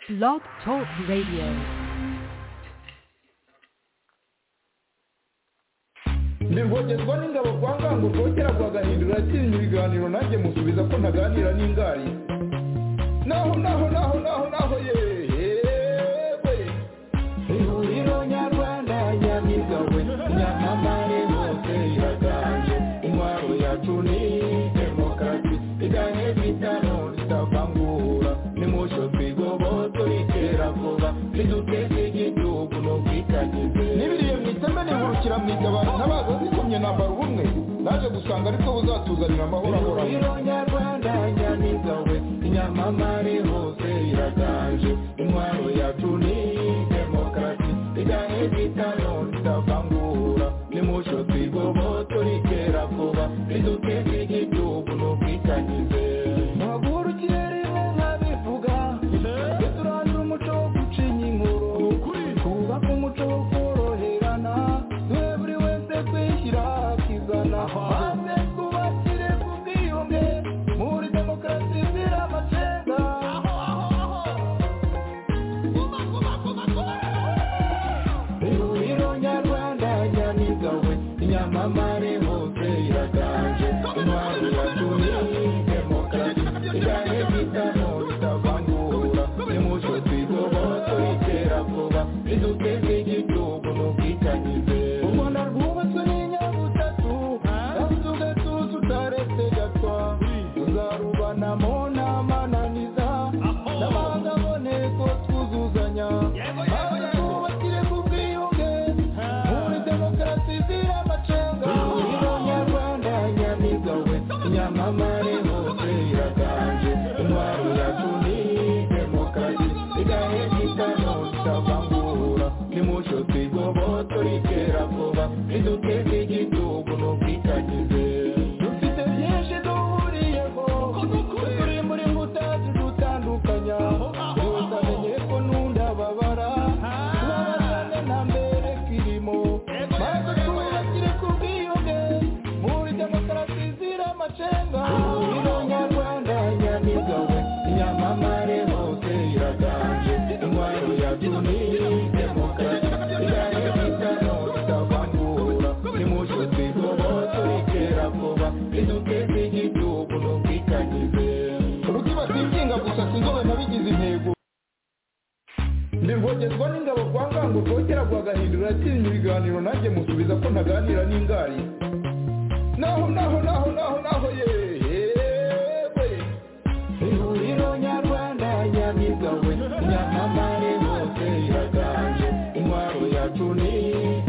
Blog Talk Radio. ndirwongerwa n'ingabo kwa ngango kongera guhagahindura yatsinze ibiganiro nanjye musubiza ko ntaganira n'ingari naho naho naho naho naho yewe ihuriro nyarwanda nyamigawe nyamamare hose iraganje intwaro yacu ni demokarasi iganye bitano ritavangura nimusho twigoboto ritera vuba riduteze igihugu n'ubwikagize n'ibiriye mu iteme nihurukira mu igabana n'abaza zikomye nambara ubumwe naje gusanga aribwo buzatuzanira amahoro ahoranye ihuriro nyarwanda nyamigawe nyamamare hose iraganje intwaro yacu ni demokarasi iganye bitano ritavangura nimusho twigoboto ritera vuba riduteze igihugu n'ubwikagize muhagurukire rimwe nkabivuga duturangira umuco wo gucinya inkuru twubaka umuco wo koroherana duhe buri wese kwishyira akizana maze twubakire ku bwiyunge muri demokarasi izira amacenga ihuriro nyarwanda nyamigawe nyamamare hose iraganje intwaro yacu ni demokarasi iganye bitano bitavangura nimuco twigoboto itera vuba riduteze igihugu n'ubwitanyize u rwanda rwubatswe n'inyabutatu kandi ugatuza utaretse gatwa tuzarubanamo n'amananiza n'amahanga aboneko twuzuzanya maze twubakire ku bwiyunge muri demokarasi izira amacenga ihuriro nyarwanda nyamigawe nyamamare hose iraganje intwaro yacu ni demokarasi igahe gitano itavangura nimuco twigoboto ritera vuba riduteze igihugu n'ubwikagize dufite byinshi duhuriyeho turi muri mbuto zidutandukanya yose amenye ko n'undi ababara tubabarane nta mbere kirimo maze twubakire ku bwiyunge muri demokarasi izira amacenga ihuriro nyarwanda nyamigawe nyamamare hose iraganje intwaro yacu ni demokarasi igahe bitano bitavangura nimuco twigoboto ritera vuba riduteze igihugu n'ubwikagize urugi batinginga gusa sinzobe nabigize intego ndirwogezwa n'ingabo kwa ngango kongera guhagahindura yatsinze ibiganiro nanjye musubiza ko ntaganira n'ingari naho naho naho naho naho yewe ihuriro nyarwanda nyamigawe nyamamare hose iraganje intwaro yacu ni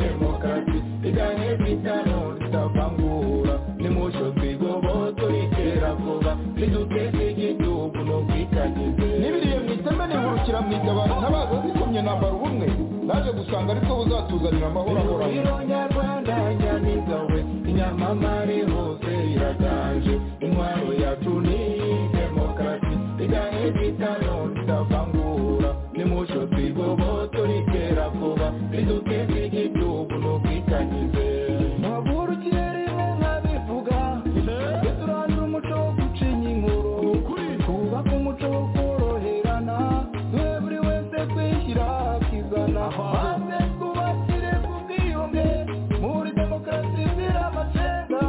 demokarasi iganye bitano ritavangura nimuco twigoboto ritera vuba riduteze igihugu n'ubwikagize n'ibiriye mu iteme nihurukira mu igabana n'abaza zikomye nambara ubumwe naje gusanga aribwo buzatuzanira amahoro ahoranye ihuriro nyarwanda nyamigawe nyamamare hose iraganje intwaro yacu ni demokarasi igahe bitano ritavangura nimuco twigoboto ritera vuba riduteze igihugu n'ubwikagize muhagurukire rimwe nkabivuga duturangira umuco wo gucinya inkuru twubaka umuco wo koroherana duhe buri wese kwishyira akizana maze twubakire ku bwiyunge muri demokarasi izira amacenga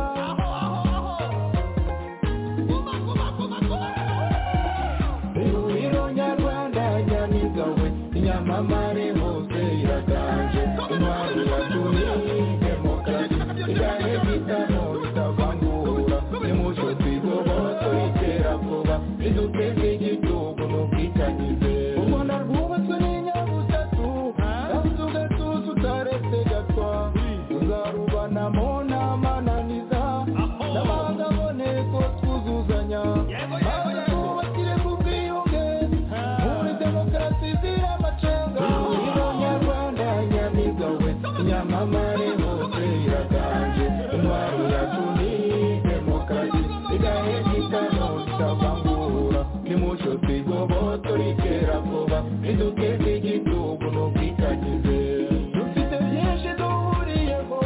ihuriro nyarwanda nyamigawe nyamamare hose iraganje intwaro yacu ni demokarasi igahe bitano ritavangura nimuco twigoboto ritera vuba riduteze igihugu n'ubwitanyize u rwanda rwubatswe n'inyabutatu kandi ugatuza utaretse gatwa tuzarubanamo n'amananiza n'amahanga aboneko twuzuzanya maze twubakire ku bwiyunge muri demokarasi izira amacenga ihuriro nyarwanda nyamigawe nyamamare hose iraganje intwaro yacu ni demokarasi igahe gitano itavangura nimuco twigoboto ritera vuba riduteze igihugu n'ubwikagize dufite byinshi duhuriyeho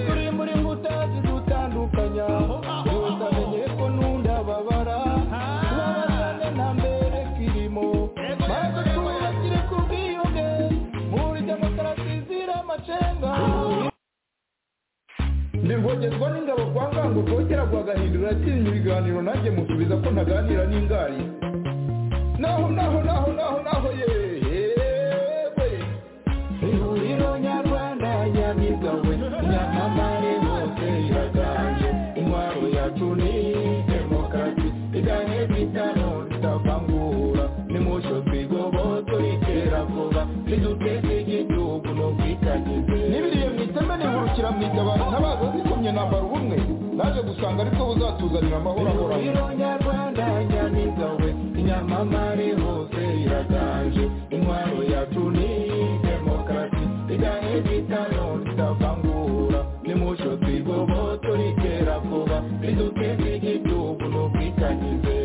turi muri mbuto zidutandukanya yose amenye ko n'undi ababara tubabarane nta mbere kirimo maze twubakire ibiganiro nanjye musubiza ko ntaganira n'ingari naho naho naho naho naho yewe ihuriro nyarwanda nyamigawe nyamamare hose iraganje intwaro yacu ni demokarasi iganye bitano tutavangura nimusho twigoboto itera vuba niduteze igihugu n'ubwitangize n'ibiriye mwiteme nihurukira mwitabaza ntabaza zikomye nambara ubumwe naje gusanga aribwo buzatuzanira amahoro ahoraho nyarwanda nyamigawe inyamamare hose iraganje intwaro yacu ni demokarasi iganye bitano tutavangura nimusho twigoboto itera vuba niduteze igihugu n'ubwitangize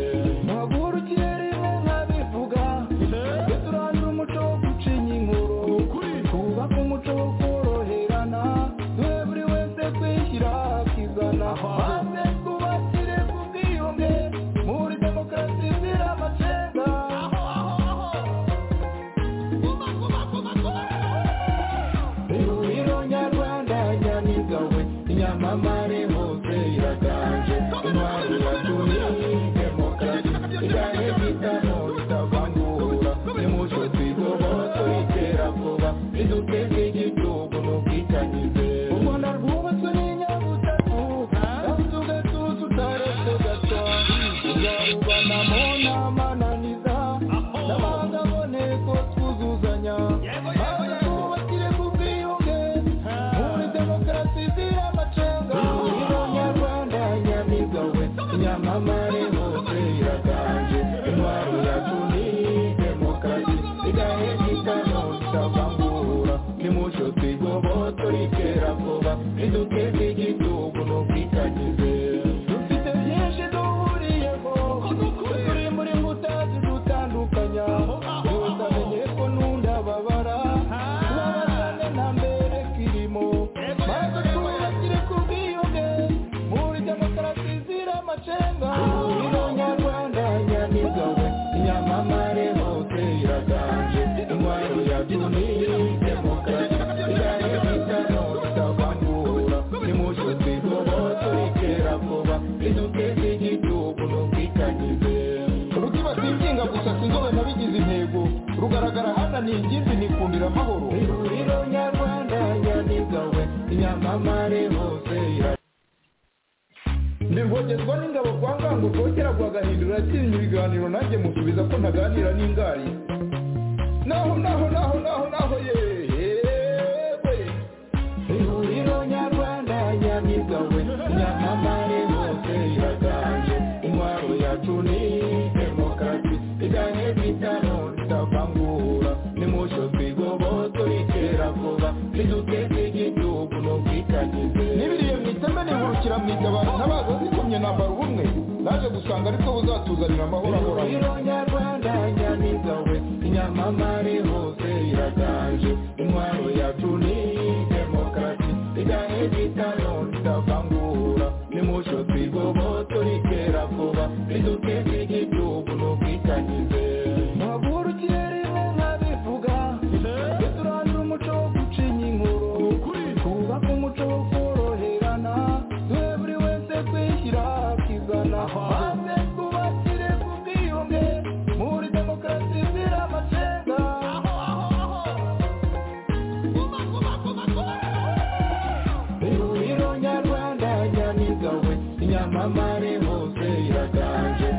nyamamare hose iraganje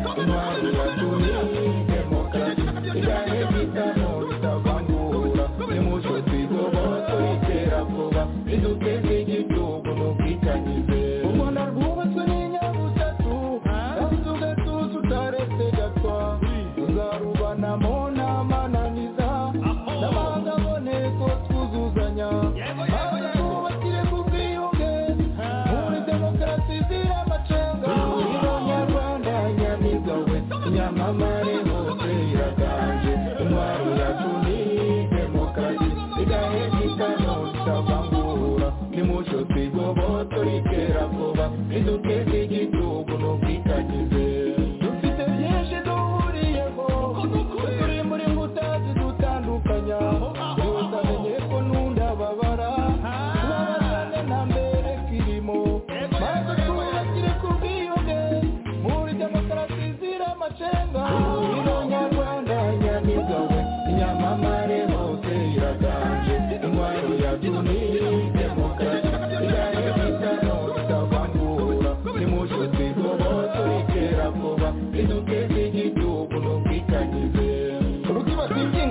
rwose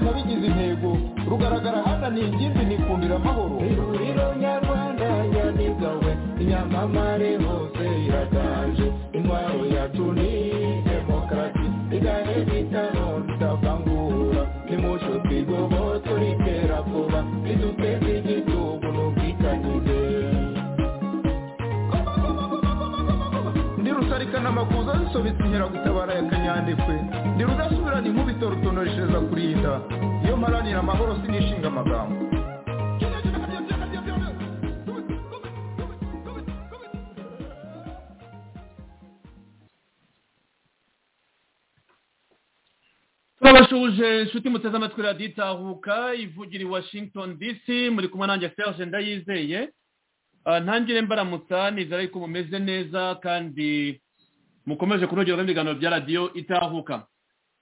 nabigize intego rugaragara hananiye ingimbi nikundira amahoro ihuriro nyarwanda nyamigawe inyamamare hose iraganje intwaro yatuni demokarasi igahe bitano bitavangura nimusho twigobo turitera vuba riduteze igitugu n'ubwitanyize ndi rusarika n'amakuza zisobetse inkeragutabara ya kanyandekwe ndi rudasubirana inkubito rutonoreshereza kurinda iyo mparanira amahoro sinishinga amagambo turabashuje inshuti muteze amatwi radiyo itahuka ivugira i washington dc muri kumwe nanjye serge ndayizeye ntangire mbaramutsa nizere yuko mumeze neza kandi mukomeje kunogerwa ibiganiro bya radiyo itahuka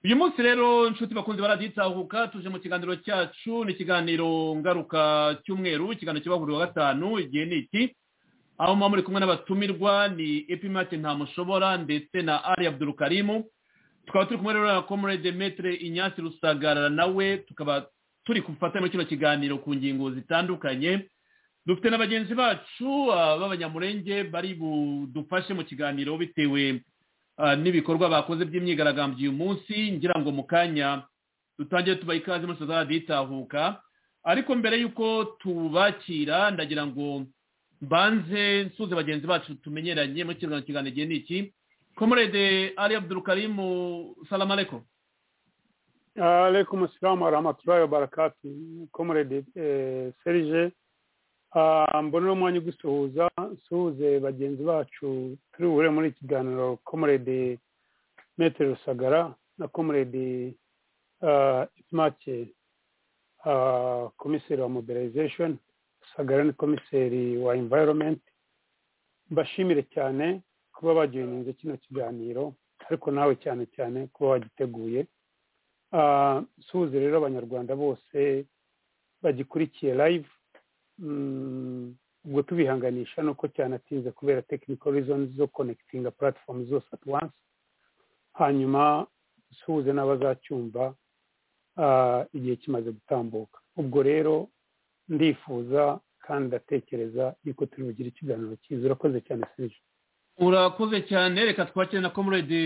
uyu munsi rero inshuti bakunzi ba radiyo itahuka tuje mu kiganiro cyacu ni ikiganiro ngaruka cy'umweru ikiganiro kiba buri wa gatanu igihe ni iki aho muba muri kumwe n'abatumirwa ni epimake ntamushobora ndetse na ari abdurukarimu tukaba turi kumwe rero na komurede metere inyasi rusagarara nawe tukaba turi gufata muri kino kiganiro ku ngingo zitandukanye dufite na bagenzi bacu b'abanyamurenge bari budufashe mu kiganiro bitewe n'ibikorwa bakoze by'imyigaragambyo uyu munsi ngira ngo mu kanya dutangire tubaha ikaze muri sosiyete itahuka ariko mbere y'uko tubakira ndagira ngo mbanze nsuze bagenzi bacu tumenyeranye muri kino kiganiro igihe ni iki komorede ari abdurukarimu salamu aleko alaikum salamu warahmatullahi wabarakatu komorede serije mbonera umwanya ugusuhuza nsuhuze bagenzi bacu turi buhure muri ikiganiro komurede metero rusagara na komurede imake komiseri wa mobilization rusagara ni komiseri wa environment mbashimire cyane kuba bagihinze kino kiganiro ariko nawe cyane cyane kuba wagiteguye nsuhuze rero abanyarwanda bose bagikurikiye live ubwo tubihanganisha nuko cyanatinze kubera technical reasons zo connecting platform zose at once hanyuma dusuhuze n'abazacyumva igihe kimaze gutambuka ubwo rero ndifuza kandi ndatekereza yuko turi bugire ikiganiro cyiza urakoze cyane serije urakoze cyane reka twakire na komurede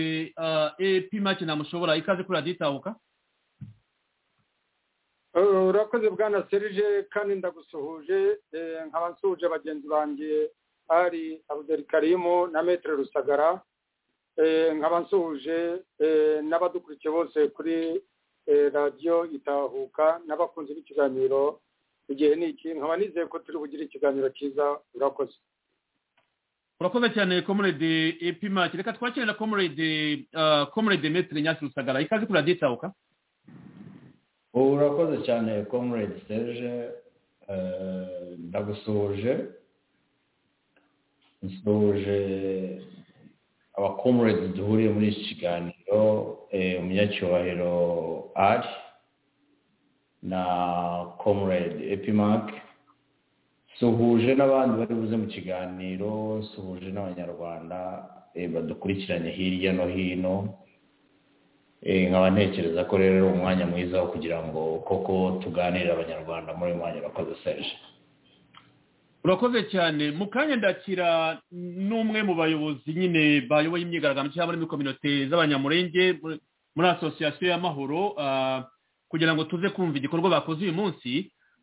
epimake ntamushobora ikaze kuri radiyo itahuka urakoze bwana serije kandi ndagusuhuje nkaba nsuhuje bagenzi banjye ari abuderikarimu na metero rusagara nkaba nsuhuje n'abadukurikiye bose kuri radiyo itahuka n'abakunzi b'ikiganiro igihe ni iki nkaba nizeye ko turi bugire ikiganiro cyiza urakoze urakoze cyane komurede epimaki reka twakire na komurede komurede metero nyasi rusagara ikaze kuri radiyo itahuka urakoze cyane comrade serge ndagusuhuje nsuhuje abacomrades duhuriye muri iki kiganiro umunyacyubahiro ari na comrade epimark nsuhuje n'abandi bari buze mu kiganiro nsuhuje n'abanyarwanda badukurikiranye hirya no hino nkaba ntekereza ko rero ari umwanya mwiza wo kugira ngo koko tuganire abanyarwanda muri uyu mwanya urakoze serge urakoze cyane mu kanya ndakira n'umwe mu bayobozi nyine bayoboye imyigaragambyo cyangwa muri kominote z'abanyamurenge muri asosiyasiyo y'amahoro kugira ngo tuze kumva igikorwa bakoze uyu munsi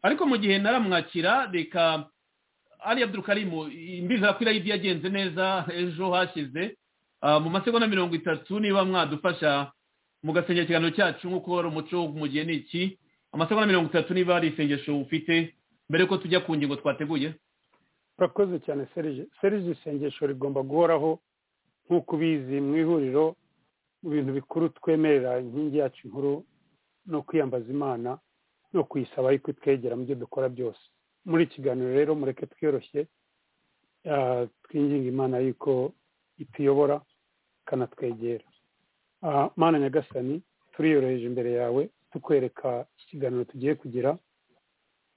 ariko mu gihe naramwakira reka ari abdurukarimu imbizi ko irayidi yagenze neza ejo hashize mu masegonda mirongo itatu niba mwadufasha mugasengera ikiganiro cyacu nk'uko wari umuco mu gihe ni iki amasegonda mirongo itatu niba hari isengesho ufite mbere yuko tujya ku ngingo twateguye urakoze cyane serije serije isengesho rigomba guhoraho nk'uko ubizi mu ihuriro mu bintu bikuru twemerera inkingi yacu inkuru no kwiyambaza imana no kuyisaba ariko twegera mu byo dukora byose muri ikiganiro rero mureke twiyoroshye twinginga imana yuko ituyobora ikanatwegera mana nyagasani turiyoroheje imbere yawe tukwereka ikiganiro tugiye kugira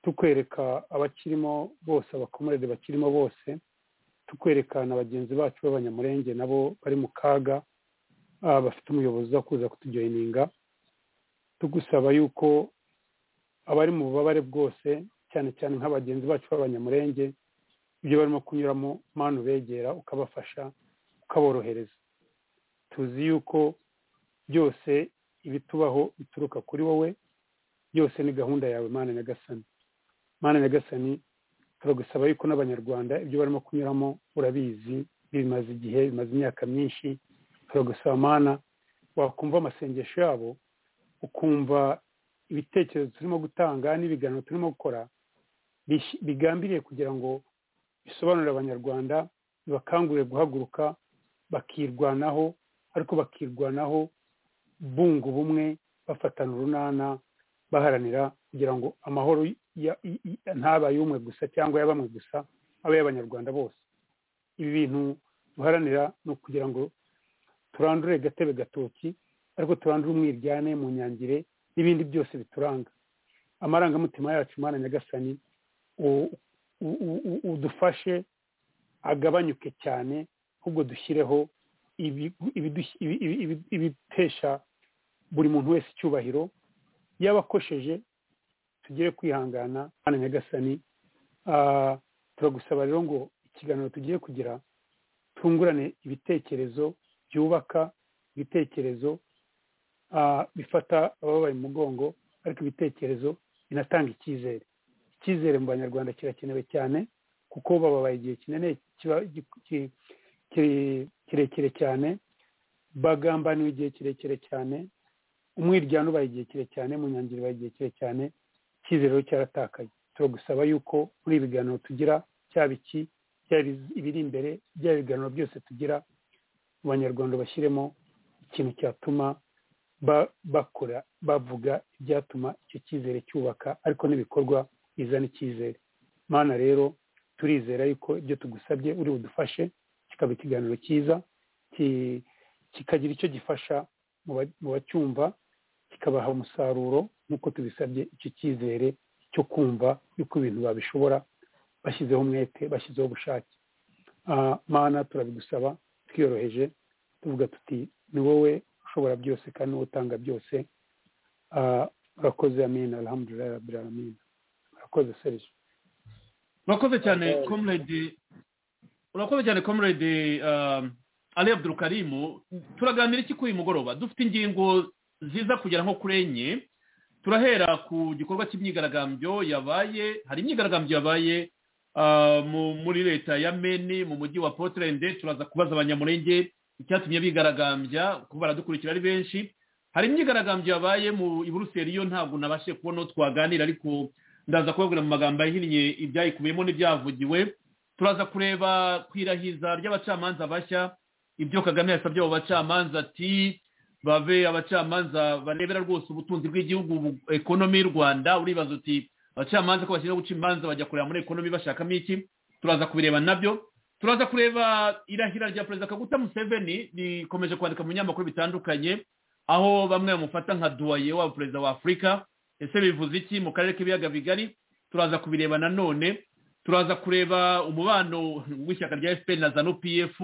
tukwereka abakirimo bose abakomorere bakirimo bose tukwereka na bagenzi bacu b'abanyamurenge nabo bari mu kaga bafite umuyobozi uza kuza kutujoyininga tugusaba yuko abari mu bubabare bwose cyane cyane nk'abagenzi bacu b'abanyamurenge ibyo barimo kunyuramo mpano ubegera ukabafasha ukaborohereza tuzi yuko byose ibitubaho bituruka kuri wowe byose ni gahunda yawe mana nyagasani mana nyagasani turagusaba yuko n'abanyarwanda ibyo barimo kunyuramo urabizi bimaze igihe bimaze imyaka myinshi turagusaba mana wakumva amasengesho yabo ukumva ibitekerezo turimo gutanga n'ibiganiro turimo gukora bigambiriye kugira ngo bisobanurire abanyarwanda bibakangurire guhaguruka bakirwanaho ariko bakirwanaho bunga ubumwe bafatana urunana baharanira kugira ngo amahoro ntaba ay'umwe gusa cyangwa ya bamwe gusa abe y'abanyarwanda bose ibi bintu duharanira ni ukugira ngo turandure gatebe gatoki ariko turandure umwiryane mu nyangire n'ibindi byose bituranga amarangamutima yacu umwana nyagasani udufashe agabanyuke cyane ahubwo dushyireho ibitesha buri muntu wese icyubahiro yabakosheje tugere kwihangana umwana nyagasani turagusaba rero ngo ikiganiro tugiye kugira tungurane ibitekerezo byubaka ibitekerezo bifata ababaye umugongo ariko ibitekerezo binatanga icyizere icyizere mu banyarwanda kirakenewe cyane kuko bababaye igihe kinini kirekire cyane bagambaniwe igihe kirekire cyane umwiryane ubaye igihe kirekire cyane munyangiro ibaye igihe kirekire cyane icyizere cyaratakaye turagusaba yuko muri ibiganiro tugira cyaba iki byaba ibiri imbere byaba ibiganiro byose tugira abanyarwanda bashyiremo ikintu cyatuma bakora bavuga ibyatuma icyo cyizere cyubaka ariko n'ibikorwa bizana icyizere mana rero turizera yuko ibyo tugusabye uri budufashe kikaba ikiganiro cyiza kikagira icyo gifasha mu bacyumva kikabaha umusaruro nk'uko tubisabye icyo cyizere cyo kumva yuko ibintu babishobora bashyizeho umwete bashyizeho ubushake mana turabigusaba twiyoroheje tuvuga tuti ni wowe ushobora byose kandi niwe utanga byose urakoze amina alhamdulillah rabbil alamin urakoze serije urakoze cyane comrade urakoze cyane comrade ali abdurukarimu turaganira iki kuri uyu mugoroba dufite ingingo ziza kugera nko kuri enye turahera ku gikorwa cy'imyigaragambyo yabaye hari imyigaragambyo yabaye muri leta ya meni mu mujyi wa poterende turaza kubaza abanyamurenge icyatumye bigaragambya kuko baradukurikira ari benshi hari imyigaragambyo yabaye mu iburuseli yo ntabwo nabashe kubona uwo twaganira ariko ndaza kubabwira mu magambo ahinnye ibyayikubiyemo n'ibyavugiwe turaza kureba ku irahiza ry'abacamanza bashya ibyo kagame yasabye abo bacamanza ati babe abacamanza barebera rwose ubutunzi bw'igihugu ekonomi y'u rwanda uribaza uti abacamanza ko bashyiraho guca imanza bajya kureba muri ekonomi bashakamo iki turaza kubireba nabyo turaza kureba irahira rya perezida kaguta museveni rikomeje kwandika mu binyamakuru bitandukanye aho bamwe bamufata nka duwaye waba perezida wa afurika ese bivuze iki mu karere k'ibiyaga bigari turaza kubireba nanone turaza kureba umubano w'ishyaka rya fpr na zanu pf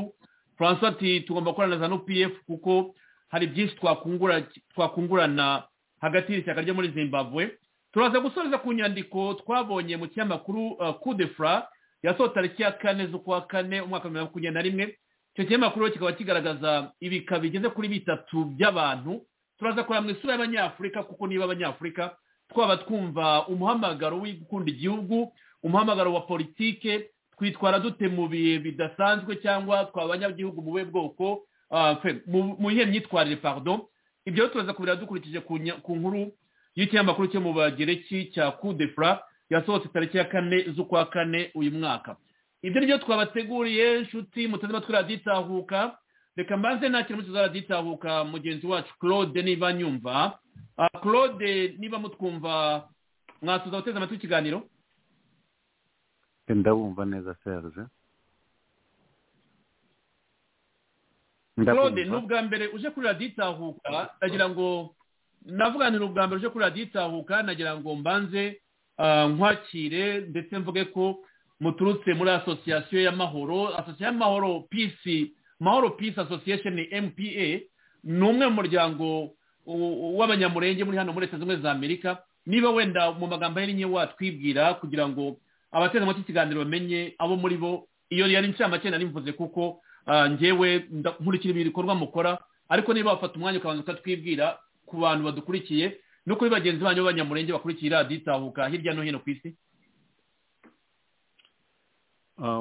francois ati tugomba gukorana na zanu pf kuko hari byinshi twakungurana hagati y'ishyaka ryo muri zimbabwe turaza gusoreza ku nyandiko twabonye mu kinyamakuru kudefura yasohotse tariki ya kane z'ukwa kane umwaka wa bibiri na makumyabiri na rimwe icyo kinyamakuru kikaba kigaragaza ibika bigeze kuri bitatu by'abantu turaza kureba mu isura y'abanyafurika kuko niba abanyafurika twaba twumva umuhamagaro w'igukunda igihugu umuhamagaro wa politike twitwara dute mu bihe bidasanzwe cyangwa twaba abanyagihugu mu buhe bwoko mu bihe myitwarire pardo ibyo turaza kubireba dukurikije ku nkuru y'ikinyamakuru cyo mu bagereki cya kudefura yasohotse tariki ya kane z'ukwa kane uyu mwaka ibyo ryo twabateguriye nshuti muteze amatwi raditahuka reka mbanze nta kintu mutuza raditahuka mugenzi wacu claude niba nyumva claude niba mutwumva mwasuza guteza amatwi ikiganiro ndabumva neza serge claude ni ubwa mbere uje kuri raditahuka ndagira ngo navuganira ubwa mbere uje kuri radiyo itahuka nagira ngo mbanze nkwakire ndetse mvuge ko muturutse muri asosiyasiyo y'amahoro asosiyasiyo y'amahoro pisi mahoro pisi asosiyesheni mpa ni umwe mu muryango w'abanyamurenge muri hano muri leta zimwe za amerika niba wenda mu magambo yari nke watwibwira kugira ngo abateze amatwi ikiganiro bamenye abo muri bo iyo yari inshamake nari mvuze kuko ngewe nkurikira ibikorwa mukora ariko niba wafata umwanya ukabanza ukatwibwira ku bantu badukurikiye no kuri bagenzi banyu b'abanyamurenge bakurikiye radiyo itahuka hirya no hino ku isi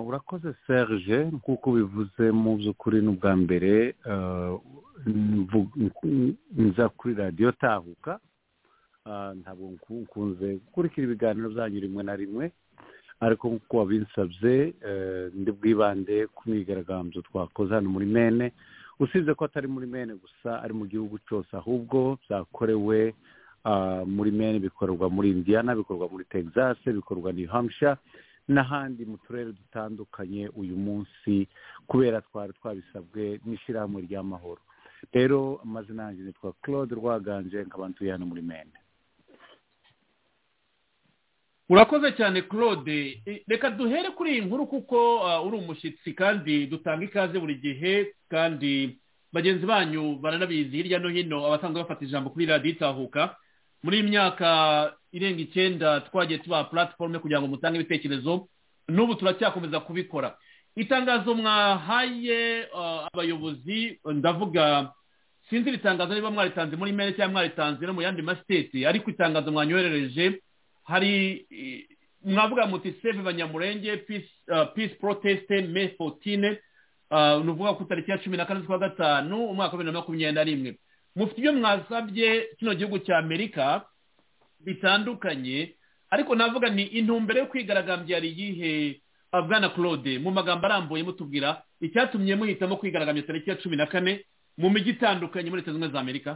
urakoze serge nk'uko ubivuze mu by'ukuri n'ubwa mbere nza kuri radiyo tahuka ntabwo nkunze gukurikira ibiganiro byanyu rimwe na rimwe ariko nk'uko wabinsabye ndi bwibande ku myigaragambyo twakoze hano muri mene usibye ko atari muri mene gusa ari mu gihugu cyose ahubwo byakorewe muri mene bikorerwa muri indiyana bikorwa muri texas bikorwa ni hamusha n'ahandi mu turere dutandukanye uyu munsi kubera twari twabisabwe n'ishyirahamwe ry'amahoro rero amazina yanjye nitwa claude rwaganje nkaba ntuye hano muri mende urakoze cyane claude reka duhere kuri iyi nkuru kuko uri umushyitsi kandi dutanga ikaze buri gihe kandi bagenzi banyu baranabizi hirya no hino abasanzwe bafata ijambo kuri radiyo itahuka muri iyi myaka irenga icyenda twagiye tubaha puratiforume kugira ngo mutange ibitekerezo n'ubu turacyakomeza kubikora itangazo mwahaye abayobozi ndavuga sinzi iri tangazo niba mwaritanze muri mene cyangwa mwaritanze no mu yandi masiteti ariko itangazo mwanyoherereje hari mwavuga muti seve banyamurenge peace proteste me fotine ni ukuvuga ku itariki ya cumi na kane z'ukwa gatanu umwaka wa bibiri na makumyabiri na rimwe mufite ibyo mwasabye kino gihugu cya amerika bitandukanye ariko navuga ni intumbero yo kwigaragambya yari iyihe bwana claude mu magambo arambuye mutubwira icyatumye muhitamo kwigaragambya tariki ya cumi na kane mu mijyi itandukanye muri leta zunze ubumwe za amerika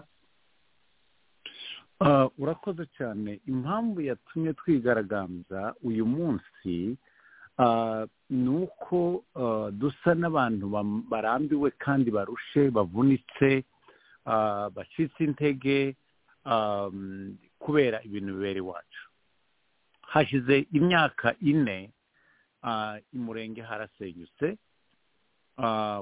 urakoze cyane impamvu yatumye twigaragambya uyu munsi ni uko dusa n'abantu barambiwe kandi barushe bavunitse bacitse intege kubera ibintu bibera iwacu hashize imyaka ine imurenge harasenyutse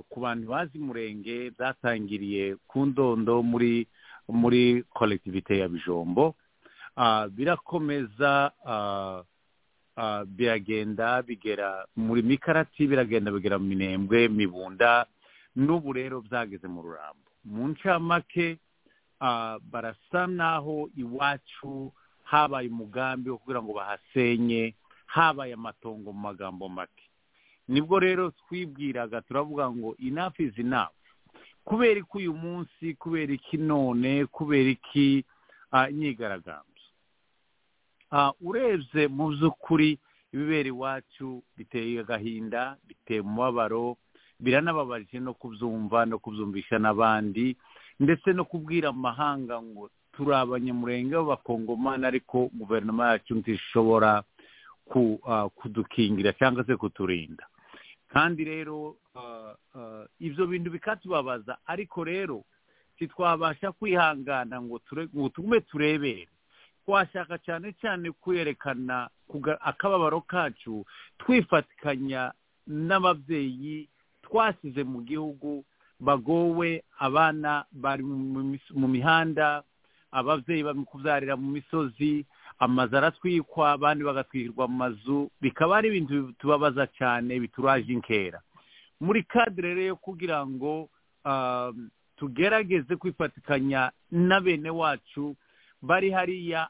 ku bantu bazi imurenge byatangiriye ku ndondo muri muri kolektivite ya bijombo birakomeza biragenda bigera muri mikarati biragenda bigera mu minembwe mibunda n'ubu rero byageze mu rurambo mu ncamake barasa n'aho iwacu habaye umugambi wo kugira ngo bahasenye habaye amatongo mu magambo make nibwo rero twibwiraga turavuga ngo inafu izi nafu kubera iki uyu munsi kubera iki none kubera iki imyigaragambyo urebye mu by'ukuri ibibera iwacu biteye agahinda biteye umubabaro biranababaje no kubyumva no kubyumvisha n'abandi ndetse no kubwira amahanga ngo turi abanyamurenge b'abakongomani ariko guverinoma yacu ntishobora kudukingira cyangwa se kuturinda kandi rero ibyo bintu bikatubabaza ariko rero ntitwabasha kwihangana ngo tugume turebere twashaka cyane cyane kwerekana akababaro kacu twifatikanya n'ababyeyi twasize mu gihugu bagowe abana bari mu mihanda ababyeyi kubyarira mu misozi amazu aratwikwa abandi bagatwikirwa mu mazu bikaba ari ibintu bitubabaza cyane bituraje inkera muri kadire rero kugira ngo tugerageze kwifatikanya na bene wacu bari hariya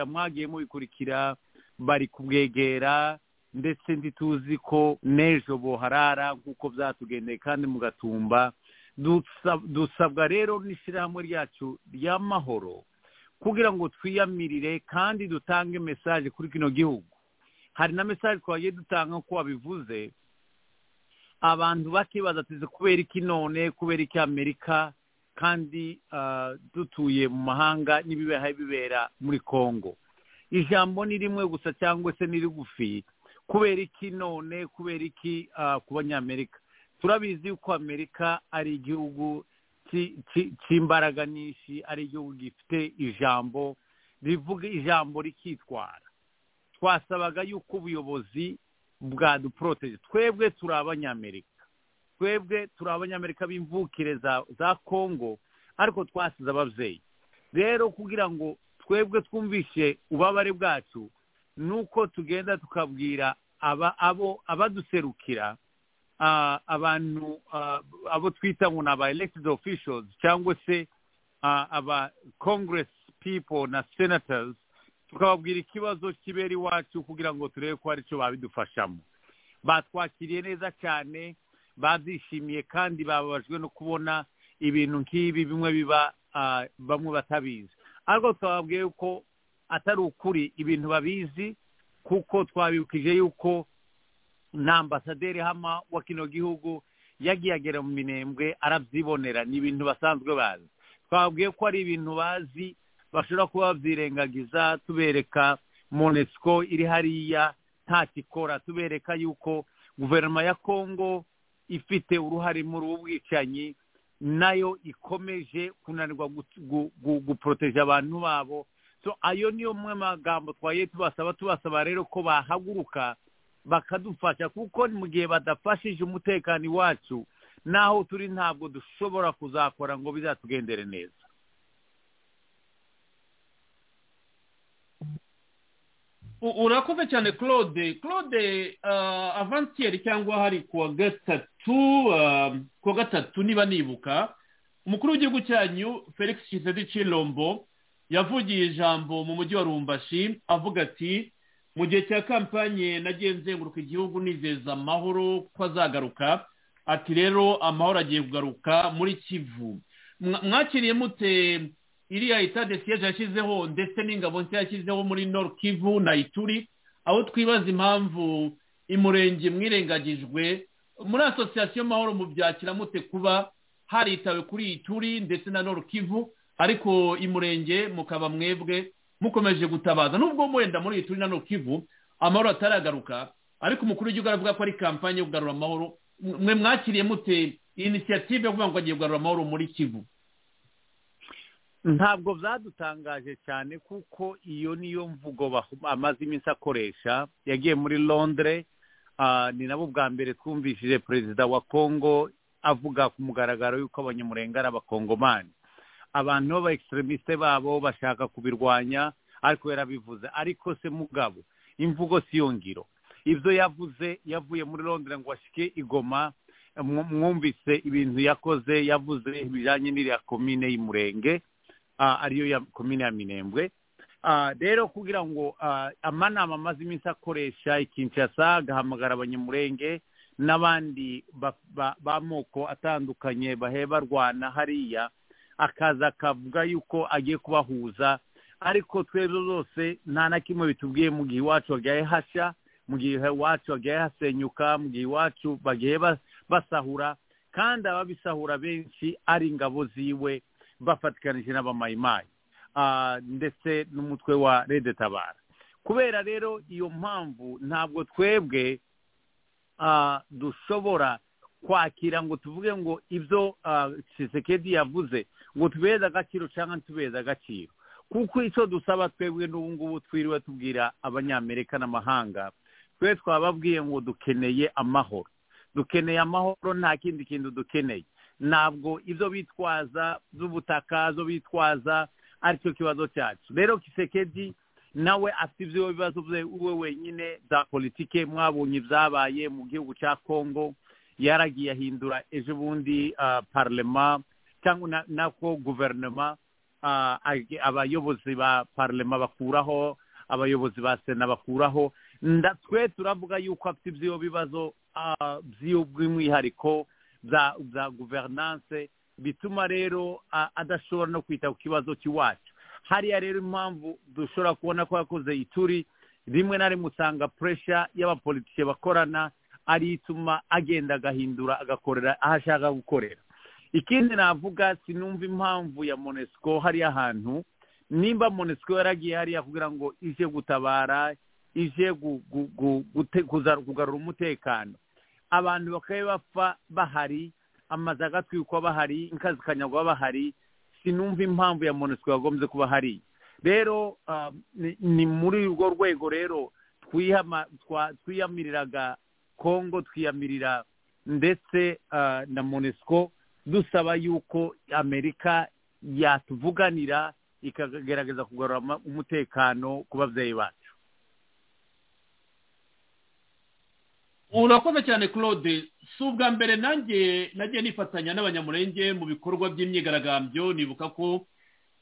mwagiye mubikurikira bari kubwegera ndetse ntituzi ko n'ejo boharara nk'uko byatugendeye kandi mugatumba dusabwa rero n'ishyirahamwe ryacu ry'amahoro kugira ngo twiyamirire kandi dutange mesaje kuri kino gihugu hari na mesaje twagiye dutanga nk'uko wabivuze abantu bakibaza tuzi kubera iki none kubera iki amerika kandi dutuye mu mahanga n'ibibaha bibera muri congo ijambo ni rimwe gusa cyangwa se ni rigufi kubera iki none kubera iki ku banyamerika turabizi ko amerika ari igihugu cy'imbaraga nyinshi ari igihugu gifite ijambo rivuga ijambo rikitwara twasabaga yuko ubuyobozi bwaduporoteje twebwe turi abanyamerika twebwe turi abanyamerika b'imvukire za kongo ariko twasize ababyeyi rero kugira ngo twebwe twumvishe ububabare bwacu ni uko tugenda tukabwira abaduserukira abantu abo twita ngo ni aba elected officials cyangwa se aba congress people na senators tukababwira ikibazo kibera iwacu kugira ngo turebe ko hari icyo babidufashamo batwakiriye neza cyane babyishimiye kandi bababajwe no kubona ibintu nk'ibi bimwe biba bamwe batabizi ariko twababwiye yuko atari ukuri ibintu babizi kuko twabibukije yuko na ambasaderi hama wa kino gihugu yagiye agera mu minembwe arabyibonera ni ibintu basanzwe bazi twababwiye ko ari ibintu bazi bashobora kuba babyirengagiza tubereka monesiko iri hariya ntakikora tubereka yuko guverinoma ya kongo ifite uruhare muri ubu bwicanyi nayo ikomeje kunanirwa guporoteje abantu babo ayo niyo mwe magambo twagiye tubasaba tubasaba rero ko bahaguruka bakadufasha kuko mu gihe badafashije umutekano iwacu n'aho turi ntabwo dushobora kuzakora ngo bizatugendere neza urakoze cyane claude claude avantiyeri cyangwa hari kuwa gatatu kuwa gatatu niba nibuka umukuru w'igihugu cyanyu felix kisedi cirombo yavugiye ijambo mu mujyi wa rumbashi avuga ati mu gihe cya kampanye nagiye nzenguruka igihugu nizeza amahoro ko azagaruka ati rero amahoro agiye kugaruka muri kivu mwakiriye mute iriya itade siyeje yashyizeho ndetse n'ingabo nshya yashyizeho muri nord kivu na ituri aho twibaza impamvu imurenge mwirengagijwe muri asosiyasiyo mahoro mubyakira mute kuba haritawe kuri ituri ndetse na nord kivu ariko imurenge mukaba mwebwe mukomeje gutabaza nubwo wenda muri ituri na nord kivu amahoro ataragaruka ariko umukuru w'igihugu aravuga ko ari kampanye yo kugarura amahoro mwe mwakiriye mute inisiyative yo kuvuga ngo agiye kugarura amahoro muri kivu ntabwo byadutangaje cyane kuko iyo niyo mvugo amaze iminsi akoresha yagiye muri londire ni nabo bwa mbere twumvishije perezida wa kongo avuga ku mugaragaro y'uko abanyamurenge ari abakongomani abantu b'abayekiseremisite babo bashaka kubirwanya ariko yarabivuze ariko se mugabo imvugo siyo ngiro ibyo yavuze yavuye muri londire ngo ashyike igoma mwumvise ibintu yakoze yavuze bijyanye n'iriya komine y'umurenge ariyo ya komine ya minembwe rero kugira ngo amanama amaze iminsi akoresha ikinshasa agahamagara abanyamurenge n'abandi b'amoko atandukanye barwana hariya akaza akavuga yuko agiye kubahuza ariko twebwe zose nta na kimwe bitubwiye mu gihe iwacu hagiye hashya mu gihe iwacu hagiye hasenyuka mu gihe iwacu bagiye basahura kandi ababisahura benshi ari ingabo ziwe bafatikanije n'abamayimayi ndetse n'umutwe wa redetabara kubera rero iyo mpamvu ntabwo twebwe dushobora kwakira ngo tuvuge ngo ibyo Tshisekedi yavuze ngo tubeze agaciro cyangwa ntitubeze agaciro kuko icyo dusaba twebwe ngubu twiriwe tubwira abanyamerika n'amahanga twe twababwiye ngo dukeneye amahoro dukeneye amahoro nta kindi kintu dukeneye ntabwo ibyo bitwaza by'ubutaka zo bitwaza aricyo kibazo cyacu rero kisekedi nawe afite ibyo bibazo bye we wenyine bya politike mwabonye ibyabaye mu gihugu cya kongo yaragiye ahindura ejo bundi parlema cyangwa nako guverinoma abayobozi ba parlema bakuraho abayobozi ba sena bakuraho twe turavuga yuko afite ibyo bibazo by'umwihariko za guverinanse bituma rero adashobora no kwita ku kibazo cy'iwacu hariya rero impamvu dushobora kubona ko yakoze ituri rimwe na rimwe usanga puresha y'abapolitike bakorana ari ituma agenda agahindura agakorera aho ashaka gukorera ikindi navuga sinumva impamvu ya monesiko hariya hantu nimba monesiko yaragiye hariya kugira ngo ije gutabara ije kugarura umutekano abantu bakaba bapfa bahari amazu agatwikwa bahari inka zikanyagwa bahari sinumva impamvu ya monesiko yagombye kuba hari rero ni muri urwo rwego rero twiyamiriraga kongo twiyamirira ndetse na monesiko dusaba yuko amerika yatuvuganira ikagerageza kugarura umutekano ku babyeyi bacu urakoze cyane claude si ubwa mbere nanjye nagiye nifatanya n'abanyamurenge mu bikorwa by'imyigaragambyo nibuka ko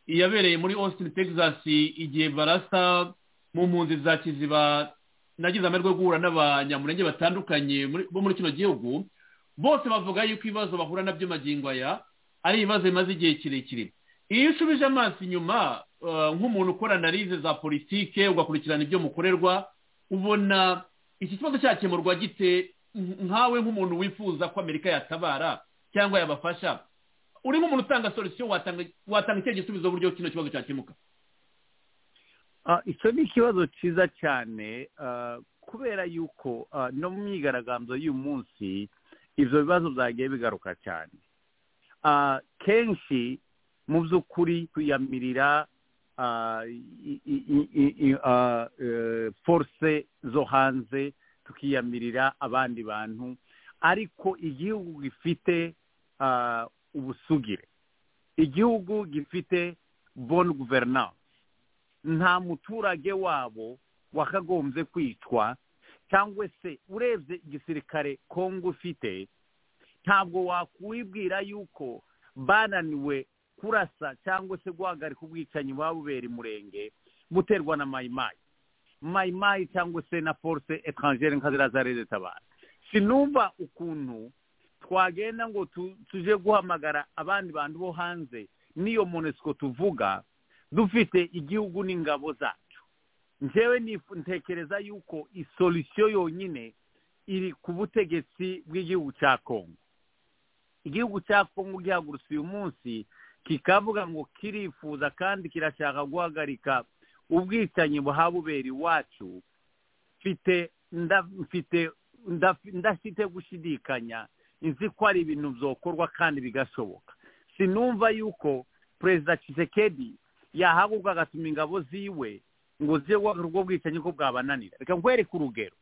iyabereye muri austin texas igihe barasa mu mpunzi za kiziba nagize amahirwe yo guhura n'abanyamurenge batandukanye bo muri kino gihugu bose bavuga yuko ibibazo bahura nabyo magingo aya ari ibibazo bimaze igihe kirekire iyo usubije amaso inyuma nk'umuntu ukora analize za politike ugakurikirana ibyo mukorerwa ubona iki kibazo cyakemurwa gite nkawe nk'umuntu wifuza ko amerika yatabara cyangwa yabafasha uri nk'umuntu utanga solisiyo watanga icyo gisubizo uburyo kino kibazo cyakemuka icyo ni ikibazo cyiza cyane kubera yuko no mu myigaragambyo y'uyu munsi ibyo bibazo byagiye bigaruka cyane kenshi mu by'ukuri tuyamirira force zo hanze tukiyamirira abandi bantu ariko igihugu gifite ubusugire igihugu gifite boni guverinance nta muturage wabo wakagombye kwicwa cyangwa se urebye igisirikare kongo ufite ntabwo wakwibwira yuko bananiwe kurasa cyangwa se guhagarika ubwicanyi bubera umurenge buterwa na mayimayi mayimayi cyangwa se na force etrangere nka ziriya za leta abantu sinumva ukuntu twagenda ngo tuje guhamagara abandi bantu bo hanze n'iyo monesiko tuvuga dufite igihugu n'ingabo zacu njyewe ntekereza yuko isolisiyo yonyine iri ku butegetsi bw'igihugu cya kongo igihugu cya kongo gihagurutse uyu munsi kikavuga ngo kirifuza kandi kirashaka guhagarika ubwicanyi buhabubera iwacu ndafite gushidikanya nzi ko ari ibintu byokorwa kandi bigashoboka sinumva yuko perezida kisekedi yahaguruka agatuma ingabo ziwe ngo zibe guhagarika ubwo bwicanyi ko bwabananira reka nkwereke urugero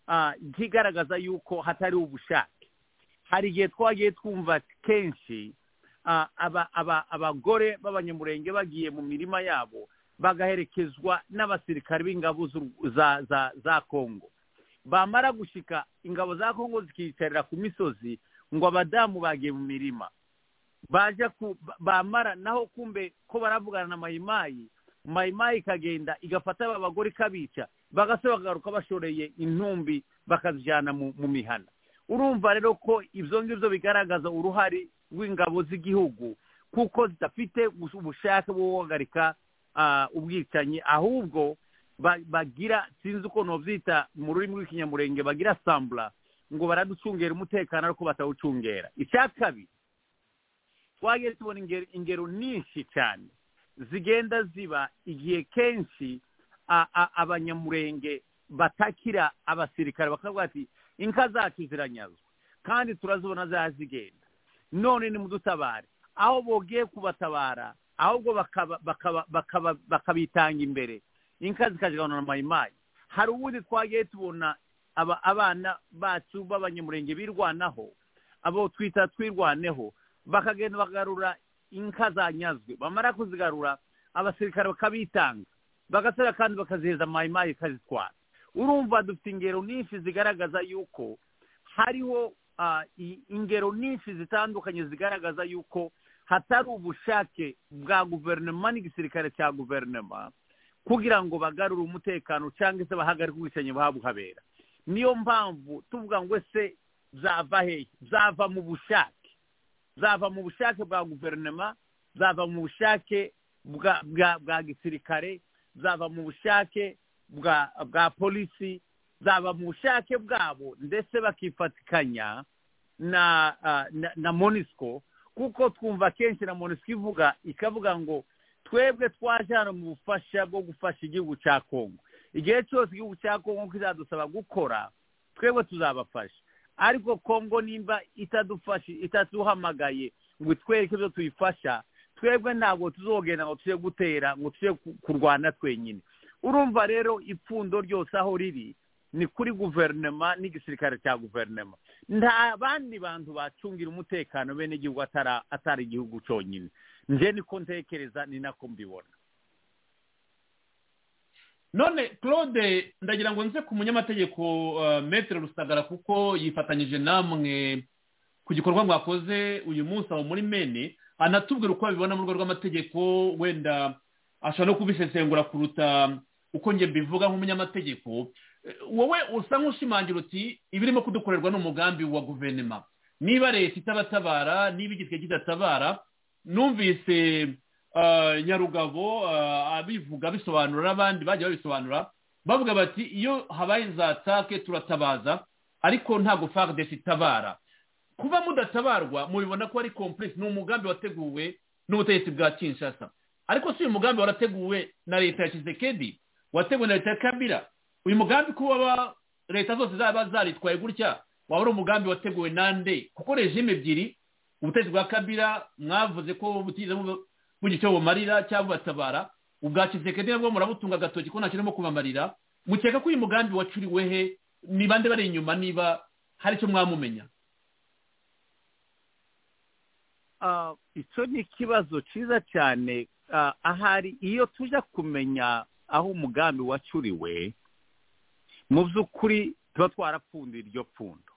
kigaragaza yuko hatari ubushake hari igihe twagiye twumva kenshi abagore b'abanyamurenge bagiye mu mirima yabo bagaherekezwa n'abasirikare b'ingabo za kongo bamara gushyika ingabo za kongo zikiyicarira ku misozi ngo abadamu bagiye mu mirima baje bamara naho kumbe ko baravugana na mayimayi mayimayi ikagenda igafata aba bagore ikabica bagasaba bakagaruka bashoreye intumbi bakazijyana mu mihana urumva rero ko ibyo ngibyo bigaragaza uruhare rw'ingabo z'igihugu kuko zidafite ubushake bwo guhagarika ubwicanyi ahubwo bagira sinzi ukuntu babyita mu rurimi rw'ikinyamurenge bagira sambura ngo baraducungera umutekano ariko batawucungera icya kabiri twagiye tubona ingero nyinshi cyane zigenda ziba igihe kenshi abanyamurenge batakira abasirikare bakavuga ati inka zacu ziranyazwa kandi turazibona zaha zigenda none ni mudutabare aho bogiye kubatabara ahubwo bakabitanga imbere inka zikaziganura mayimayi hari ubundi twagiye tubona abana bacu b'abanyamurenge birwanaho abo twita twirwaneho bakagenda bagarura inka zanyazwe bamara kuzigarura abasirikare bakabitanga bagasaba kandi bakazihereza mayimayi ikazitwara urumva dufite ingero nyinshi zigaragaza yuko hariho ingero nyinshi zitandukanye zigaragaza yuko hatari ubushake bwa guverinoma n'igisirikare cya guverinoma kugira ngo bagarure umutekano cyangwa se bahagarike ubwicanyi buhabera niyo mpamvu tuvuga ngo ese zava hehe zava mu bushake zava mu bushake bwa guverinoma zava mu bushake bwa gisirikare zava mu bushake bwa polisi zava mu bushake bwabo ndetse bakifatikanya na monisiko kuko twumva kenshi na monisiko ivuga ikavuga ngo twebwe twajyana mu bufasha bwo gufasha igihugu cya kongo igihe cyose igihugu cya kongo kizadusaba gukora twebwe tuzabafasha ariko kongo nimba itadufashe itaduhamagaye ngo itwereke ibyo tuyifasha twebwe ntabwo tuzogenda ngo tujye gutera ngo tujye kurwana twenyine urumva rero ipfundo ryose aho riri ni kuri guverinoma n'igisirikare cya guverinoma nta bandi bantu bacungira umutekano bene igihugu atari igihugu cyonyine njye niko ntekereza ni nako mbibona none claude ndagira ngo nze ku munyamategeko metero rusagara kuko yifatanyije namwe ku gikorwa mwakoze uyu munsi aho muri mene anatubwira uko babibona mu rwego rw'amategeko wenda ashobora no kubisesengura kuruta uko njye mbivuga nk'umunyamategeko wowe usa nk'ushimangira uti ibirimo kudukorerwa ni umugambi wa guverinoma niba leta itabatabara niba igitwe kidatabara numvise nyarugabo abivuga bisobanura abandi bajya babisobanura bavuga bati iyo habaye za take turatabaza ariko ntabwo fagdesi itabara kuba mudatabarwa mubibona ko ari komplexi ni umugambi wateguwe n'ubutegetsi bwa kinshasa ariko si uyu mugambi warateguwe na leta ya kizekedi wateguwe na leta ya kabira uyu mugambi kuba leta zose zaba zaritwaye gutya waba ari umugambi wateguwe nande kuko rejime ebyiri ubutegetsi bwa kabira mwavuze ko butize bugira icyo bumarira cyangwa bubatabara ubwa kisekedi nabwo murabutunga agatoki ko ntakirimo kubamarira mukeka ko uyu mugambi wacuriwe he ni bande bari inyuma niba hari icyo mwamumenya icyo ni ikibazo cyiza cyane ahari iyo tujya kumenya aho umugambi wacuriwe mu by'ukuri tuba twarapfundiye iryo pfundo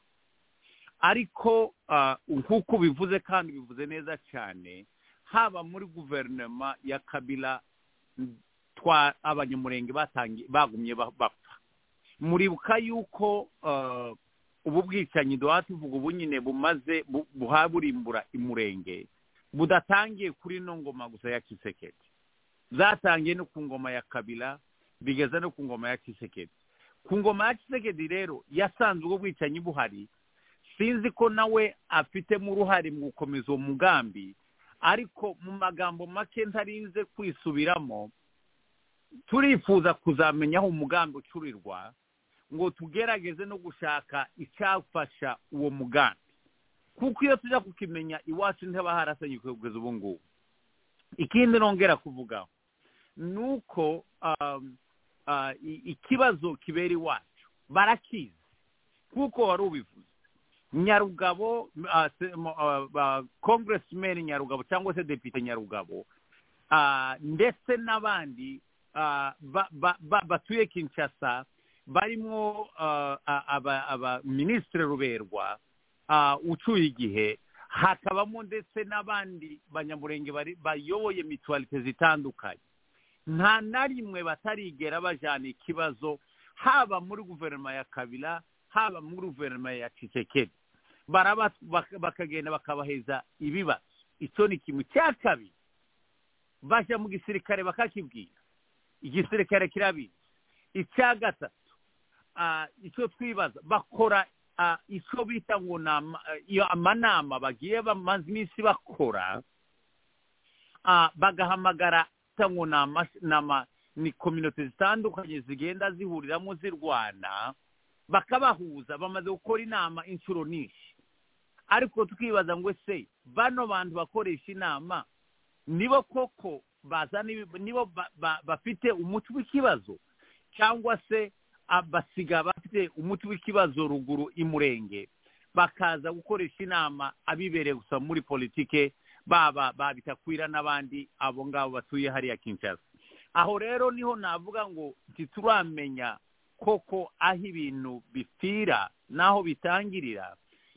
ariko nk'uko bivuze kandi bivuze neza cyane haba muri guverinoma ya kabila abanyamurenge bagumye bapfa muribuka yuko ubu bwicanyi duha tuvuga ubu nyine bumaze buhaburimbura imurenge budatangiye kuri ino ngoma gusa ya kisekedi zatangiye no ku ngoma ya kabila bigeze no ku ngoma ya kisekedi ku ngoma ya kisekedi rero yasanze ubwo bwicanyi buhari sinzi ko nawe afitemo uruhare mu gukomeza uwo mugambi ariko mu magambo make ntarinze kwisubiramo turifuza kuzamenya aho umugambi ucurirwa ngo tugerageze no gushaka icyafasha uwo mugambi kuko iyo tujya kukimenya iwacu ntihaba harasenyuke kugeza ubu ngubu ikindi nongera kuvugaho ni uko ikibazo kibera iwacu barakizi kuko wari ubivuze nyarugabo kongeresimeni nyarugabo cyangwa se depite nyarugabo ndetse n'abandi batuye kinshasa barimo abaminisitiri ruberwa ucuye igihe hakabamo ndetse n'abandi banyamurenge bayoboye mituwarite zitandukanye nta na rimwe batarigera bajyana ikibazo haba muri guverinoma ya kabila haba muri guverinoma ya kisekedi bakagenda bakabaheza ibibazo icyo ni kimwe cya kabiri bajya mu gisirikare bakakibwira igisirikare kirabizi icya gatatu icyo twibaza bakora icyo bita ngo ni amanama bagiye bamaze iminsi bakora bagahamagara ngo ni kominote zitandukanye zigenda zihuriramo zirwana bakabahuza bamaze gukora inama inshuro nyinshi ariko tukibaza ngo ese bano bantu bakoresha inama nibo koko bazana nibo bafite umuti w'ikibazo cyangwa se basiga bafite umuti w'ikibazo ruguru imurenge bakaza gukoresha inama abibereye gusa muri politike baba babitakwira n'abandi abo ngabo batuye hariya kinshasa aho rero niho navuga ngo ntituramenya koko aho ibintu bipfira n'aho bitangirira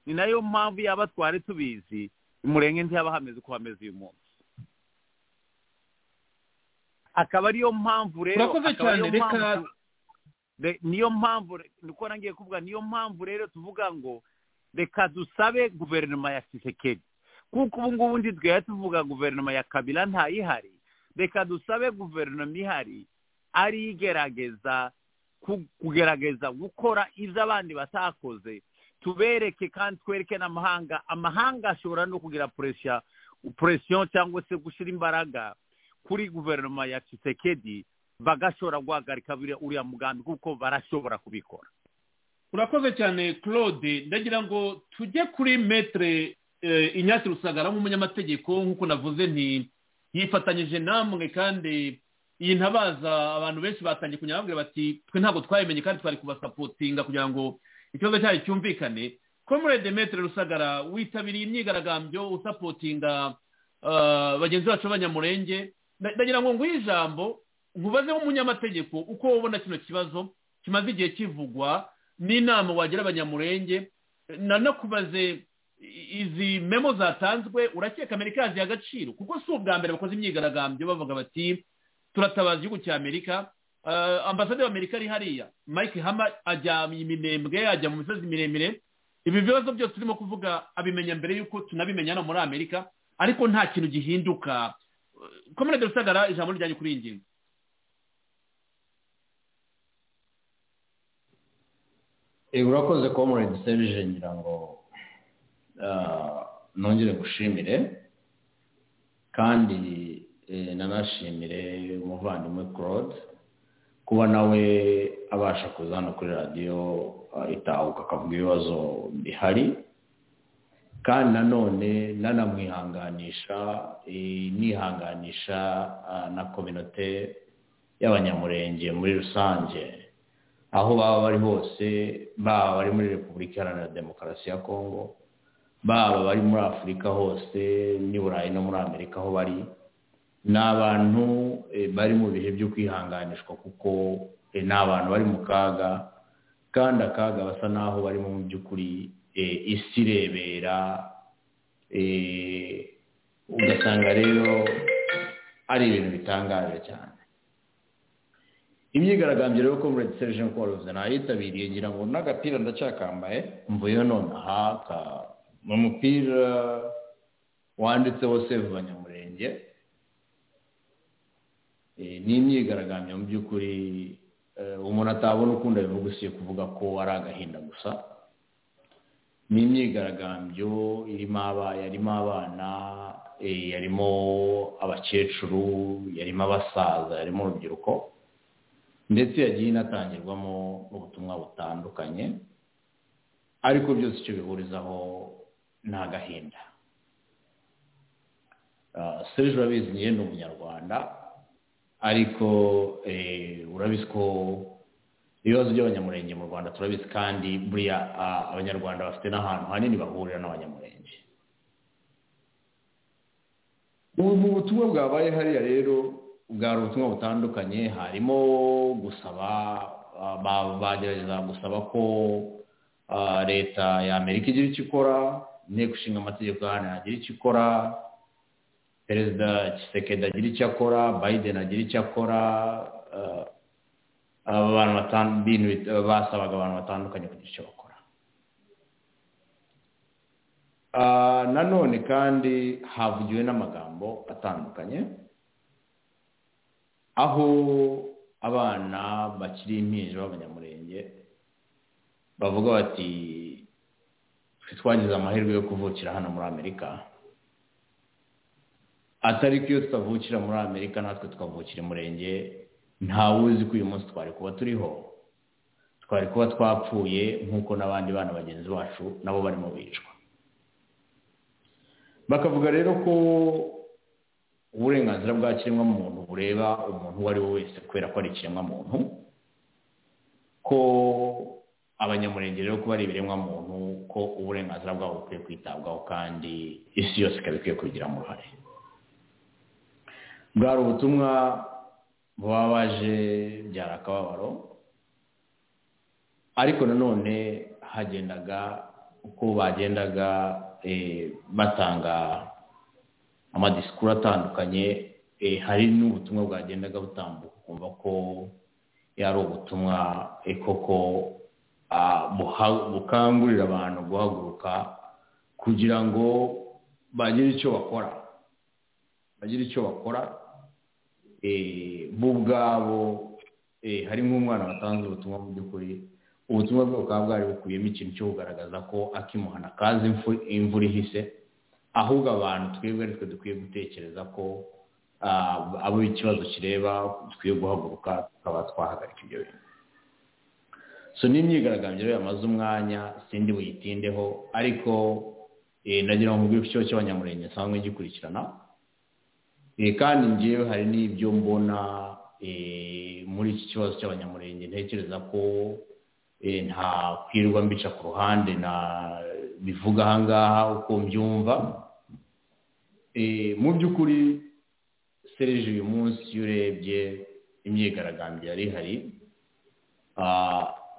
ni nayo mpamvu yaba twari tubizi umurenge ntihaba hameze uko hameze uyu munsi akaba ariyo mpamvu rero niyo mpamvu niko nangiye kuvuga niyo mpamvu rero tuvuga ngo reka dusabe guverinoma ya kisekedi kuko ubu ngubu ndi twari tuvuga guverinoma ya kabila ntayihari reka dusabe guverinoma ihari ari igerageza kugerageza gukora ibyo abandi batakoze tubereke kandi twereke n'amahanga amahanga ashobora no kugira puresiyo cyangwa se gushyira imbaraga kuri guverinoma ya kisekedi bagashobora guhagarika uriya mugambi kuko barashobora kubikora urakoze cyane claude ndagira ngo tujye kuri metere inyatsi rusagara nk'umunyamategeko nk'uko navuze nti yifatanyije namwe kandi iyi ntabaza abantu benshi batangiye kunyababwira bati twe ntabwo twayimenye kandi twari kubasapotinga kugira ngo ikibazo cyayo cyumvikane komurede metere rusagara witabiriye imyigaragambyo usapotinga bagenzi bacu b'abanyamurenge ndagira ngo nguhe ijambo nkubaze nk'umunyamategeko uko wabona kino kibazo kimaze igihe kivugwa n'inama wagira abanyamurenge nanakubaze izi memo zatanzwe urakeka amerika yaziye agaciro kuko si ubwa mbere bakoze imyigaragambyo bavuga bati turatabaza igihugu cya amerika ambasade y'amerika ari hariya mike hama ajya iminembwe ajya mu misozi miremire ibi bibazo byose turimo kuvuga abimenya mbere y'uko tunabimenya hano muri amerika ariko nta kintu gihinduka komine de rusagara ijambo ryanjye kuri iyi ngingo urakoze komuredi serije ngira ngo nongere gushimire kandi nanashimire umuvandimwe claude kuba nawe abasha kuza hano kuri radiyo itahuka akavuga ibibazo bihari kandi nanone nanamwihanganisha nihanganisha na kominote y'abanyamurenge muri rusange aho baba bari hose baba bari muri repubulika iharanira demokarasi ya kongo baba bari muri afurika hose n'i burayi no muri amerika aho bari ni abantu bari mu bihe byo kwihanganishwa kuko ni abantu bari mu kaga kandi akaga basa n'aho barimo mu by'ukuri isi irebera ugasanga rero ari ibintu bitangaje cyane imyigaragambyo rero ko muri serije nkoroze nayitabiriye ngira ngo n'agapira ndacyakambaye mvuyeho nonaha ni umupira wanditseho save abanyamurenge ni imyigaragambyo mu by'ukuri umuntu atabona ukunda bivuga usiye kuvuga ko ari agahinda gusa ni imyigaragambyo irimo yarimo abana yarimo abakecuru yarimo abasaza yarimo urubyiruko ndetse yagiye inatangirwamo ubutumwa butandukanye ariko byose icyo bihurizaho ni agahinda serije urabizi ni umunyarwanda ariko urabizi ko ibibazo by'abanyamurenge mu rwanda turabizi kandi buriya abanyarwanda bafite n'ahantu hanini bahurira n'abanyamurenge ubu butumwa bwabaye hariya rero bwari ubutumwa butandukanye harimo gusaba bagerageza gusaba ko leta ya amerika igira icyo ikora inteko ishinga amategeko hano yagira icyo ikora perezida kisekedi agira icyo akora biden agira icyo akora basabaga abantu batandukanye kugira icyo bakora nanone kandi havugiwe n'amagambo atandukanye aho abana bakiri impinja b'abanyamurenge bavuga bati twagize amahirwe yo kuvukira hano muri amerika atari ko iyo tutavukira muri amerika natwe tukavukira umurenge ntawuzi ko uyu munsi twari kuba turiho twari kuba twapfuye nk'uko n'abandi bana bagenzi bacu nabo barimo bicwa bakavuga rero ko uburenganzira bwa kiremwamuntu bureba umuntu uwo ari we wese kubera ko ari ikiremwamuntu ko abanyamurenge rero kuba ari ibiremwamuntu ko uburenganzira bwabo bukwiye kwitabwaho kandi isi yose ikaba ikwiye kubigiramo uruhare bwari ubutumwa bubabaje byari akababaro ariko nanone hagendaga uko bagendaga batanga amadisikuru atandukanye hari n'ubutumwa bwagendaga butambuka ukumva ko yari ubutumwa koko bukangurira abantu guhaguruka kugira ngo bagire icyo bakora bagire icyo bakora bo ubwabo hari nk'umwana watanze ubutumwa mu by'ukuri ubutumwa bwe bukaba bwari bukubiyemo ikintu cyo kugaragaza ko akimuhana kazi imvura ihise ahubwo abantu twebwe twe dukwiye gutekereza ko abo ikibazo kireba dukwiye guhaguruka tukaba twahagarika ibyo bintu so ni imyigaragambyo yamaze umwanya sindi buyitindeho ariko nagira ngo mbwire ikigo cy'abanyamurenge nsanzwe gikurikirana kandi ngewe hari n'ibyo mbona muri iki kibazo cy'abanyamurenge ntekereza ko ntakwirwa mbica ku ruhande na bivuga ahangaha uko mbyumva mu by'ukuri serije uyu munsi iyo urebye imyigaragambyo yari ihari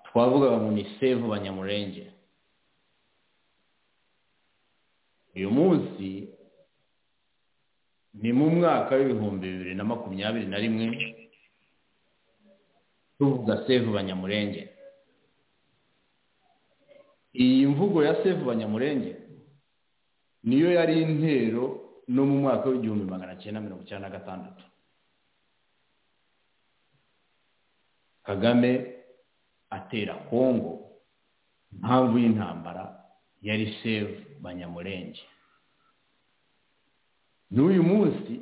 twavugaga ngo ni sevu banyamurenge uyu munsi ni mu mwaka w'ibihumbi bibiri na makumyabiri na rimwe tuvuga sevu banyamurenge iyi mvugo ya sevu banyamurenge niyo yari intero no mu mwaka w'igihumbi magana cyenda mirongo icyenda na gatandatu kagame atera kongo impamvu y'intambara yari sevu banyamurenge n'uyu munsi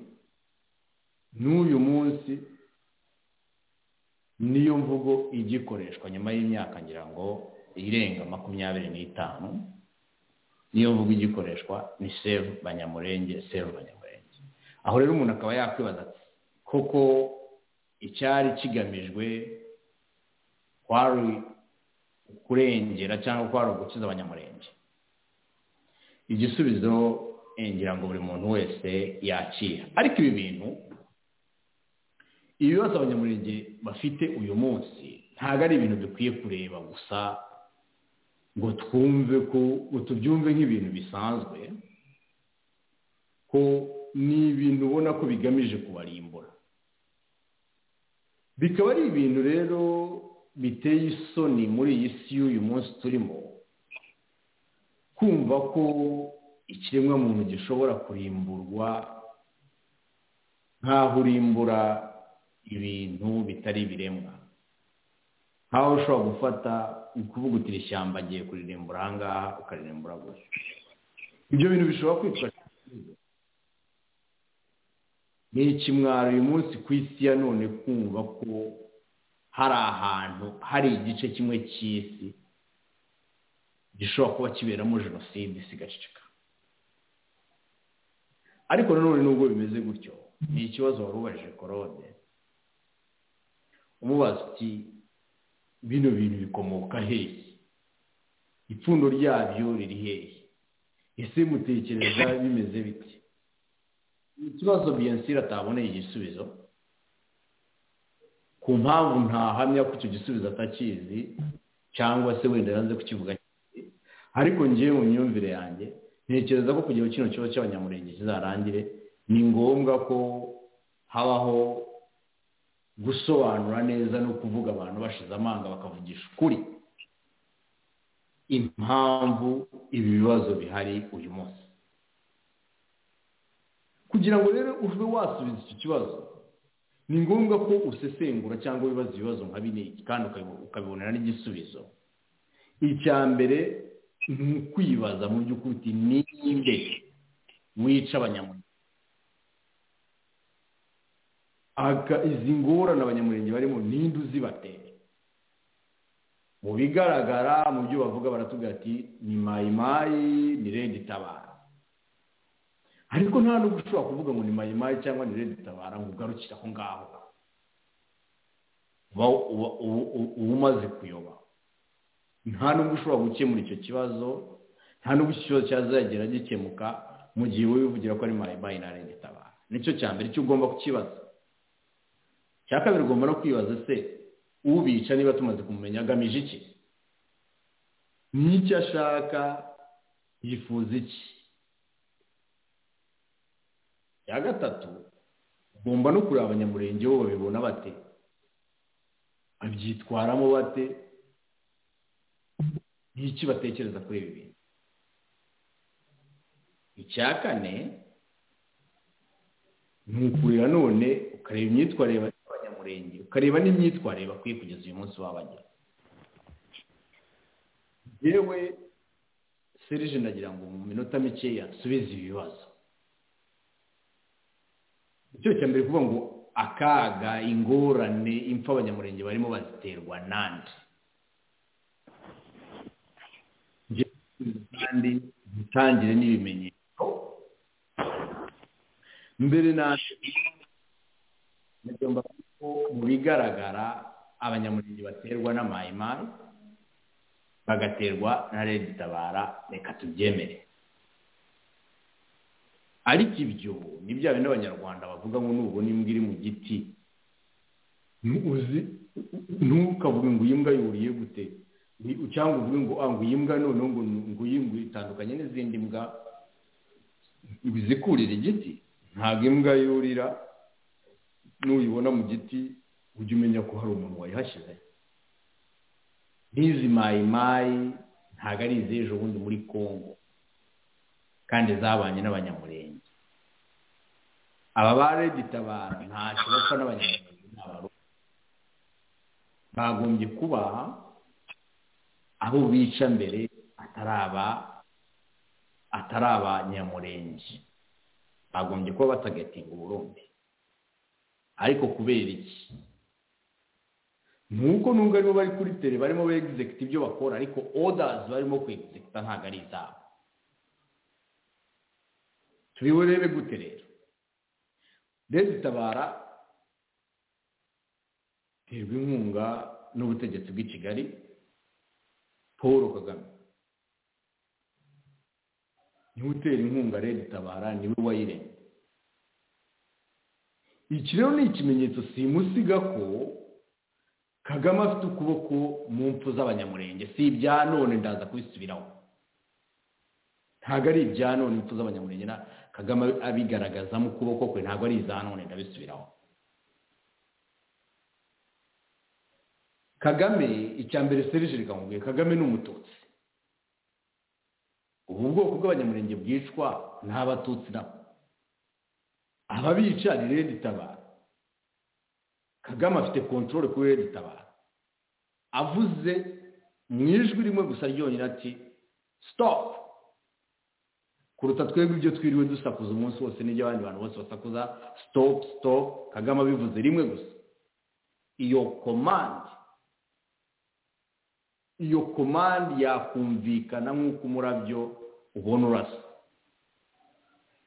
n'uyu munsi niyo mvugo igikoreshwa nyuma y'imyaka ngira ngo irenga makumyabiri n'itanu niyo mvugo igikoreshwa ni sevu banyamurenge sevu banyamurenge aho rero umuntu akaba yakwibaza koko icyari kigamijwe kwari kurengera cyangwa kwari ugukiza abanyamurenge igisubizo ngira ngo buri muntu wese yakira ariko ibi bintu ibibazo abanyamurenge bafite uyu munsi ntabwo ari ibintu dukwiye kureba gusa ngo twumve ko tubyumve nk'ibintu bisanzwe ko ni ibintu ubona ko bigamije kubarimbura bikaba ari ibintu rero biteye isoni muri iyi si y'uyu munsi turimo kumva ko ikiremwamuntu gishobora kurimburwa nk'aho urimbura ibintu bitari ibiremwa nk'aho ushobora gufata ukuvuga uti ishyamba agiye kuririmbura ahangaha ukaririmbura gusa ibyo bintu bishobora kwitwa ni ikimwaro uyu munsi ku isi ya none kumva ko hari ahantu hari igice kimwe cy'isi gishobora kuba kiberamo jenoside isigacika ariko nanone nubwo bimeze gutyo ni ikibazo wari ubajije korode umubaza uti bino bintu bikomoka hehe ipfundo ryabyo riri hehe ese mutekereza bimeze bite ikibazo biyensira ataboneye igisubizo ku mpamvu ntahamya ko icyo gisubizo atakizi cyangwa se wenda yanze kukivuga ariko ngewe mu myumvire yanjye ntekereza ko kugira ngo kino kibazo cy'abanyamurenge kizarangire ni ngombwa ko habaho gusobanura neza no kuvuga abantu bashize amanga bakavugisha ukuri impamvu ibi bibazo bihari uyu munsi kugira ngo rero ube wasubiza iki kibazo ni ngombwa ko usesengura cyangwa wibaza ibibazo nka bine kandi ukabibonera n'igisubizo icya mbere ni ukwibaza mu by'ukuri uti ninde wica abanyamurenge izi ngorane abanyamurenge barimo ninde uzibatera mu bigaragara mu byo bavuga baratubwira ati ni mayimayi ni redi tabara ariko nta n'ubwo ushobora kuvuga ngo ni mayimayi cyangwa ni redi tabara ngo ugarukire aho ngaho uba umaze kuyoba nta n'ubwo ushobora gukemura icyo kibazo nta n'ubwo icyo kibazo cyazagera gikemuka mu gihe wowe wivugira ko ari mayimayi na redi tabara nicyo cya mbere cyo ugomba kukibaza cya kabiri ugomba no kwibaza se ubica niba tumaze kumumenya agamije iki n'icyo ashaka yifuza iki cya gatatu ugomba no kureba abanyamurenge bo babibona bate abyitwaramo bate n'iki batekereza kuri ibi bintu icya kane ni ukurira none ukareba imyitwarire y'abanyamurenge ukareba n'imyitwarire bakwiye kugeza uyu munsi babagira yewe serije ndagira ngo mu minota mikeya asubize ibi bibazo icyo cya mbere kuvuga ngo akaga ingorane impfu abanyamurenge barimo baziterwa nande kandi dutangire n'ibimenyetso mbere naje nagomba ko mu bigaragara abanyamurenge baterwa n'amayimayi bagaterwa na redi tabara reka tubyemere ariko ibyo ni bya bindi abanyarwanda bavuga ngo nubona imbwa iri mu giti ntuzi ntukavuge ngo iyi mbwa yuriye gute cyangwa uvuge ngo ah ngo iyi mbwa noneho ngo ngo iyi mbwa itandukanye n'izindi mbwa bizikurira igiti ntabwo imbwa yurira n'uyibona mu giti ujya umenya ko hari umuntu wayihashyize nk'izi mayimayi ntabwo ari iz'ejo bundi muri congo kandi zabanye n'abanyamurenge aba baregitabara ntacyo bapfa n'abanyamurenge n'abarundi bagombye kuba abo bica mbere ataraba atari abanyamurenge bagombye kuba batagatinga uburundi ariko kubera iki nuko nubwo aribo bari kuri tere barimo begizegita ibyo bakora ariko odazi barimo kwegizegita ntabwo ari izabo turiburebe gute rero rezitabara terwa inkunga n'ubutegetsi bw'i kigali paul kagame niwe utera inkunga rezitabara niwe wayiremye iki rero ni ikimenyetso simusiga ko kagame afite ukuboko mu mpfu z'abanyamurenge si ibya none ndaza kubisubiraho ntabwo ari ibya none impfu z'abanyamurenge na kagame abigaragazamo ukuboko kwe ntabwo ari iza none ndabisubiraho kagame icya mbere serije rikamubwiye kagame ni umututsi ubu bwoko bw'abanyamurenge bwicwa n'abatutsi nabo ababica ni redi tabara kagame afite kontorore kuri redi tabara avuze mu ijwi rimwe gusa ryonyine ati sitopu kuruta twebwe ibyo twiriwe dusakuza umunsi wose n'ibyo abandi bantu bose basakuza sitopu sitopu kagame abivuze rimwe gusa iyo komandi iyo komandi yakumvikana nk'uko umurabyo ubona urasa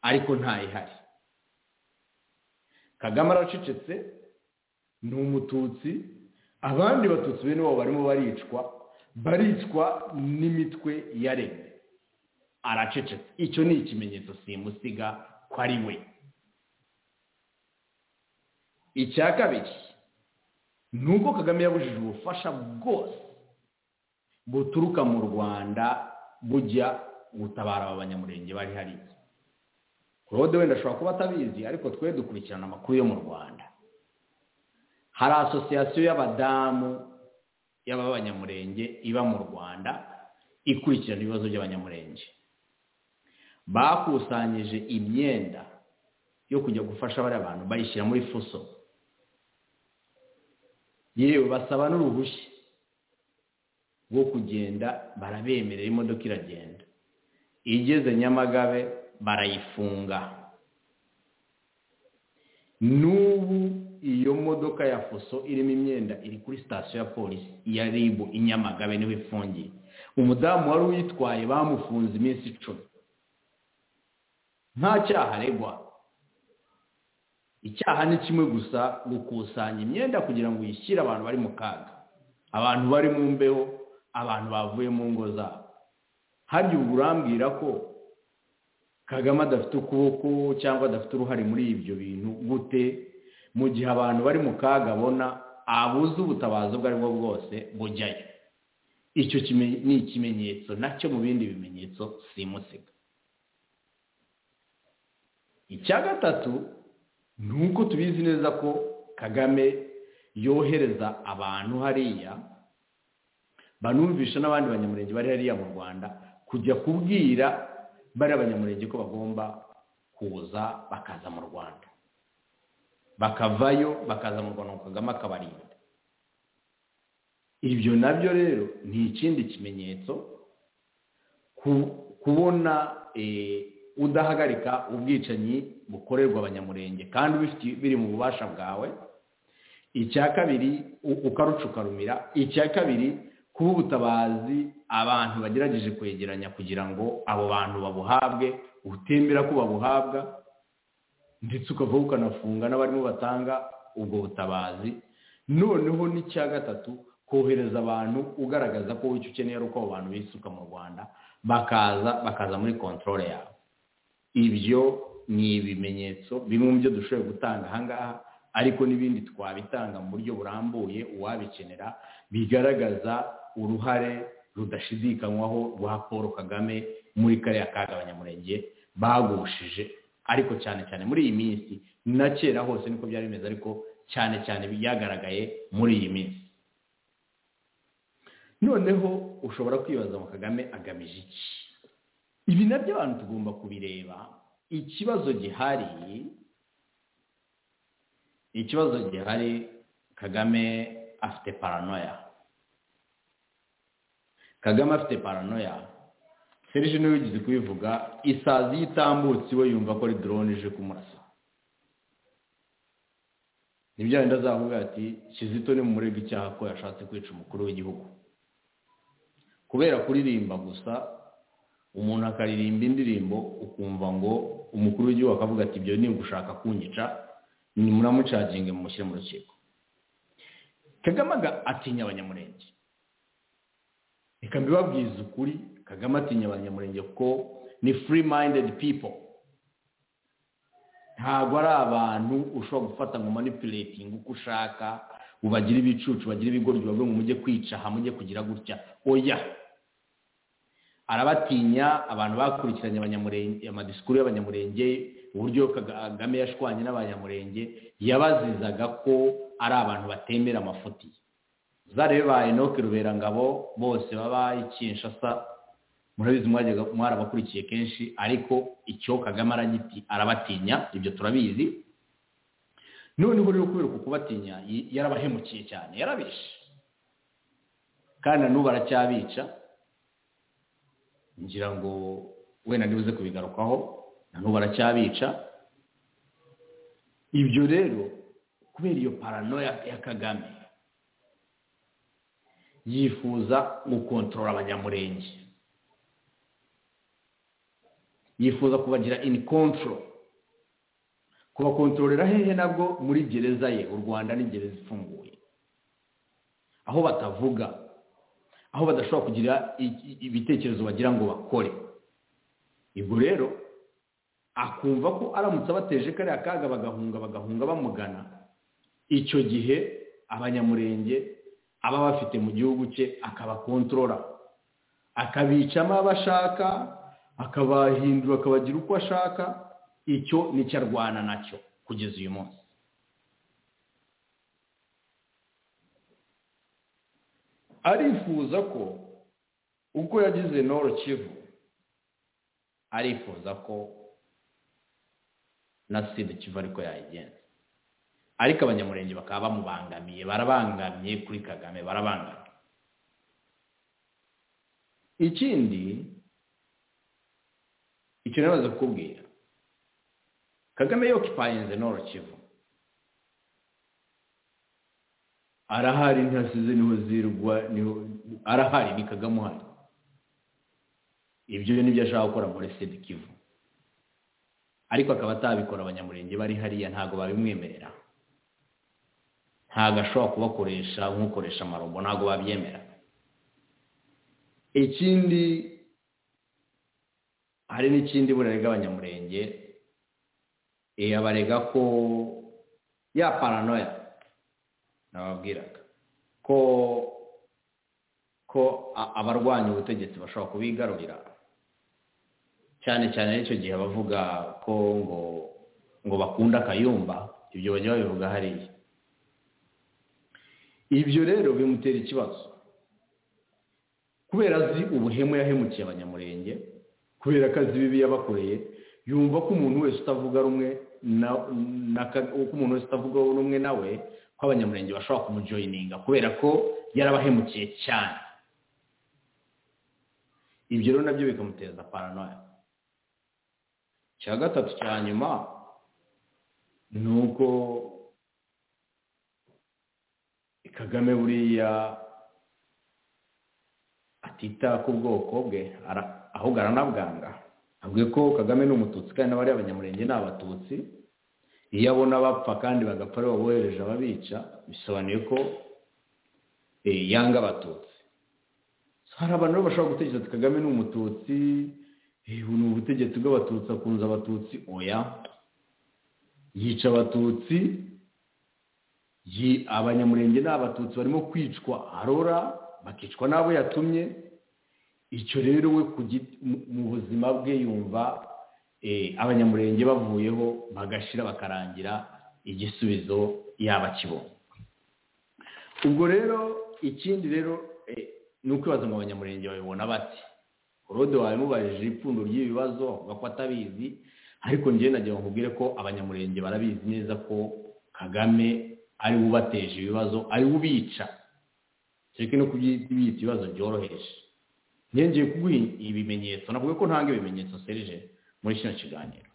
ariko ntayihari kagame aracecetse ni umututsi abandi batutsi bene wabo barimo baricwa baricwa n'imitwe ya rege aracecetse icyo ni ikimenyetso simusiga ko ari we icya kabiri ni uko kagame yabujije ubufasha bwose buturuka mu rwanda bujya gutabara aba banyamurenge bari hariya claude wenda ashobora kuba atabizi ariko twe dukurikirana amakuru yo mu rwanda hari asosiyasiyo y'abadamu y'abanyamurenge iba mu rwanda ikurikirana ibibazo by'abanyamurenge bakusanyije imyenda yo kujya gufasha bariya bantu bayishyira muri fuso yewe basaba n'uruhushya rwo kugenda barabemerera imodoka iragenda igeze nyamagabe barayifunga n'ubu iyo modoka ya fuso irimo imyenda iri kuri sitasiyo ya polisi iya ribu i nyamagabe niwe ifungiye umudamu wari uyitwaye bamufunze iminsi icumi nta cyaha aregwa icyaha ni kimwe gusa gukusanya imyenda kugira ngo uyishyire abantu bari mu kaga abantu bari mu mbeho abantu bavuye mu ngo zabo harya ubu urambwira ko kagame adafite ukuboko cyangwa adafite uruhare muri ibyo bintu gute mu gihe abantu bari mu kaga abona abuze ubutabazi ubwo ari bwo bwose bujyayo icyo ni ikimenyetso nacyo mu bindi bimenyetso simusiga icya gatatu ni uko tubizi neza ko kagame yohereza abantu hariya banumvisha n'abandi banyamurenge bari hariya mu rwanda kujya kubwira bari abanyamurenge ko bagomba kuza bakaza mu rwanda bakavayo bakaza mu rwanda ngo kagame akabarinda ibyo nabyo rero ni ikindi kimenyetso kubona udahagarika ubwicanyi bukorerwa abanyamurenge kandi biri mu bubasha bwawe icya kabiri ukarucukarumira icya kabiri kuba ubutabazi abantu bagerageje kwegeranya kugira ngo abo bantu babuhabwe utembera ko babuhabwa ndetse ukava ukanafunga n'abarimo batanga ubwo butabazi noneho n'icya gatatu kohereza abantu ugaragaza ko icyo ukeneye ari uko abo bantu bisuka mu rwanda bakaza bakaza muri kontorore yabo ibyo ni ibimenyetso bimwe mu byo dushoboye gutanga ahangaha ariko n'ibindi twabitanga mu buryo burambuye uwabikenera bigaragaza uruhare rudashidikanywaho rwa paul kagame muri kariya kagabanyamurenge bagushije ariko cyane cyane muri iyi minsi na kera hose niko byari bimeze ariko cyane cyane byagaragaye muri iyi minsi noneho ushobora kwibaza ngo kagame agamije iki ibi nabyo abantu tugomba kubireba ikibazo gihari ikibazo gihari kagame afite paranoya kagame afite paranoya serije niwe wigeze kubivuga isazi iyo itambutse iwe yumva ko ari dorone ije kumurasa nibyo wenda azavuga ati kizito ni murega icyaha ko yashatse kwica umukuru w'igihugu kubera kuririmba gusa umuntu akaririmba indirimbo ukumva ngo umukuru w'igihugu akavuga ati ibyo ni ugushaka kunyica ni muramucaginge mushyire mu rukiko kagame atinya abanyamurenge reka mbibabwize ukuri kagame atinya abanyamurenge kuko ni free minded people ntabwo ari abantu ushobora gufata ngo manipulating uko ushaka ubagire ibicucu bagire ibigoryi bavuga ngo mujye kwicaha mujye kugira gutya oya arabatinya abantu bakurikiranye amadisikuru y'abanyamurenge uburyo kagame yashwanye n'abanyamurenge yabazizaga ko ari abantu batemera amafuti zare ba enoke ruberangabo bose baba ikinshasa murabizi mwarabakurikiye kenshi ariko icyo kagame aragiti arabatinya ibyo turabizi noneho rero kubera uku kubatinya yarabahemukiye cyane yarabishe kandi na n'ubu aracyabica ngira ngo wenda nibuze kubigarukaho n'ubu baracyabica ibyo rero kubera iyo paranoya ya kagame yifuza gukontorora abanyamurenge yifuza kubagira ini kontoro kubakontororera hehe nabwo muri gereza ye u rwanda ni gereza ifunguye aho batavuga aho badashobora kugira ibitekerezo bagira ngo bakore ubwo rero akumva ko aramutse abateje kariya kaga bagahunga bagahunga bamugana icyo gihe abanyamurenge aba bafite mu gihugu cye akabakontorora akabicamo abo ashaka akabahindura akabagira uko ashaka icyo nicyo arwana nacyo kugeza uyu munsi arifuza ko ubwo yagize noro kivu arifuza ko na sida kivu ariko yayigenza ariko abanyamurenge bakaba bamubangamiye barabangamiye kuri kagame barabangamiye ikindi icyo nabaze kukubwira kagame yokipayinze noro kivu arahari ntihasize niho zirwa niho arahari ni kagame uhari ibyo nibyo ashaka gukora muri sida kivu ariko akaba atabikora abanyamurenge bari hariya ntabwo babimwemerera ntabwo ashobora kubakoresha nk'ukoresha amarobo ntabwo babyemera ikindi hari n'ikindi burarega abanyamurenge barega ko ya paranoya nababwiraga ko ko abarwanya ubutegetsi bashobora kubigarurira cyane cyane n'icyo gihe bavuga ko ngo ngo bakunda akayumba ibyo bajya babivuga hariya ibyo rero bimutera ikibazo kubera azi ubuhemu yahemukiye abanyamurenge kubera ko azi bibi yabakoreye yumva ko umuntu wese utavuga rumwe ko umuntu wese utavuga rumwe nawe ko abanyamurenge bashobora kumujoyininga kubera ko yarabahemukiye cyane ibyo rero nabyo bikamuteza paranoya icya gatatu cya nyuma ni uko kagame buriya atita ku bwoko bwe ahubwo aranabwanga avuga ko kagame ni umututsi kandi n'abariya abanyamurenge ni abatutsi iyo abona bapfa kandi bagapfa ari bohereje ababica bisobanuye ko yanga abatutsi hari abantu bashobora gutekereza ati kagame ni umututsi ni ubutegetsi bw'abatutsi akunze abatutsi oya yica abatutsi abanyamurenge ni abatutsi barimo kwicwa arora bakicwa n'abo yatumye icyo rero we mu buzima bwe yumva abanyamurenge bavuyeho bagashira bakarangira igisubizo yaba kibonye ubwo rero ikindi rero ni ukwibaza ngo abanyamurenge babibona bati rode wabimubajije ipfundo ry'ibibazo avuga ko atabizi ariko njye nagira ngo nkubwire ko abanyamurenge barabizi neza ko kagame ari we ubateje ibibazo ari we ubica kereka no kubyita ibibazo byoroheje ngiye kuguha ibimenyetso navuga ko ntanga ibimenyetso serije muri kino kiganiro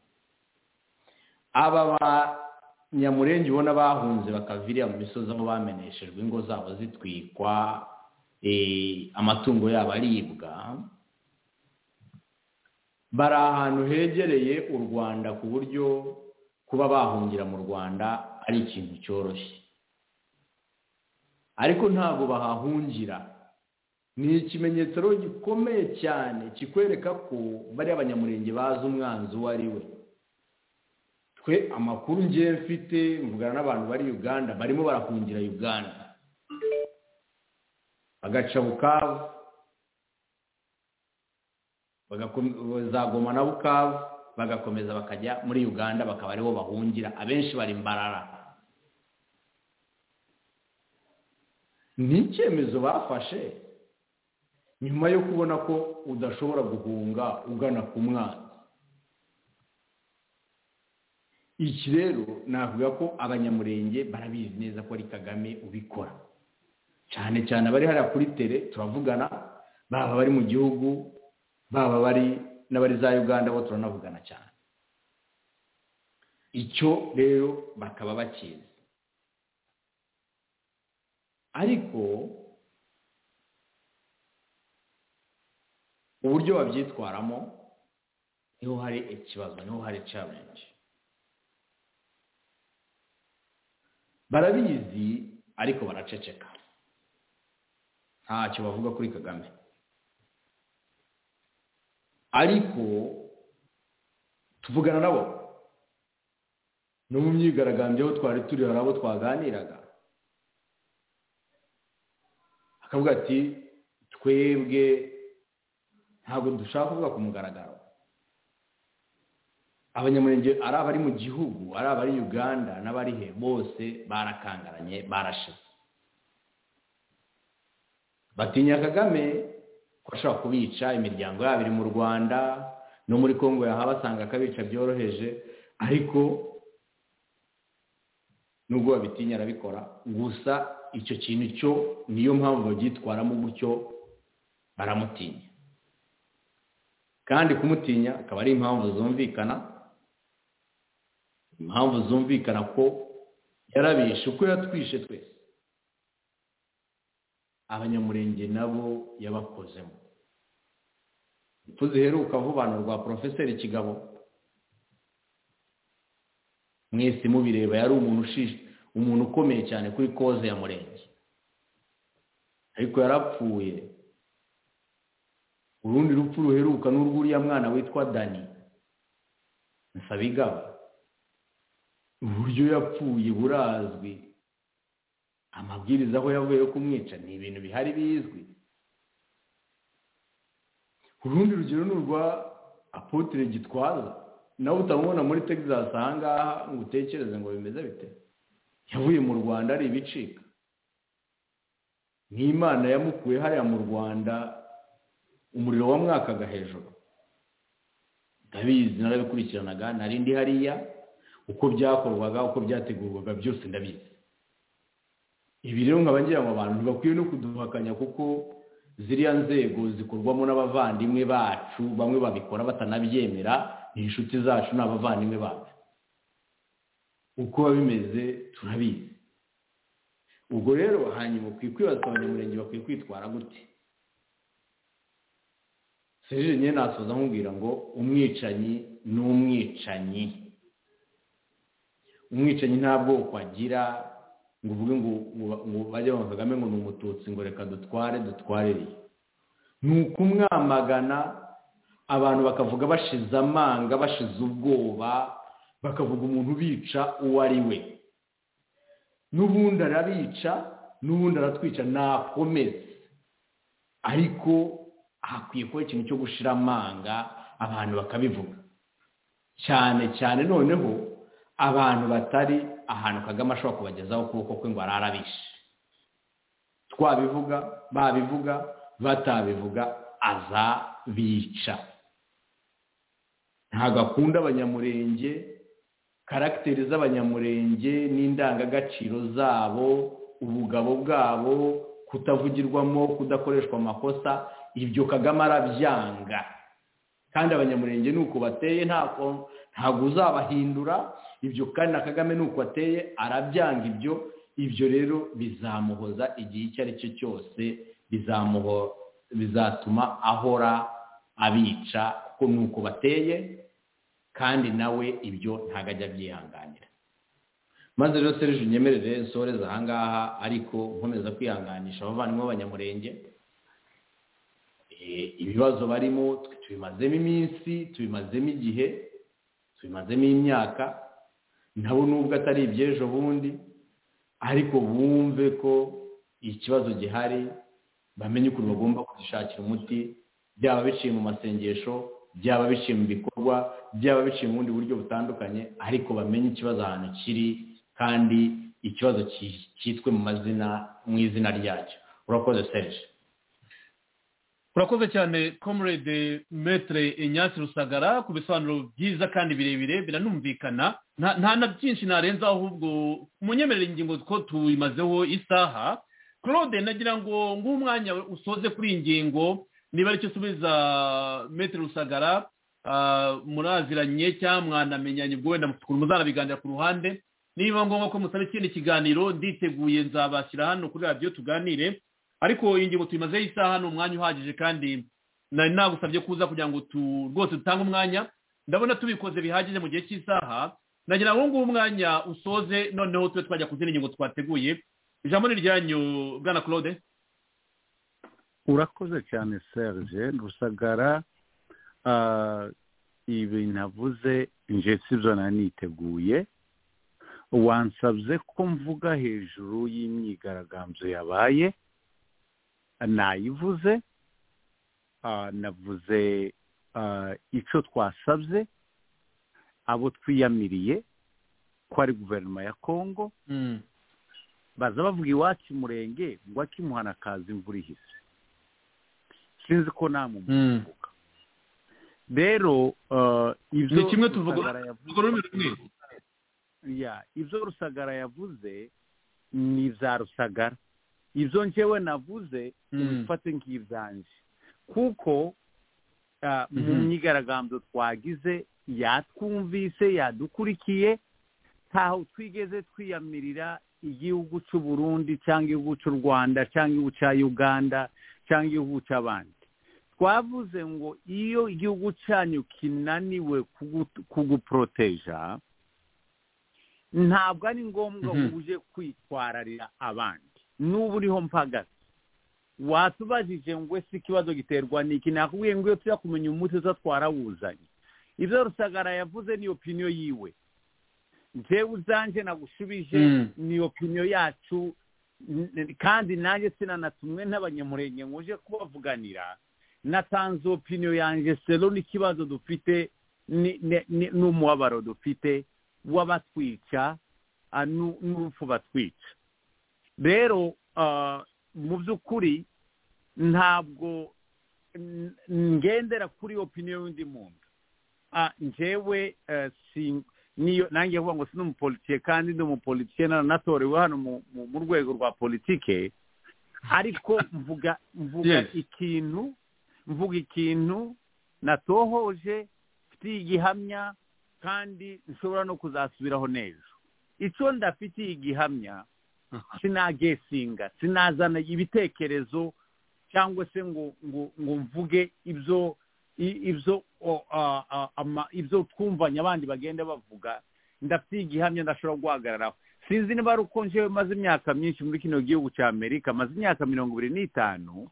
aba banyamurenge ubona bahunze bakava iriya mu misozi aho bameneshejwe ingo zabo zitwikwa amatungo yabo aribwa bari ahantu hegereye u rwanda ku buryo kuba bahungira mu rwanda ari ikintu cyoroshye ariko ntabwo bahahungira ni ikimenyetso rero gikomeye cyane kikwereka ko bari abanyamurenge bazi umwanzi uwo ari we twe amakuru ngiye mfite mvugana n'abantu bari uganda barimo barahungira uganda bagaca bukavu bagagoma na bukavu bagakomeza bakajya muri uganda bakaba aribo bahungira abenshi bari mbarara ni icyemezo bafashe nyuma yo kubona ko udashobora guhunga ugana ku mwana iki rero navuga ko abanyamurenge barabizi neza ko ari kagame ubikora cyane cyane abari hariya kuri tere turavugana baba bari mu gihugu baba bari n'abari za uganda bo turanavugana cyane icyo rero bakaba bakizi ariko uburyo babyitwaramo niho hari ikibazo niho hari challenge barabizi ariko baraceceka ntacyo bavuga kuri kagame ariko tuvugana nabo no mu myigaragambyo aho twari turi hari abo twaganiraga akavuga ati twebwe ntabwo dushaka kuvuga ku mugaragaro abanyamurenge ari abari mu gihugu ari abari uganda n'abari he bose barakangaranye barashize batinya kagame ko ashobora kubica imiryango yabo iri mu rwanda no muri congo yaha basanga akabica byoroheje ariko nubwo babitinya arabikora gusa icyo kintu cyo niyo mpamvu babyitwaramo gutyo baramutinya kandi kumutinya akaba ari impamvu zumvikana impamvu zumvikana ko yarabishe uko yatwishe twese abanyamurenge nabo yabakozemo impfu ziheruka vuba rwa porofeseri kigabo mwese mubireba yari umuntu umuntu ukomeye cyane kuri koze ya murenge ariko yarapfuye urundi rupfu ruheruka n'urw'uriya mwana witwa dani nsabigaba uburyo yapfuye burazwi amabwiriza aho yavuye yo kumwica ni ibintu bihari bizwi urundi rugero ni urwa apotire gitwaza nawe utamubona muri texas ahangaha ngo utekereze ngo bimeze bite yavuye mu rwanda ari ibicika n'imana yamukuye hariya mu rwanda umuriro wamwakaga hejuru ndabizi narabikurikiranaga narindi hariya uko byakorwaga uko byategurwaga byose ndabizi ibi rero nkaba ngira ngo abantu ntibakwiye no kuduhakanya kuko ziriya nzego zikorwamo n'abavandimwe bacu bamwe babikora batanabyemera ni inshuti zacu ni abavandimwe bacu uko biba bimeze turabizi ubwo rero hanyuma ukwiye kwibaza abanyamurenge bakwiye kwitwara gute serije nyine nasoza nkubwira ngo umwicanyi ni umwicanyi umwicanyi nta bwoko agira ngo uvuge ngo bajye mu kagame ngo ni umututsi ngo reka dutware dutwarereye ni ukumwamagana abantu bakavuga bashize amanga bashize ubwoba bakavuga umuntu ubica uwo ari we n'ubundi arabica n'ubundi aratwica nakomeze ariko hakwiye kuba ikintu cyo gushira amanga abantu bakabivuga cyane cyane noneho abantu batari ahantu kagame ashobora kubagezaho ukuboko kwe ngo ararabishe twabivuga babivuga batabivuga azabica ntabwo akunda abanyamurenge karagiteri z'abanyamurenge n'indangagaciro zabo ubugabo bwabo kutavugirwamo kudakoreshwa amakosa ibyo kagame arabyanga kandi abanyamurenge ni uko bateye ntabwo uzabahindura ibyo kandi na kagame ni uko ateye arabyanga ibyo ibyo rero bizamuhoza igihe icyo ari cyo cyose bizatuma ahora abica kuko ni uko bateye kandi nawe ibyo ntabwo ajya abyihanganira maze rero serije unyemerere nsoreze ahangaha ariko nkomeza kwihanganisha abavandimwe b'abanyamurenge ibibazo barimo tubimazemo iminsi tubimazemo igihe tubimazemo imyaka nabo nubwo atari iby'ejo bundi ariko bumve ko ikibazo gihari bamenye ukuntu bagomba kuzishakira umuti byaba biciye mu masengesho byaba biciye mu bikorwa byaba biciye mu bundi buryo butandukanye ariko bamenye ikibazo ahantu kiri kandi ikibazo cyitwe mu mazina mu izina ryacyo urakoze serije urakoze cyane comrade metre inyatsi rusagara ku bisobanuro byiza kandi birebire biranumvikana nta na byinshi narenzaho ahubwo munyemerere ingingo ko tubimazeho isaha claude nagira ngo ng'umwanya usoze kuri iyi ngingo niba aricyo usubiza metre rusagara muraziranye cyangwa mwanamenyanye ubwo wenda muzanabiganira ku ruhande niba ngombwa ko musaba ikindi kiganiro nditeguye nzabashyira hano kuri radiyo tuganire ariko iyi ngingo tuyimazeho isaha ni umwanya uhagije kandi nari nagusabye kuza kugira ngo rwose dutange umwanya ndabona tubikoze bihagije mu gihe cy'isaha nagira ngo ngubu umwanya usoze noneho tube twajya ku zindi ngingo twateguye ijambo ni iryanyu bwana claude urakoze cyane serge rusagara ibintu avuze nje sibyo nari niteguye wansabye ko mvuga hejuru y'imyigaragambyo yabaye nayivuze navuze icyo twasabye abo twiyamiriye ko ari guverinoma ya kongo baza bavuga iwacu umurenge ngo akimuhana akaza imvura ihise sinzi ko nta mumuvuga rero ni kimwe tuvuga ururimi rumwe ibyo rusagara yavuze ni za rusagara ibyo njyewe navuze ubifate nk'ibyanjye kuko mu myigaragambyo twagize yatwumvise yadukurikiye ntaho twigeze twiyamirira igihugu cy'u Burundi cyangwa igihugu cy'u rwanda cyangwa igihugu cya uganda cyangwa igihugu cy'abandi twavuze ngo iyo igihugu cyanyu kinaniwe kuguporoteja ntabwo ari ngombwa ngo uje kwitwararira abandi n'ubu uriho mpagaze watubajije ngo ese ikibazo giterwa n'iki nakubwiye ngo iyo tujya kumenya umuti uza twarawuzanye ibyo rusagara yavuze ni opiniyo yiwe njyewe uzanjye nagushubije ni opiniyo yacu kandi nanjye sinanatumwe n'abanyamurenge ngo uje kubavuganira natanze opiniyo yanjye sero n'ikibazo dufite n'umubabaro dufite w'abatwica n'urupfu batwica rero mu by'ukuri ntabwo ngendera kuri opiniyo y'undi muntu njyewe nanjye vuba ngo si n'umupolitiye kandi ndi umupolitiye natorewe hano mu rwego rwa politike ariko mvuga ikintu mvuga ikintu natohoje mfitiye igihamya kandi nshobora no kuzasubiraho neza icyo ndafitiye igihamya sinagesinga sinazana ibitekerezo cyangwa se ngo ngo ngo mvuge ibyo ibyo ibyo twumvanye abandi bagenda bavuga ndafite igihamya ndashobora guhagararaho sinzi niba ari uko njewe maze imyaka myinshi muri kino gihugu cya amerika maze imyaka mirongo ibiri n'itanu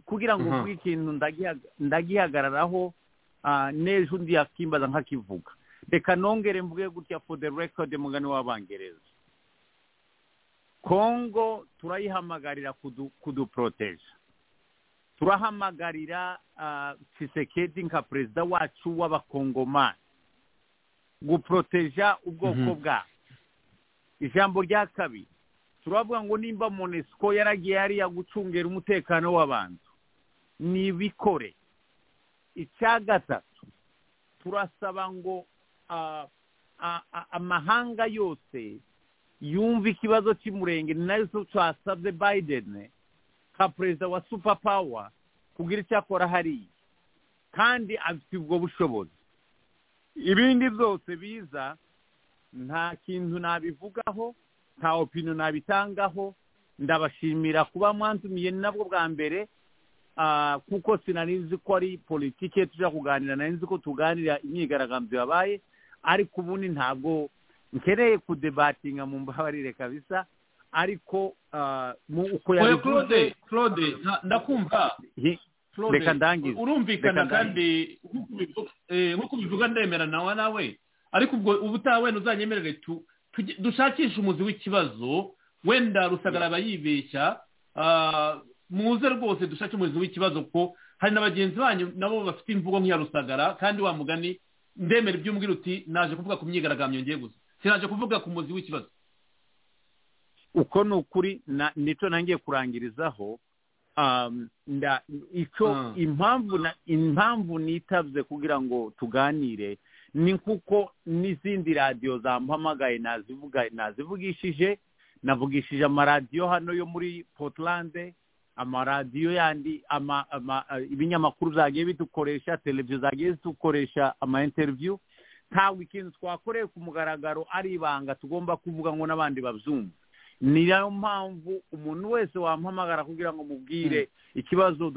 kugira ngo mvuge ikintu ndagihagararaho n'ejo undi yakimbaza nkakivuga reka nongere mvuge gutya for the record mugani w'abangereza kongo turayihamagarira kuduporoteje turahamagarira kisekedi nka perezida wacu w'abakongomani guporoteja ubwoko bwabo ijambo rya kabiri turavuga ngo nimba monesiko yaragiye hariya gucungera umutekano w'abantu nibikore icya gatatu turasaba ngo amahanga yose yumva ikibazo cy'umurenge ni nayo twasabye bayideni nka perezida wa supa pawa kugira icyo akora hariya kandi afite ubwo bushobozi ibindi byose biza nta kintu nabivugaho nta opino nabitangaho ndabashimira kuba mwantumiye nabwo bwa mbere kuko sinari nzi ko ari politiki tujya kuganira nari nzi ko tuganira imyigaragambyo yabaye ariko ubundi ntabwo nkeneye kudebatinga mu mbabarire kabisa ariko uko yabivuze claude ndakumva reka ndangize urumvikana kandi nk'uko ubivuga ndemera nawe nawe ariko ubwo ubutaha wenda uzanyemerere dushakishe umuzi w'ikibazo wenda rusagara aba yibeshya muze rwose dushake umuzi w'ikibazo kuko hari na bagenzi banyu nabo bafite imvugo nk'iya rusagara kandi wa mugani ndemera iby'umbwira uti naje kuvuga ku myigaragambyo ngiye gusa sinaje kuvuga ku muzi w'ikibazo uko ni ukuri nicyo nangiye kurangirizaho impamvu nitabye kugira ngo tuganire ni kuko n'izindi radiyo zampamagaye nazivugishije navugishije amaradiyo hano yo muri potilande amaradiyo yandi ibinyamakuru zagiye bidukoresha televiziyo zagiye zidukoresha amainteriviyu ntabwo ikintu twakoreye ku mugaragaro ari ibanga tugomba kuvuga ngo n'abandi babyumva niyo mpamvu umuntu wese wampamagara kugira ngo mubwire ikibazo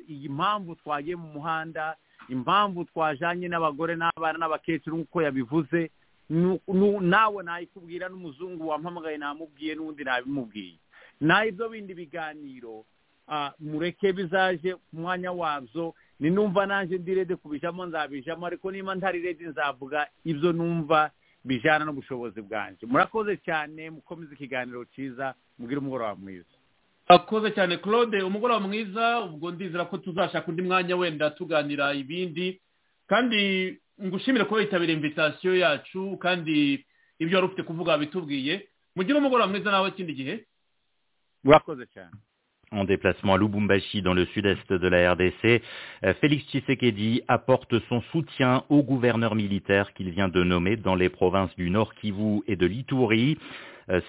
impamvu twagiye mu muhanda impamvu twajyanye n'abagore n'abana n'abakecuru nk'uko yabivuze nawe nayikubwira n'umuzungu wampamagaye namubwiye n'undi nabimubwiye naho ibyo bindi biganiro mureke bizaje ku mwanya wabyo ni numva nanjye ndi rede kubijamo nzabijamo ariko niba ntari rede nzavuga ibyo numva bijyana n'ubushobozi bwanjye murakoze cyane mukomeze ikiganiro cyiza mugire umugoroba mwiza murakoze cyane claude umugoroba mwiza ubwo ndizera ko tuzashaka undi mwanya wenda tuganira ibindi kandi ngushimire kuba yitabira imvitasiyo yacu kandi ibyo wari ufite kuvuga bitubwiye mugire umugoroba mwiza nawe ikindi gihe murakoze cyane en déplacement à Lubumbashi dans le sud-est de la RDC, Félix Tshisekedi apporte son soutien au gouverneur militaire qu'il vient de nommer dans les provinces du Nord Kivu et de l'Itourie.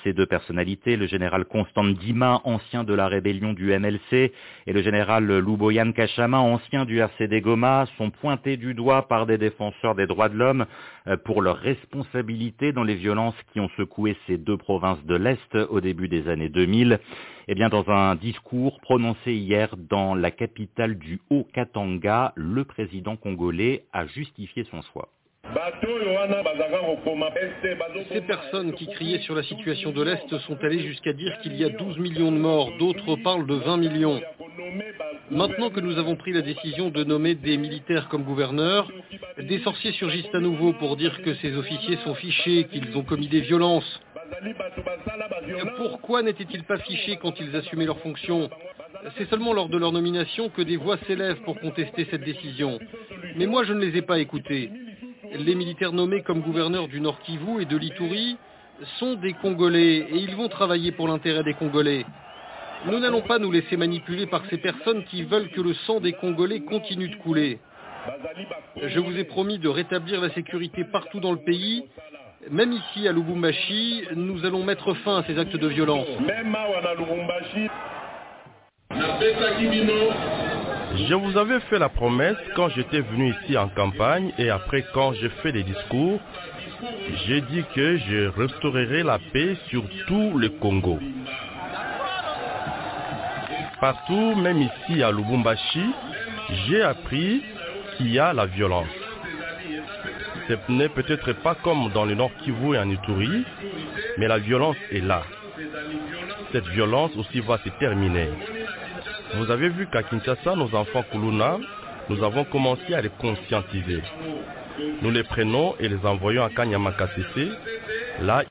Ces deux personnalités, le général Constant Dima, ancien de la rébellion du MLC, et le général Louboyan Kachama, ancien du RCD Goma, sont pointés du doigt par des défenseurs des droits de l'homme pour leur responsabilité dans les violences qui ont secoué ces deux provinces de l'Est au début des années 2000. Eh bien, dans un discours prononcé hier dans la capitale du Haut-Katanga, le président congolais a justifié son choix. Ces personnes qui criaient sur la situation de l'Est sont allées jusqu'à dire qu'il y a 12 millions de morts, d'autres parlent de 20 millions. Maintenant que nous avons pris la décision de nommer des militaires comme gouverneurs, des sorciers surgissent à nouveau pour dire que ces officiers sont fichés, qu'ils ont commis des violences. Pourquoi n'étaient-ils pas fichés quand ils assumaient leurs fonctions c'est seulement lors de leur nomination que des voix s'élèvent pour contester cette décision. Mais moi, je ne les ai pas écoutés. Les militaires nommés comme gouverneurs du Nord Kivu et de l'Itourie sont des Congolais et ils vont travailler pour l'intérêt des Congolais. Nous n'allons pas nous laisser manipuler par ces personnes qui veulent que le sang des Congolais continue de couler. Je vous ai promis de rétablir la sécurité partout dans le pays. Même ici à Lubumbashi, nous allons mettre fin à ces actes de violence. Je vous avais fait la promesse quand j'étais venu ici en campagne et après quand j'ai fait des discours, j'ai dit que je restaurerai la paix sur tout le Congo. Partout, même ici à Lubumbashi, j'ai appris qu'il y a la violence. Ce n'est peut-être pas comme dans le Nord Kivu et en Ituri, mais la violence est là. Cette violence aussi va se terminer. Vous avez vu qu'à Kinshasa, nos enfants Kuluna, nous avons commencé à les conscientiser. Nous les prenons et les envoyons à Kanyamakasese. Là,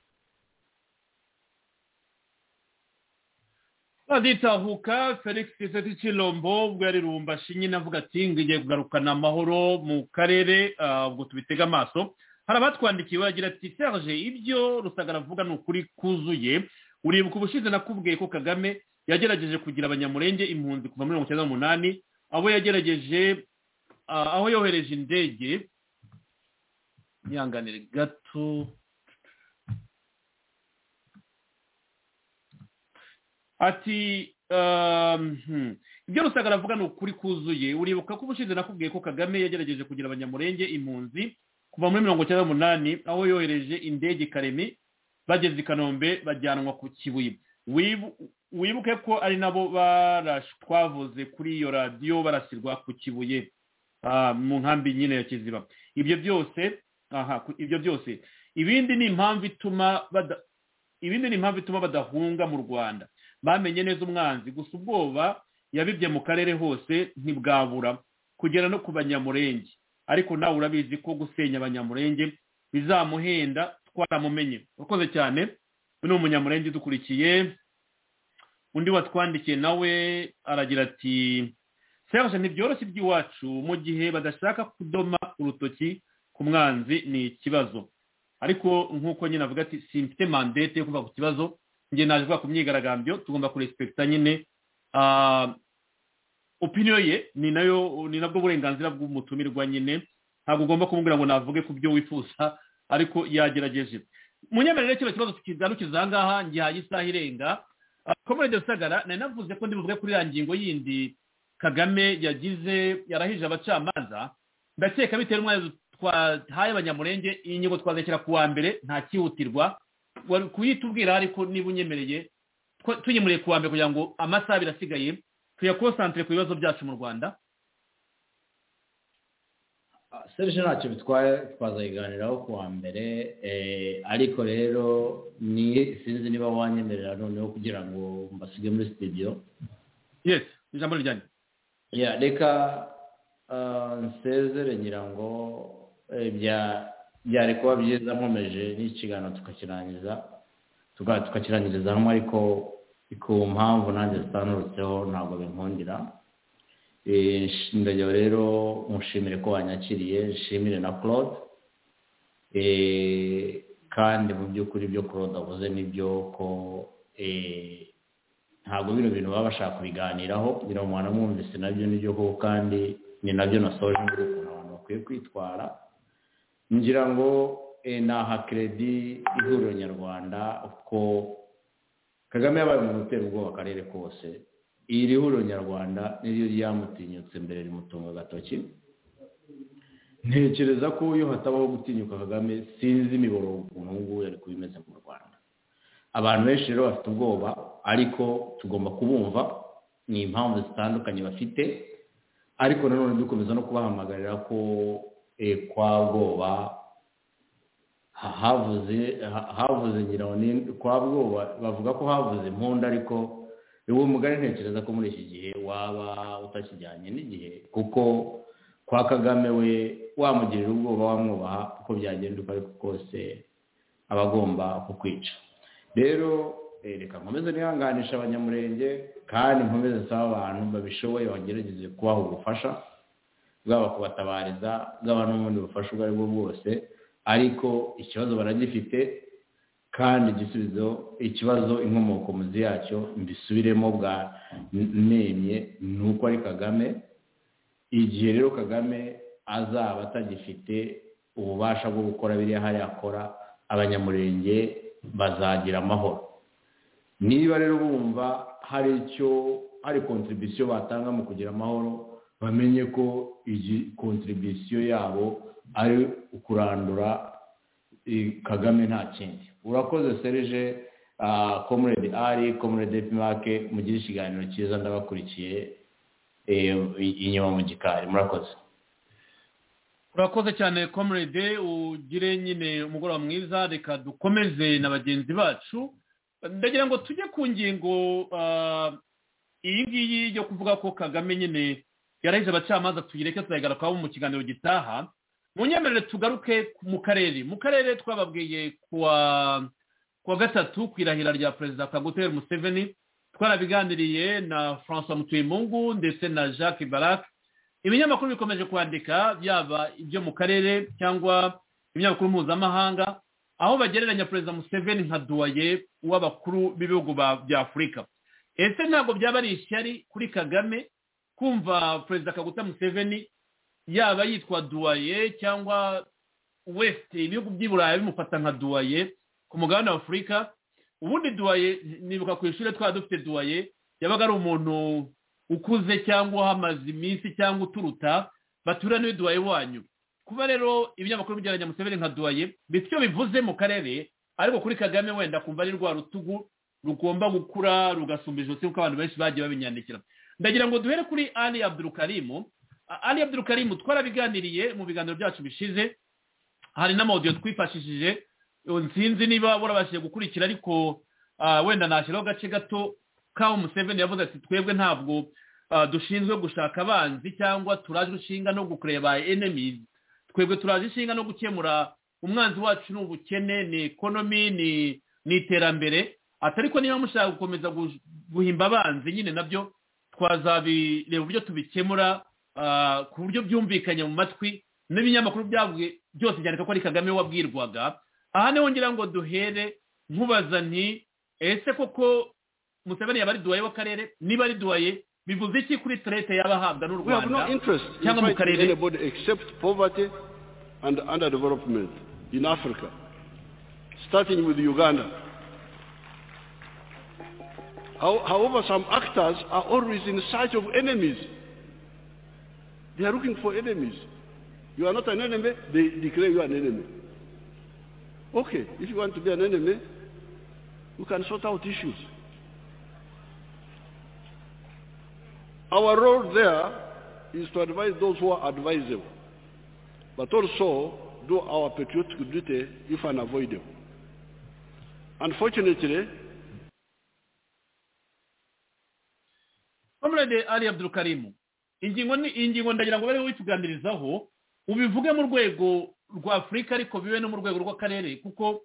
azitahuka felix kiseti kilombo ubwo yari rumbashi nyine avuga ati ngiye kugarukana amahoro mu karere ubwo tubitega amaso hari abatwandikiye baragira ati serge ibyo rusagara avuga ni ukuri kuzuye uribuka ubushize nakubwiye ko kagame yagerageje kugira abanyamurenge impunzi kuva muri mirongo icyenda n'umunani abo yagerageje aho yohereje indege yihanganire gato ati ibyo rusagara avuga ni ukuri kuzuye uribuka ko ubushize nakubwiye ko kagame yagerageje kugira abanyamurenge impunzi kuva muri mirongo icyenda n'umunani aho yohereje indege kareme bageze i kanombe bajyanwa ku kibuye wibuke ko ari nabo twavuze kuri iyo radiyo barasirwa ku kibuye mu nkambi nyine ya kiziba ibyo byose aha ibyo byose ibindi ni impamvu ituma ibindi ni impamvu ituma badahunga mu rwanda bamenye neza umwanzi gusa ubwoba yabibye mu karere hose ntibwabura kugera no ku banyamurenge ariko nawe urabizi ko gusenya abanyamurenge bizamuhenda twaramumenye urakoze cyane ni umunyamurenge dukurikiye undi watwandikiye nawe aragira ati serge ntibyoroshye iby'iwacu mu gihe badashaka kudoma urutoki ku mwanzi ni ikibazo ariko nk'uko nyine avuga ati simfite mandete yo kuva ku kibazo njye naje kuvuga ku myigaragambyo tugomba kurespekita nyine opiniyo ye ni nayo ni nabwo burenganzira bw'umutumirwa nyine ntabwo ugomba kumubwira ngo navuge ku byo wifuza ariko yagerageje munyemerere kino kibazo tukigarukiza aha ngaha ngihaye isaha irenga komerede rusagara nari navuze ko ndibuvuge kuri ya ngingo yindi kagame yagize yarahije abacamanza ndakeka bitewe n'umwanya twahaye abanyamurenge iyi ngingo twazashyira ku wa mbere nta cyihutirwa kuyitubwira ariko niba unyemereye tuyemuriye ku wa mbere kugira ngo amasaha abiri asigaye tuyakonsantire ku bibazo byacu mu rwanda serge ntacyo bitwaye twazayiganiraho ku wa mbere ariko rero ni sinzi niba wanyemerera noneho kugira ngo mbasige muri sitidiyo yesi ijambo rijyanye reka nsezere ngira ngo bya byari kuba byiza nkomeje n'ikiganiro tukakirangiza tukakirangiriza hamwe ariko ku mpamvu nanjye zitanurutseho ntabwo binkundira ndajya rero mushimire ko wanyakiriye nshimire na claude kandi mu by'ukuri ibyo claude avuze n'ibyo ko ntabwo bino bintu baba bashaka kubiganiraho kugira ngo umwana mwumvise nabyo n'ibyo kuko kandi ni nabyo nasoje muri ukuntu abantu bakwiye kwitwara ngira ngo ni aha keredi ihuriro nyarwanda ko kagame yabaye umuntu utera ubwoba akarere kose iri huriro nyarwanda niryo ryamutinyutse mbere rimutunga agatoki ntekereza ko iyo hatabaho gutinyuka kagame sinzi imiboro ukuntu ubu ngubu yari kuba imeze mu rwanda abantu benshi rero bafite ubwoba ariko tugomba kubumva ni impamvu zitandukanye bafite ariko nanone dukomeza no kubahamagarira ko kwa bwoba havuze havuze nyiranone kwa bwoba bavuga ko havuze impunda ariko uwo mugari ntekereza ko muri iki gihe waba utakijyanye n'igihe kuko kwa kagame we wamugirira ubwoba wamwubaha uko byagenda uko ariko kose aba agomba kukwica rero reka nkomeze nihanganisha abanyamurenge kandi nkomeze nsaba abantu babishoboye bagerageze kubaha ubufasha bwaba kubatabariza bwaba n'ubundi bufasha ubwo aribwo bwose ariko ikibazo baragifite kandi igisubizo ikibazo inkomoko muzi yacyo mbisubiremo bwa nemye ni uko ari kagame igihe rero kagame azaba atagifite ububasha bwo gukora biriya hariya akora abanyamurenge bazagira amahoro niba rero bumva hari icyo hari kontribisiyo batanga mu kugira amahoro bamenye ko iyi kontribisiyo yabo ari ukurandura kagame nta kindi urakoze serije komurede ari komurede pimake mugire ikiganiro cyiza ndabakurikiye inyuma mu gikari murakoze urakoze cyane komurede ugire nyine umugoroba mwiza reka dukomeze na bagenzi bacu ndagira ngo tujye ku ngingo iyi ngiyi yo kuvuga ko kagame nyine yarahije abacamanza tuyireke tuyagarukwaho mu kiganiro gitaha mu nyemerere tugaruke mu karere mu karere twababwiye kuwa kuwa gatatu ku irahira rya perezida kagutera museveni twarabiganiriye na francois mutuyemungu ndetse na jacques barak ibinyamakuru bikomeje kwandika byaba ibyo mu karere cyangwa ibinyamakuru mpuzamahanga aho bagereranya perezida museveni nka duwaye w'abakuru b'ibihugu by'afurika ese ntabwo byaba ari ishyari kuri kagame kumva perezida kaguta museveni yaba yitwa duwaye cyangwa wesite ibihugu by'i burayi bimufata nka duwaye ku mugabane wa afurika ubundi duwaye nibuka ku ishuri twaba dufite duwaye yabaga ari umuntu ukuze cyangwa uhamaze iminsi cyangwa uturuta batura n'iyo duwaye wanyu kuba rero ibinyamakuru by'abanya museveni nka duwaye bityo bivuze mu karere ariko kuri kagame wenda kumva ari rwa rutugu rugomba gukura rugasumba ijosi kuko abantu benshi bagiye babinyandikira ndagira ngo duhere kuri ali abdurukarimu ali abdurukarimu twarabiganiriye mu biganiro byacu bishize hari n'amawudiyo twifashishije sinzi niba burabashije gukurikira ariko wenda nashyiraho agace gato k'aho museveni yavuze ati twebwe ntabwo dushinzwe gushaka abanzi cyangwa turaje inshinga no gukureba enemizi twebwe turaje inshinga no gukemura umwanzi wacu ni ubukene ni ekonomi ni iterambere atari ko niba mushaka gukomeza guhimba abanzi nyine nabyo twazabireba uburyo tubikemura ku buryo byumvikanye mu matwi n'ibinyamakuru byavuye byose cyane ko ari kagame wabwirwaga aha niho ngira ngo duhere nkubaza nti ese koko museveni yaba ari duwaye w'akarere niba ari duwaye bivuze iki kuri turete yaba ahabwa n'u rwanda cyangwa mu karere except poverty and underdevelopment in africa starting with uganda however some actors are always in search of enemies they are looking for enemies you are not an enemy they declare you an enemy Okay, if you want to be an enemy, you can sort out issues. Our role there is to advise those who are advisable, but also do our patriotic duty if unavoidable. Unfortunately, Comrade Ali Abdul Karimu, ingingo ni ingingo ndagira ngo bari wituganirizaho ubivuge mu rwego rwa afurika ariko bibe no mu rwego rw'akarere kuko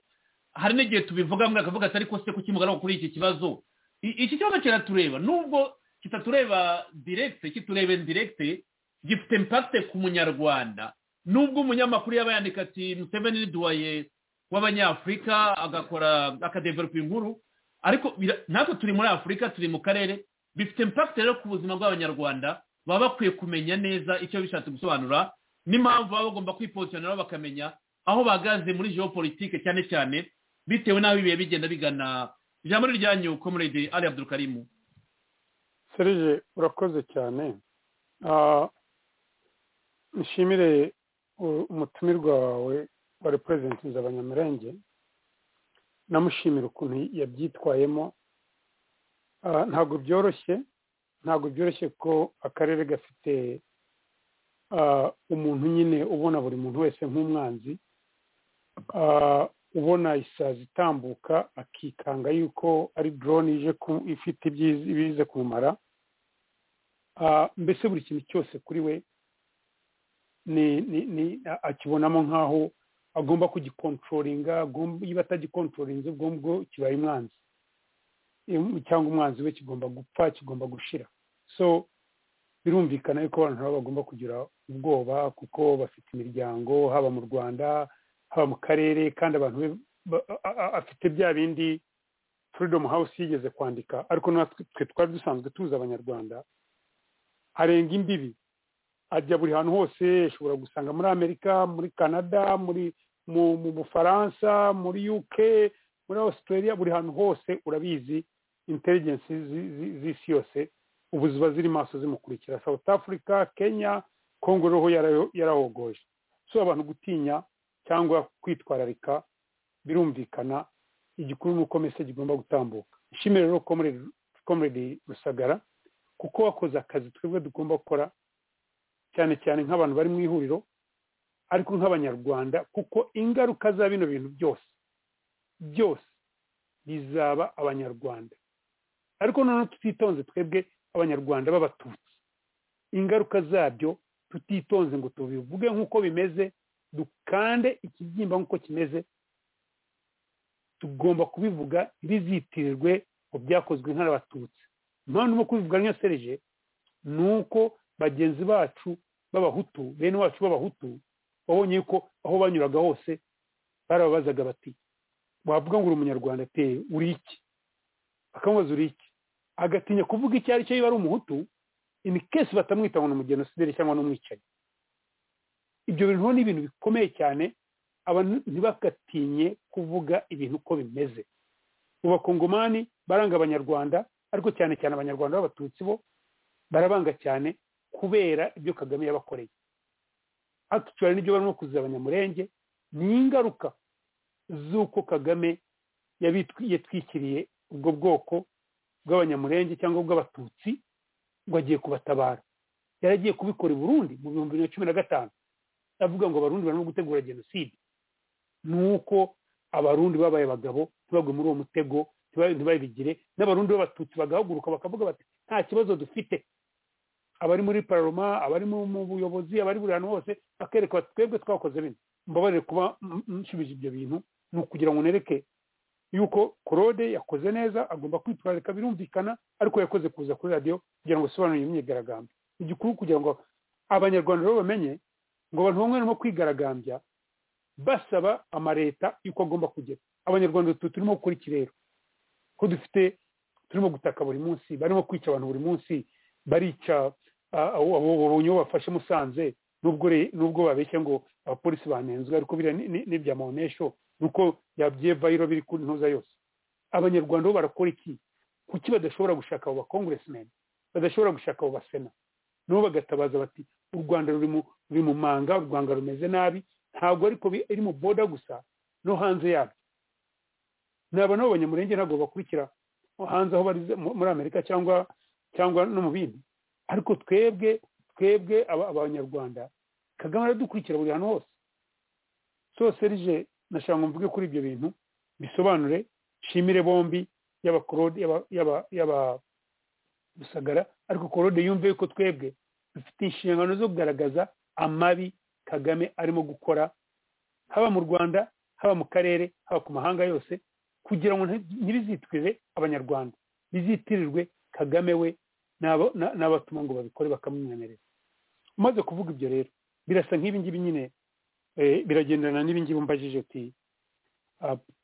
hari n'igihe tubivuga mwaka avuga ati ariko se kukimugaragaho kuri iki kibazo iki kibazo kiratureba nubwo kitatureba diregite kiturebe diregite gifite impakite ku munyarwanda nubwo umunyamakuru yaba yandika ati museveni ni duwaye w'abanyafurika agakora akadevelopa inkuru ariko natwe turi muri afurika turi mu karere bifite impakite rero ku buzima bw'abanyarwanda baba bakwiye kumenya neza icyo bishatse gusobanura n'impamvu baba bagomba kwipozisiyoneraho bakamenya aho bahagaze muri geopolitike cyane cyane bitewe n'aho ibihe bigenda bigana ijambo ryanyu komurede ari abdurukarimu serije urakoze cyane nshimire umutumirwa wawe wa repurezentinzi nzabanyamurenge namushimira ukuntu yabyitwayemo ntabwo byoroshye ntabwo byoroshye ko akarere gafite umuntu nyine ubona buri muntu wese nk'umwanzi ubona isazi itambuka akikanga yuko ari dorone ifite ibiza kumumara mbese buri kintu cyose kuri we akibonamo nk'aho agomba kugikontrolinga iyo batagikontororinze ubwo ngubwo kibaye umwanzi cyangwa umwanzi we kigomba gupfa kigomba gushira so birumvikana yuko abantu nabo bagomba kugira ubwoba kuko bafite imiryango haba mu rwanda haba mu karere kandi abantu afite bya bindi freedom house yigeze kwandika ariko natwe twari dusanzwe tuzi abanyarwanda arenga imbibi ajya buri hantu hose ashobora gusanga muri amerika muri canada muri mu bufaransa muri uk muri australia buri hantu hose urabizi intelligence z'isi yose ubu ziba ziri maso zimukurikira south africa kenya kongo roho yarahogoje so abantu gutinya cyangwa kwitwararika birumvikana igikuru ni uko mese kigomba gutambuka ishimire rero komuredi rusagara kuko wakoze akazi twebwe dugomba gukora cyane cyane nk'abantu bari mu ihuriro ariko nk'abanyarwanda kuko ingaruka za bino bintu byose byose bizaba abanyarwanda ariko noneho tutitonze twebwe abanyarwanda b'abatutsi ingaruka zabyo tutitonze ngo tubivuge nk'uko bimeze dukande ikibyimba nk'uko kimeze tugomba kubivuga ntibizitirirwe ngo byakozwe nk'abatutsi impamvu no kubivuga niyo serije ni uko bagenzi bacu b'abahutu bene wacu b'abahutu babonye ko aho banyuraga hose barababazaga bati wavuga ngo uri umunyarwanda pe uri iki bakamubaza uri iki agatinya kuvuga icyo ari cyo yaba ari umuhutu ini kesi batamwita ngo ni umugenosideri cyangwa n'umwicanyi ibyo bintu ni ibintu bikomeye cyane abantu ntibagatinye kuvuga ibintu uko bimeze mu bakongomani baranga abanyarwanda ariko cyane cyane abanyarwanda b'abatutsi bo barabanga cyane kubera ibyo kagame yabakoreye akicara n'ibyo barimo kuziza abanyamurenge ni ingaruka z'uko kagame yatwikiriye ubwo bwoko bw'abanyamurenge cyangwa bw'abatutsi ngo agiye kubatabara yari agiye kubikora i burundi mu bihumbi bibiri na cumi na gatanu avuga ngo abarundi barimo gutegura jenoside ni uko abarundi babaye abagabo ntibagwe muri uwo mutego ntibabigire n'abarundi b'abatutsi bagahaguruka bakavuga bati nta kibazo dufite abari muri paroma abari mu buyobozi abari buri hantu hose bakereka bati twebwe twakoze bino mbabarire kuba nshubije ibyo bintu ni ukugira ngo nereke yuko korode yakoze neza agomba kwitwararika birumvikana ariko yakoze kuza kuri radiyo kugira ngo asobanure imyigaragambyo ni igikuru kugira ngo abanyarwanda rero bamenye ngo abantu bamwe barimo kwigaragambya basaba amaleta yuko agomba kugera abanyarwanda turimo gukora iki rero ko dufite turimo gutaka buri munsi barimo kwica abantu buri munsi barica abonye uwo bafashe musanze nubwo babeshya ngo abapolisi banenzwe ariko biriya ni ibya monesho nuko yabyevayiro biri ku ntuza yose abanyarwanda bo barakora iki kuki badashobora gushaka abo bakongresimeni badashobora gushaka abo basena nabo bagatabaza bati u rwanda ruri mu manga u rwanda rumeze nabi ntabwo ariko iri mu boda gusa no hanze yabyo naba nabo abanyamurenge ntabwo bakurikira hanze aho bari muri amerika cyangwa cyangwa no mu bindi ariko twebwe twebwe abanyarwanda kagame aradukurikira buri hantu hose soserije nashaka ngo mvuge kuri ibyo bintu bisobanure nshimire bombi yaba korode yaba rusagara ariko korode yumve yuko twebwe dufite inshingano zo kugaragaza amabi kagame arimo gukora haba mu rwanda haba mu karere haba ku mahanga yose kugira ngo ntibizitwire abanyarwanda bizitirirwe kagame we n'abatuma ngo babikore bakamwimenyereza umaze kuvuga ibyo rero birasa nk'ibi ngibi nyine biragendana n'ibi ngibi mbajije ati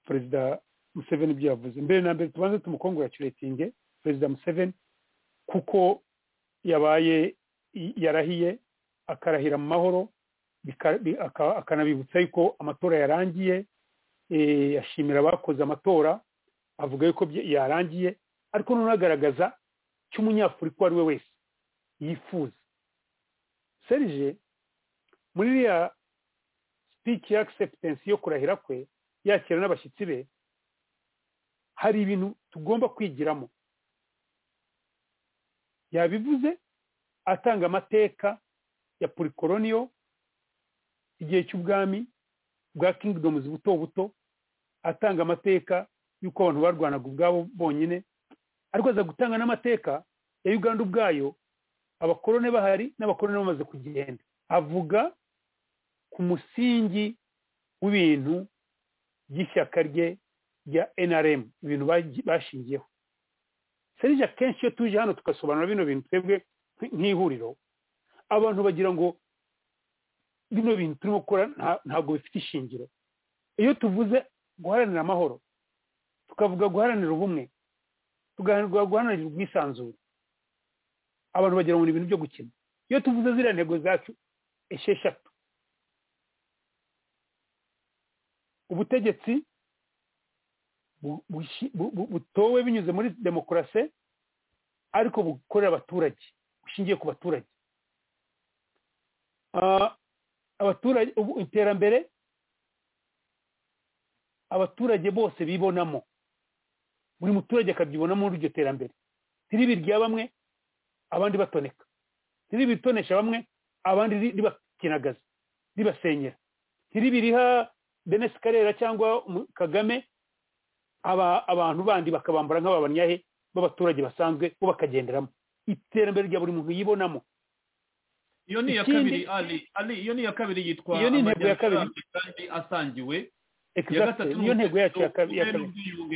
perezida museveni ibyo yavuze mbere na mbere tubanze tumukongoracuratinge perezida museveni kuko yabaye yarahiye akarahira mu mahoro akanabibutsa yuko amatora yarangiye yashimira abakoze amatora avuga yuko yarangiye ariko noneho agaragaza icyo umunyafurika uwo ari we wese yifuza serije muri iriya sipiki ya akiseputensi yo kurahira kwe yakira n'abashyitsi be hari ibintu tugomba kwigiramo yabivuze atanga amateka ya purikoroniyo igihe cy'ubwami bwa kingidomuzi buto buto atanga amateka y'uko abantu barwanaga ubwabo bonyine ariko aza gutanga n'amateka ya uganda ubwayo abakorone bahari n'abakorone bamaze kugenda avuga ku musingi w'ibintu by'ishyaka rye rya nrm ibintu bashingiyeho serije akenshi iyo tuje hano tugasobanura bino bintu twebwe nk'ihuriro abantu bagira ngo bino bintu turimo gukora ntabwo bifite ishingiro iyo tuvuze guharanira amahoro tukavuga guharanira ubumwe tugaharanira guharanira ubwisanzure abantu bagira ngo ni ibintu byo gukina iyo tuvuze ziriya ntego zacu esheshatu ubutegetsi butowe binyuze muri demokarasi ariko bukorera abaturage bushingiye ku baturage abaturage iterambere abaturage bose bibonamo buri muturage akabyibonamo muri iryo terambere ntiribi rya bamwe abandi batoneka ntiribi ritonesha bamwe abandi ribakinagaza ribasenyera ntiribi riha denesi karera cyangwa kagame abantu bandi bakabambura nk'ababanyahe b'abaturage basanzwe bo bakagenderamo iterambere rya buri muntu yibonamo iyo ni iya kabiri ali ali iyo ni iya kabiri yitwa iyo ni intego ya kabiri kandi asangiwe iyo ntego yacu ya kabiri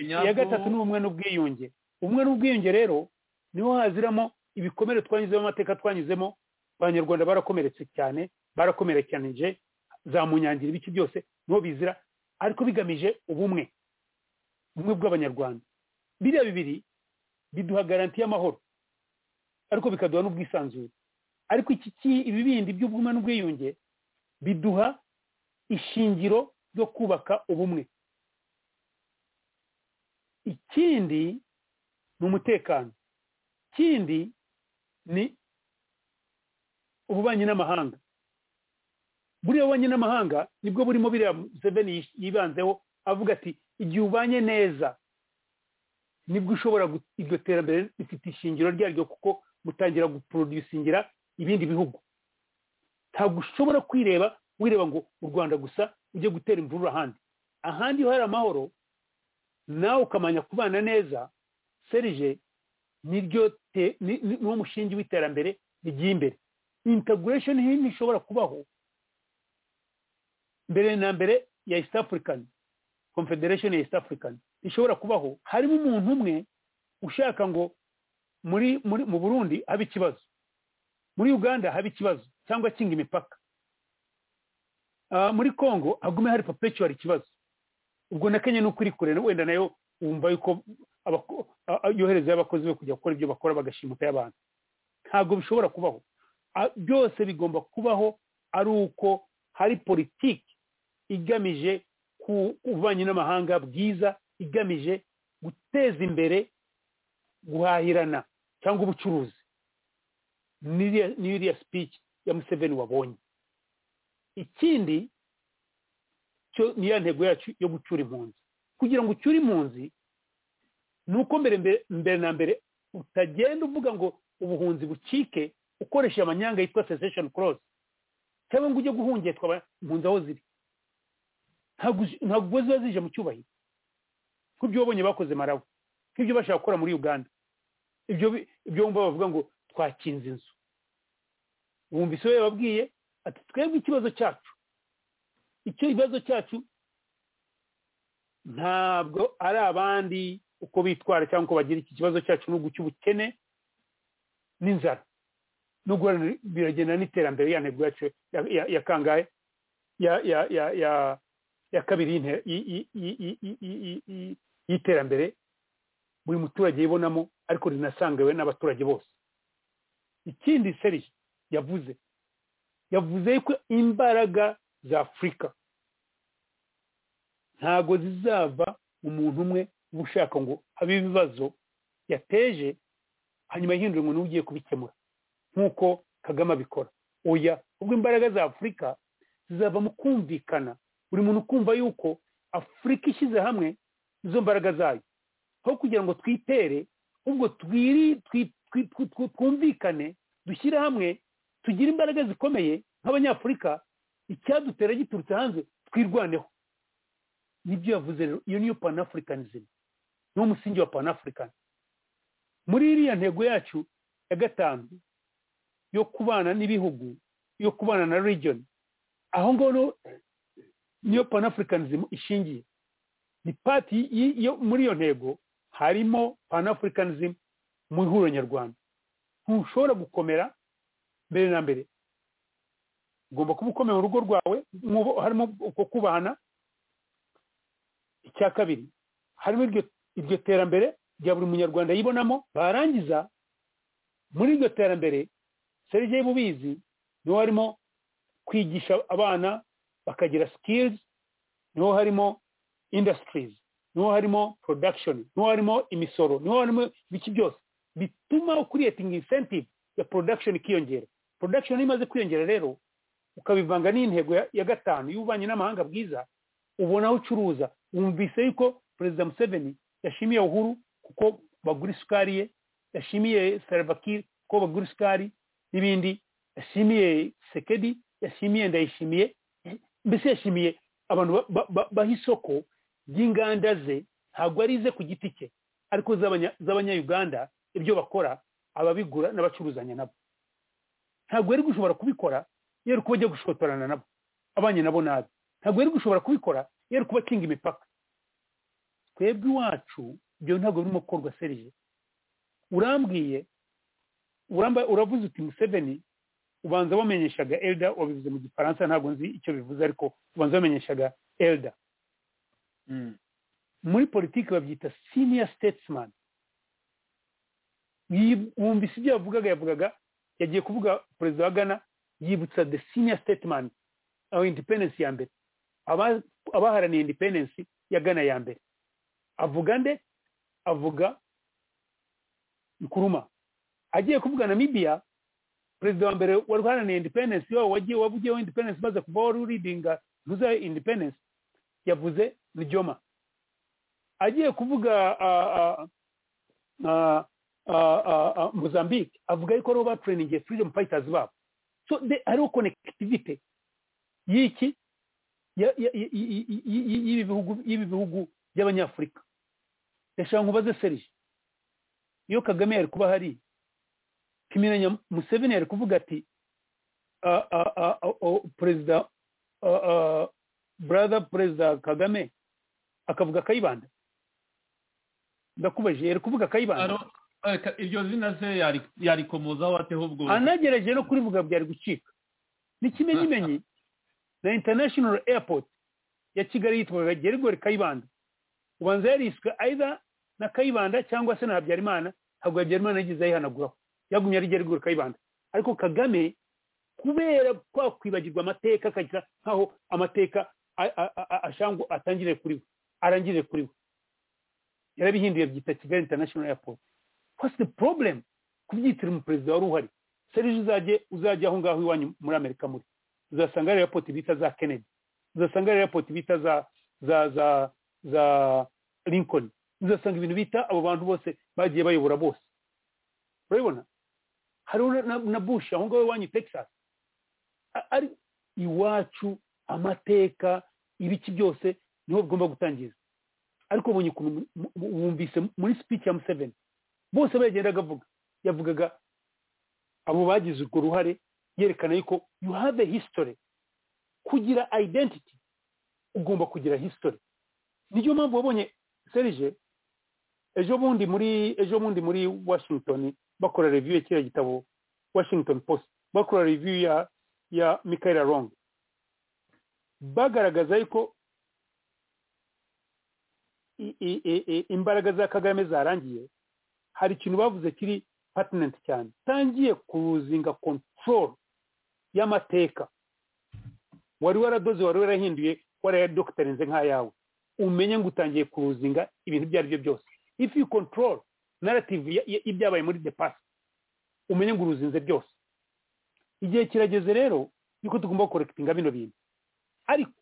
iya gatatu ni ubumwe n'ubwiyunge ubumwe n'ubwiyunge rero niho haziramo ibikomere twanyuzemo amateka twanyuzemo abanyarwanda barakomeretse cyane barakomerekanije za munyangira ibiki byose niho bizira ariko bigamije ubumwe ubumwe bw'abanyarwanda biriya bibiri biduha garanti y'amahoro ariko bikaduha n'ubwisanzure ariko iki ibi bindi by'ubumwe n'ubwiyunge biduha ishingiro ryo kubaka ubumwe ikindi ni umutekano ikindi ni ububanyi n'amahanga buriya bubanyi n'amahanga nibwo burimo biriya museveni yibanzeho avuga ati igihe ubanye neza nibwo ushobora iryo terambere rifite ishingiro ryaryo kuko mutangira guprodusingira ibindi bihugu ntabwo ushobora kwireba wireba ngo u rwanda gusa ujye gutera imvururu ahandi ahandi iyo hari amahoro nawe ukamenya kubana neza serije niryo niwo mushingi w'iterambere rigiye imbere integration ntishobora kubaho mbere na mbere ya east african confederation ya east african ishobora kubaho harimo umuntu umwe ushaka ngo muri mu burundi habe ikibazo muri uganda habe ikibazo cyangwa akinga imipaka muri congo hagume hari perpetual ikibazo ubwo na kenya ni uko iri kure wenda nayo wumva yuko yoherezayo abakozi be kujya gukora ibyo bakora bagashimuta y'abantu ntabwo bishobora kubaho byose bigomba kubaho ari uko hari politiki igamije ku bubanyi n'amahanga bwiza igamije guteza imbere guhahirana cyangwa ubucuruzi n'iriya speech ya museveni wabonye ikindi cyo niya ntego yacu yo gucyura impunzi kugira ngo ucyure impunzi ni uko mbere mbere na mbere utagenda uvuga ngo ubuhunzi bucike ukoresheje amanyanga yitwa cessation clause cyangwa ngo ujye guhungetwa impunzi aho ziri ntabwo ziba zije mu cyubahiro nk'ibyo wabonye bakoze marabu nk'ibyo bashaka gukora muri uganda ibyo wumva bavuga ngo twakinze inzu wumva isobe yababwiye ati twebwe ikibazo cyacu icyo kibazo cyacu ntabwo ari abandi uko bitwara cyangwa uko bagira iki kibazo cyacu n'ubwo cy'ubukene n'inzara no guharanira biragenda n'iterambere ya ntego yacu ya kangahe ya kabiri y'iterambere buri muturage yibonamo ariko rinasangewe n'abaturage bose ikindi seri yavuze yavuze ko imbaraga za afurika ntabwo zizava umuntu umwe uba ushaka ngo habe ibibazo yateje hanyuma yihindure ngo ugiye kubikemura nk'uko kagame abikora oya ubwo imbaraga za afurika zizava mu kumvikana buri muntu ukumva yuko afurika ishyize hamwe izo mbaraga zayo aho kugira ngo twitere ubwo twumvikane dushyire hamwe tugire imbaraga zikomeye nk'abanyafurika icyadutera giturutse hanze twirwaneho nibyo yavuze rero iyo niyo panafurikanism niwo musingi wa panafurikani muri iriya ntego yacu ya gatanu yo kubana n'ibihugu yo kubana na region aho ngaho niyo panafurikanism ishingiye ni pati muri iyo ntego harimo panafurikanism mu ihuriro nyarwanda ntushobora gukomera mbere na mbere ugomba kuba ukomeye urugo rwawe harimo uko kubana icya kabiri harimo iryo terambere rya buri munyarwanda yibonamo barangiza muri iryo terambere serije y'ububizi niho harimo kwigisha abana bakagira sikirizi niho harimo indasitirizi niho harimo porodakishoni niho harimo imisoro niho harimo ibiki byose bituma ukuriyetinga insentivu ya porodakishoni ikiyongera porodakishoni imaze kwiyongera rero ukabivanga n'intego ya gatanu y'ububanyi n'amahanga bwiza ubona aho ucuruza wumvise yuko perezida museveni yashimiye uhuru kuko bagura isukari ye yashimiye sarabakiri kuko bagura isukari n'ibindi yashimiye sekedi yashimiye ndayishimiye mbese yashimiye abantu baha isoko ry'inganda ze ntabwo ari ize ku giti cye ariko z'abanyayuganda ibyo bakora ababigura n'abacuruzanya nabo ntabwo yari gushobora kubikora yari kuba ajya gushotorana nabo abanye nabo nabi ntabwo yari gushobora kubikora yari kuba akinga imipaka twebwe iwacu ibyo ntabwo birimo gukorwa serije urambwiye uravuze uti museveni ubanza wamenyeshaga elda wabivuze mu gifaransa ntabwo nzi icyo bivuze ariko ubanza wamenyeshaga elda muri politiki babyita senior statesman wumvise ibyo yavugaga yavugaga yagiye kuvuga perezida wa gana yibutsa the senior statesman aho independence ya mbere abaharaniye independence ya gana ya mbere avuga nde avuga nkuruma agiye kuvuga namibiya perezida wa mbere wari uharanira independence yo wagiye wavugiyeho independence maze kuva wari uridinga ntuze independence yavuze nijoma agiye kuvuga mozambique avuga ariko ariho batrainingiye freedom fighters babo so hariho connectivity y'iki y'ibi bihugu by'abanyafurika reka nkubaze serije iyo kagame yari kuba hari kimiranya museveni yari kuvuga ati perezida brother perezida kagame akavuga kayibanda ndakubajije yari kuvuga kayibanda iryo zina se yarikomozaho ateho ubwo anagerageje no kurivuga byari gucika ni kimenyimenyi na international airport ya kigali yitwaga gerigori kayibanda ubanza yariswe either na kayibanda cyangwa se na habyarimana ntabwo habyarimana yigeze ayihanaguraho yagumye ari gerigori kayibanda ariko kagame kubera kwa kwibagirwa amateka akagira nkaho amateka ashangu atangirire kuri we arangirire kuri we yarabihinduye byita kigali international airport what's the problem kubyitira umuperezida wari uhari serije uzajye uzajya aho ngaho iwanyu muri amerika muri uzasanga ari airport bita za kennedy uzasanga ari airport bita za za za za lincoln uzasanga ibintu bita abo bantu bose bagiye bayobora bose urabibona hariho na bushi aho ngaho iwanyu texas ari iwacu amateka ibiki byose niho bigomba gutangiza ariko ubonye ukuntu wumvise muri speech ya museveni bose bayagendaga avuga yavugaga abo bagize urwo ruhare yerekana yuko you have a history kugira identity ugomba kugira history niyo mpamvu wabonye serije ejo bundi muri ejo bundi muri washington bakora review ya kiriya gitabo washington post bakora review ya ya michael wrong bagaragaza yuko imbaraga za kagame zarangiye hari ikintu bavuze kiri patinenti cyane tangiye kuzinga control y'amateka wari waradoze wari warahinduye warayadokiterize nk'ayawe umenye ngo utangiye kuruzinga ibintu ibyo ari byo byose if you control narrative y'ibyabaye muri the past umenye ngo uruzinze byose igihe kirageze rero yuko tugomba gukorekitinga bino bintu ariko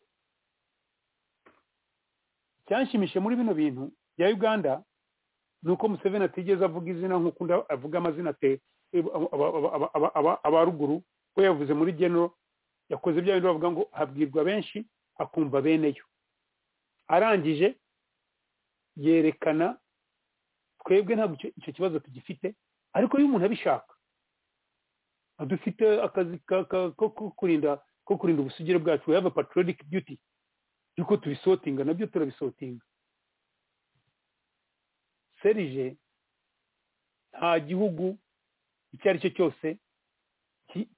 icyanshimishe muri bino bintu bya uganda ni uko museveni atigeze avuga izina nk'uko undi avuga amazina te aba ruguru we yavuze muri genero yakoze bya bintu bavuga ngo habwirwa benshi akumva beneyo arangije yerekana twebwe ntabwo icyo kibazo tugifite ariko iyo umuntu abishaka dufite akazi ko kurinda ko kurinda ubusugire bwacu we have a patriotic duty yuko tubisotinga nabyo turabisotinga serije nta gihugu icyo ari cyo cyose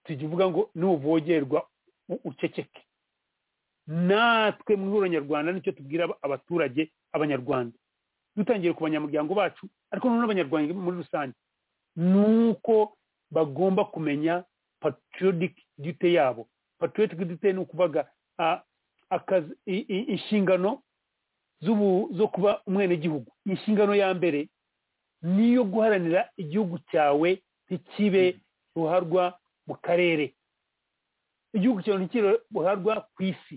tukivuga ngo nuvogerwa uceceke natwe mu ihuriro nyarwanda nicyo tubwira abaturage abanyarwanda dutangiye ku banyamuryango bacu ariko noneho abanyarwanda muri rusange ni uko bagomba kumenya patriotic duty yabo patriotic duty ni ukuvuga inshingano zo kuba umwenegihugu inshingano ya mbere niyo guharanira igihugu cyawe ntikibe ruharwa mu karere igihugu cyawe ntikibe ruharwa ku isi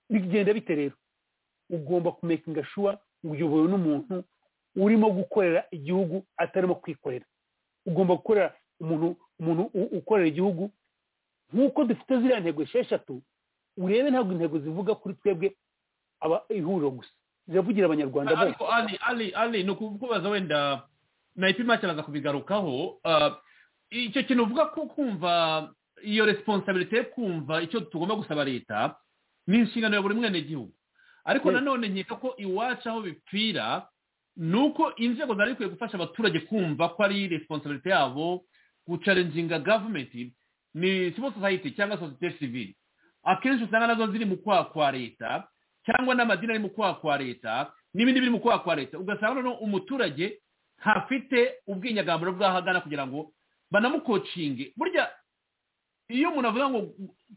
bigenda bite rero ugomba kumekinga shuwa uyobowe n'umuntu urimo gukorera igihugu atarimo kwikorera ugomba gukora umuntu umuntu ukorera igihugu nk'uko dufite ziriya ntego esheshatu urebe ntabwo intego zivuga kuri twebwe aba ihuriro gusa ziravugira abanyarwanda bose ari ari ari ni ukubaza wenda na ipima kiraza kubigarukaho icyo kintu uvuga ko kumva iyo responsabilite yo kumva icyo tugomba gusaba leta ni inshingano ya buri mwenegihugu ariko nanone nkeka ko iwacu aho bipfira ni uko inzego zari rikwiye gufasha abaturage kumva ko ari resiponsabiriti yabo gucarenzinga gavumenti ni civil society cyangwa sosiyete sivili akenshi usanga nazo ziri mu kwaha kwa leta cyangwa n'amadini ari mu kwaha kwa leta n'ibindi biri mu kwaha kwa leta ugasanga noneho umuturage ntafite ubwinyagamburo bw'aho agana kugira ngo banamukocinge burya iyo umuntu avuga ngo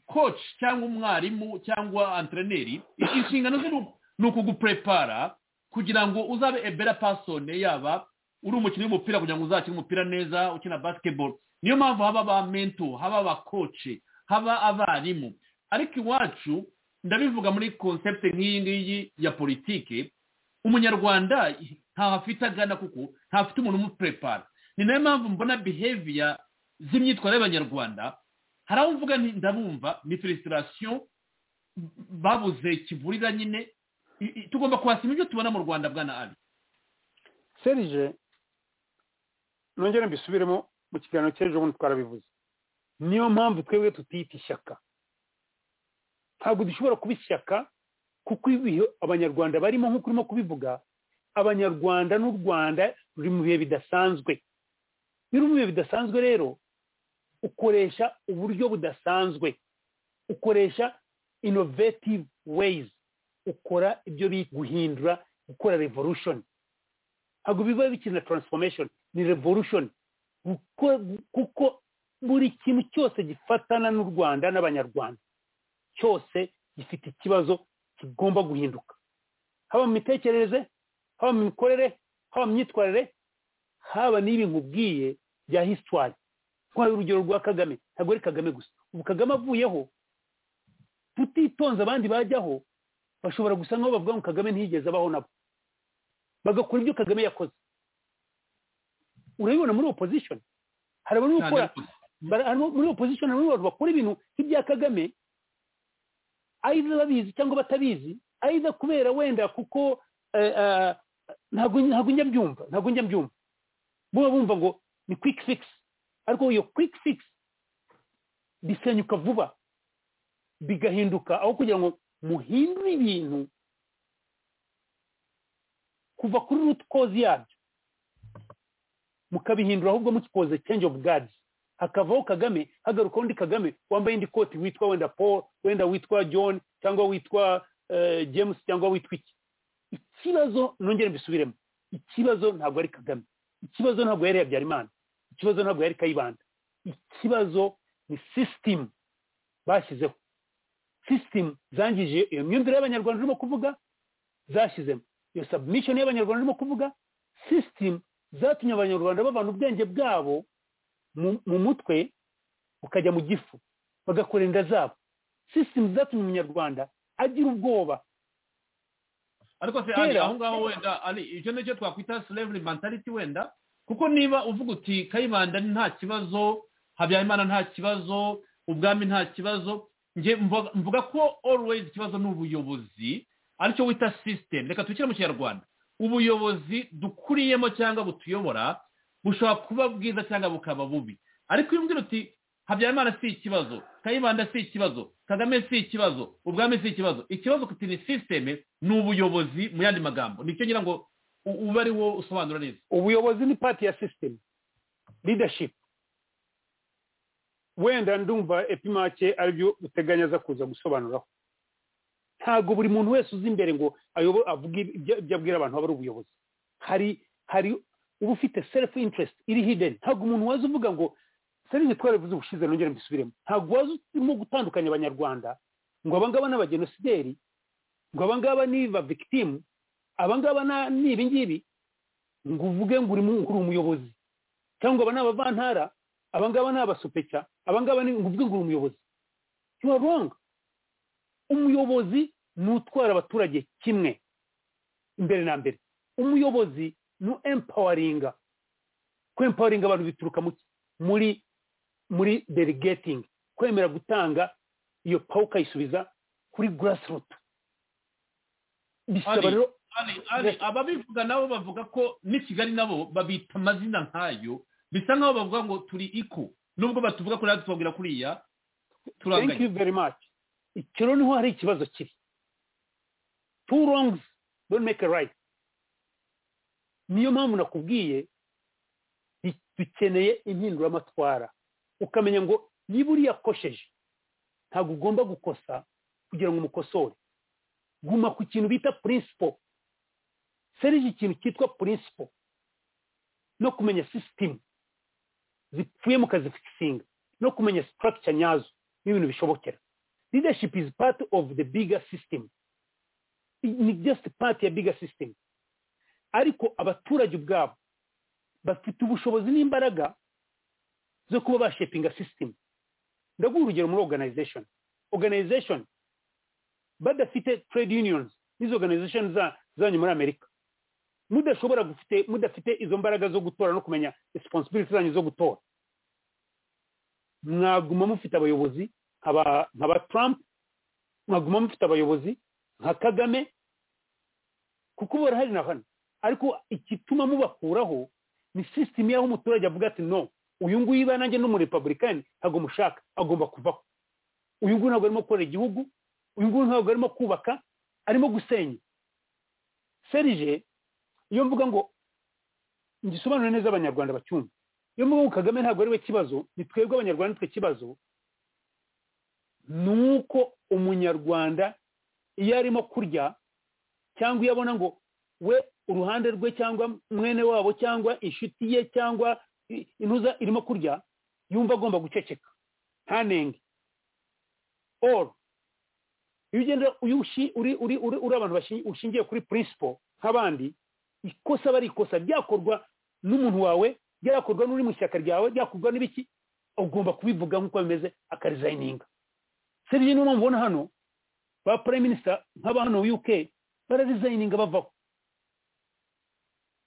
koci cyangwa umwarimu cyangwa antreneri inshingano ze ni ukugupurepara kugira ngo uzabe ebera pasone yaba uri umukinnyi w'umupira kugira ngo uzakine umupira neza ukina basiketiboro niyo mpamvu haba ba mento haba abakoci haba abarimu ariko iwacu ndabivuga muri konsepte nk'iyi ngiyi ya politiki umunyarwanda ntaho afite agana kuko ntafite umuntu umupurepara ni nayo mpamvu mbona biheviya z'imyitwarire y'abanyarwanda hari aho mvuga ndabumva ni felicitasiyo babuze kivurira nyine tugomba kuhasima ibyo tubona mu rwanda bwana ari serije nongere mbisubiremo mu kiganiro cy'ejo bundi twarabivuze niyo mpamvu twebwe tutiyita ishyaka ntabwo dushobora kuba ishyaka kuko ibihe abanyarwanda barimo nk'uko urimo kubivuga abanyarwanda n'u rwanda ruri mu bihe bidasanzwe iyo uri mu bihe bidasanzwe rero ukoresha uburyo budasanzwe ukoresha innovative ways ukora ibyo guhindura gukora revolution ntabwo biba bikiri na transformation ni revolution kuko buri kintu cyose gifatana n'u rwanda n'abanyarwanda cyose gifite ikibazo kigomba guhinduka haba mu mitekerereze haba mu mikorere haba mu myitwarire haba n'ibi nkubwiye bya hisitwari nk'aho urugero rwa kagame ntabwo ari kagame gusa ubu kagame avuyeho tutitonze abandi bajyaho bashobora gusa nk'aho bavuga ngo kagame ntiyigeze abaho nabo bagakora ibyo kagame yakoze urabibona muri opozishoni hari abari gukora muri opozishoni hari abantu bakora ibintu nk'ibya kagame ayiza babizi cyangwa batabizi ayiza kubera wenda kuko ntabwo njya mbyumva ntabwo njya mbyumva buba bumva ngo ni kwiki fikisi ariko iyo kwiki fikisi bisenyuka vuba bigahinduka aho kugira ngo muhindure ibintu kuva kuri rutikozi yabyo mukabihindura ahubwo mukikoze change of guards hakavaho kagame hagaruka undi kagame wambaye indi koti witwa wenda paul wenda witwa john cyangwa witwa james cyangwa witwa iki ikibazo nongere mbisubiremo ikibazo ntabwo ari kagame ikibazo ntabwo yari habyarimana ikibazo ntabwo yari kayibanda ikibazo ni sisitemu bashyizeho sisitemu zangije iyo myumvire y'abanyarwanda urimo kuvuga zashyizemo iyo sabimishoni y'abanyarwanda urimo kuvuga sisitemu zatumye abanyarwanda bavana ubwenge bwabo mu mutwe ukajya mu gifu bagakora inda zabo sisitemu zatumye umunyarwanda agira ubwoba ariko se ari aho ngaho wenda ari icyo nicyo twakwita slavery mentality wenda kuko niba uvuga uti kayibanda nta kibazo habyarimana nta kibazo ubwami nta kibazo njye mvuga ko always ikibazo ni ubuyobozi aricyo wita sisitemu reka tubikire mu kinyarwanda ubuyobozi dukuriyemo cyangwa butuyobora bushobora kuba bwiza cyangwa bukaba bubi ariko iyo umbwira uti habyarimana si ikibazo kayibanda si ikibazo kagame si ikibazo ubwami si ikibazo ikibazo kuti ni sisiteme ni ubuyobozi mu yandi magambo nicyo ngira ngo ube ari wo usobanura neza ubuyobozi ni pati ya sisiteme leadership wenda ndumva epimake aribyo uteganya aza kuza gusobanuraho ntabwo buri muntu wese uzi imbere ngo avuge ibyo abwira abantu aba ari ubuyobozi hari hari uba ufite selifu interest iri hideni ntabwo umuntu waza uvuga ngo serivisi twarabivuze ubushize nongere mbisubiremo ntabwo waza urimo gutandukanya abanyarwanda ngo abangaba ni abagenosideri ngo abangaba ni ba victimu abangaba ni ibingibi ngo uvuge ngo uri umuyobozi cyangwa aba ni abavantara abangaba ni abasupeca abangaba ni ngo uvuge ngo uri umuyobozi you are wrong umuyobozi ni utwara abaturage kimwe imbere na mbere umuyobozi ni empawaringa kwempawaringa abantu bituruka muri muri delegating kwemera gutanga iyo pawu ukayisubiza kuri grassroot bisaba rero ababivuga nabo bavuga ko n'i kigali nabo babita amazina nk'ayo bisa nkaho bavuga ngo turi iko nubwo batuvuga ko natwe kuriya turanganya thank you very much icyo rero niho hari ikibazo kiri two wrongs don't make a right niyo mpamvu nakubwiye dukeneye impinduramatwara ukamenya ngo niba uriya akosheje ntabwo ugomba gukosa kugira ngo umukosore guma ku kintu bita purinsipo serije ikintu cyitwa purinsipo no kumenya sisitemu zipfuye mukazifikisinga no kumenya sitarakica nyazo n'ibintu bishobokera leadership is part of the bigger system ni just part ya bigger system ariko abaturage ubwabo bafite ubushobozi n'imbaraga zo kuba bashepinga system ndaguha urugero muri organization organization badafite trade unions n'izo organization zanyu muri amerika mudashobora gufite mudafite izo mbaraga zo gutora no kumenya responsibility zanyu zo gutora mwaguma mufite abayobozi nka ba trump mwaguma mufite abayobozi nka kagame kuko barahari na hano ariko igituma mubakuraho ni sisitemu y'aho umuturage avuga ati no uyu nguyu iba nanjye n'umurepabulikani ntabwo mushaka agomba kuvaho uyu nguyu ntabwo arimo gukorera igihugu uyu nguyu ntabwo arimo kubaka arimo gusenya serije iyo mvuga ngo ngisobanure neza abanyarwanda bacyumva iyo mvuga ngo kagame ntabwo ari we kibazo ni twebwe abanyarwanda twe kibazo ni uko umunyarwanda iyo arimo kurya cyangwa iyo abona ngo we uruhande rwe cyangwa mwene wabo cyangwa inshuti ye cyangwa intuza irimo kurya yumva agomba guceceka ntanenge oru iyo ugenda uri abantu ushingiye kuri purinsipo nk'abandi ikosa bari ikosa ryakorwa n'umuntu wawe ryakorwa n'uri mu ishyaka ryawe ryakorwa n'ibiki ugomba kubivuga nk'uko bimeze akarizayininga serivisi niyo mpamvu ubona hano ba prime minister nk'aba hano uk bararizayininga bavaho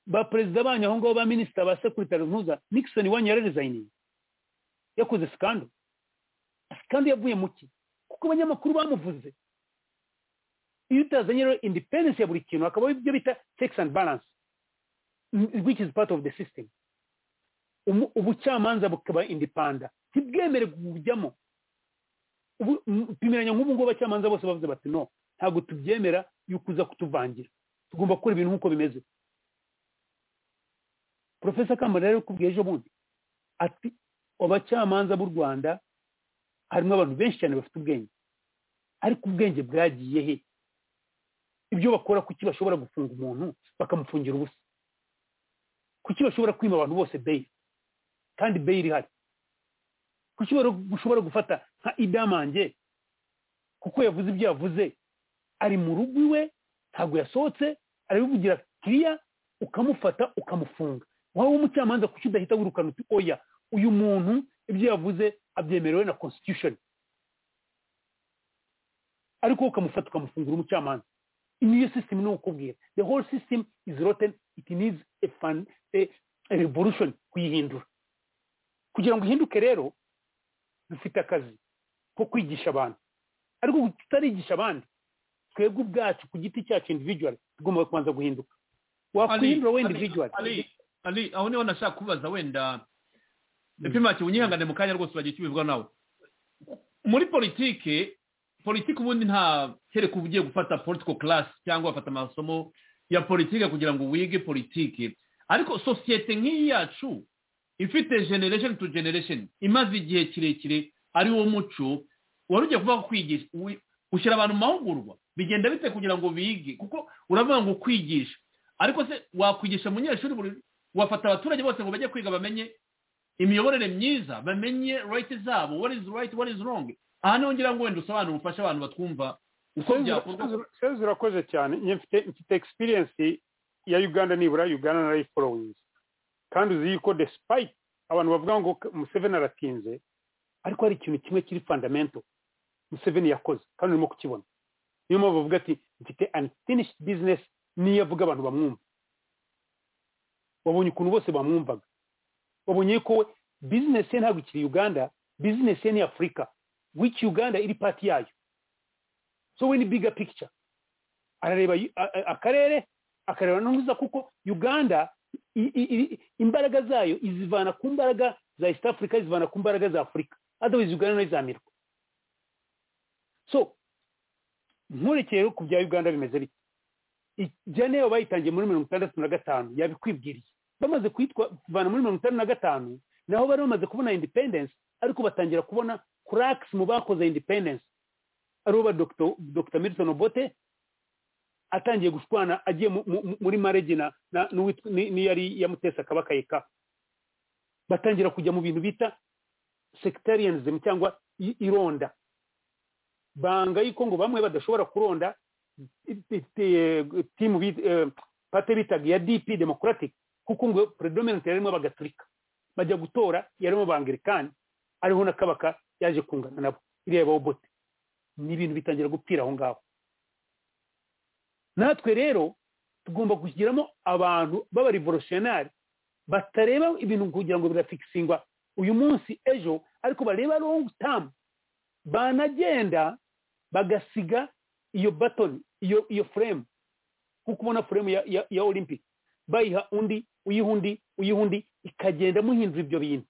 ba perezida banyu aho ngaho ba minisita ba sekuritere ntuza nixon wanyu yararizayininga yakoze sikandu sikandu yavuye mu ki kuko abanyamakuru bamuvuze iyo utazanye rero independensi ya buri kintu hakaba ibyo bita tekisi andi baranse which is part of the system ubucamanza bukaba indipanda ntibwemere kujyamo tumeranya nk'ubu ngubu abacamanza bose bavuze bati no ntabwo tubyemera yuko uza kutuvangira tugomba gukora ibintu nk'uko bimeze porofesa kamara rero kubwiye ejo bundi ati abacamanza b'u rwanda harimo abantu benshi cyane bafite ubwenge ariko ubwenge bwagiye he ibyo bakora kuki bashobora gufunga umuntu bakamufungira ubusa kuki bashobora kwima abantu bose beyiri kandi beyiri ihari kuki ushobora gufata nka idamange kuko yavuze ibyo yavuze ari mu rugo iwe ntabwo yasohotse arabivugira kiriya ukamufata ukamufunga wowe umucamanza kuki udahita wirukana uti oya uyu muntu ibyo yavuze abyemerewe na constitution ariko ukamufata ukamufungura umucamanza niyo system ni ukubwira the whole system is rotten it needs a, fun, a, a revolution kuyihindura kugira ngo ihinduke rero dufite akazi ko kwigisha abantu ariko tutarigisha abandi twebwe ubwacu ku giti cyacu individual tugomba kubanza guhinduka wakwihindura we individual ali aho niho nashaka kubaza wenda epimaki unyihangane mu kanya rwose uragiye kibivuga nawe muri politike politike ubundi nta kereka uba ugiye gufata political class cyangwa wafata amasomo ya politike kugira ngo wige politike ariko sosiyete nk'iyi yacu ifite generation to generation imaze igihe kirekire ari wo muco wari ugiye kuvuga kwigisha ushyira abantu mu mahugurwa bigenda bite kugira ngo bige kuko uravuga ngo kwigisha ariko se wakwigisha umunyeshuri buri wafata abaturage bose ngo bajye kwiga bamenye imiyoborere myiza bamenye right zabo what is right what is wrong aha niho ngira ngo wenda usobanura ufashe abantu batwumva uko byakorwa sezi urakoze cyane mfite mfite experience ya uganda nibura uganda na life followings kandi uzi yuko despite abantu bavuga ngo museveni aratinze ariko hari ikintu kimwe kiri fundamento museveni yakoze kandi urimo kukibona niyo mpamvu bavuga ati mfite unfinished business niyo avuga abantu bamwumva wabonye ukuntu bose bamwumvaga wabonye ko we bizinesi ye ntabwo ikiri uganda bizinesi ye ni afurika wiki uganda iri pati yayo so we ni biga pikica arareba akarere akareba n'uza kuko uganda imbaraga zayo izivana ku mbaraga za east africa izivana ku mbaraga za afurika otherwise uganda nayo izamirwa so nkurekeye ku bya uganda bimeze bite jane yabo bayitangiye muri mirongo itandatu na gatanu yabikwibwiriye bamaze kuvana muri mirongo itanu na gatanu naho bari bamaze kubona independence ariko batangira kubona kuragisi mu bakoze independence aribo ba dr milton obote atangiye gushwana agiye muri marege n'iyari yamutesa akabakayeka batangira kujya mu bintu bita sectarianism cyangwa ironda banga yuko ngo bamwe badashobora kuronda timu pate bitaga ya dp democratic kuko ngo predominant yarimo abagatolika bajya gutora yarimo abangilikani ariho na kabaka yaje kungana nabo iriya bobote ni ibintu bitangira gupfira aho ngaho natwe rero tugomba kugiramo abantu b'abarivolutionari batareba ibintu kugira ngo birafikisingwa uyu munsi ejo ariko bareba long term banagenda bagasiga iyo batoni iyo iyo frame kuko ubona frame ya, ya, ya olympic bayiha undi uyiha undi uyiha undi ikagenda muhindura ibyo bintu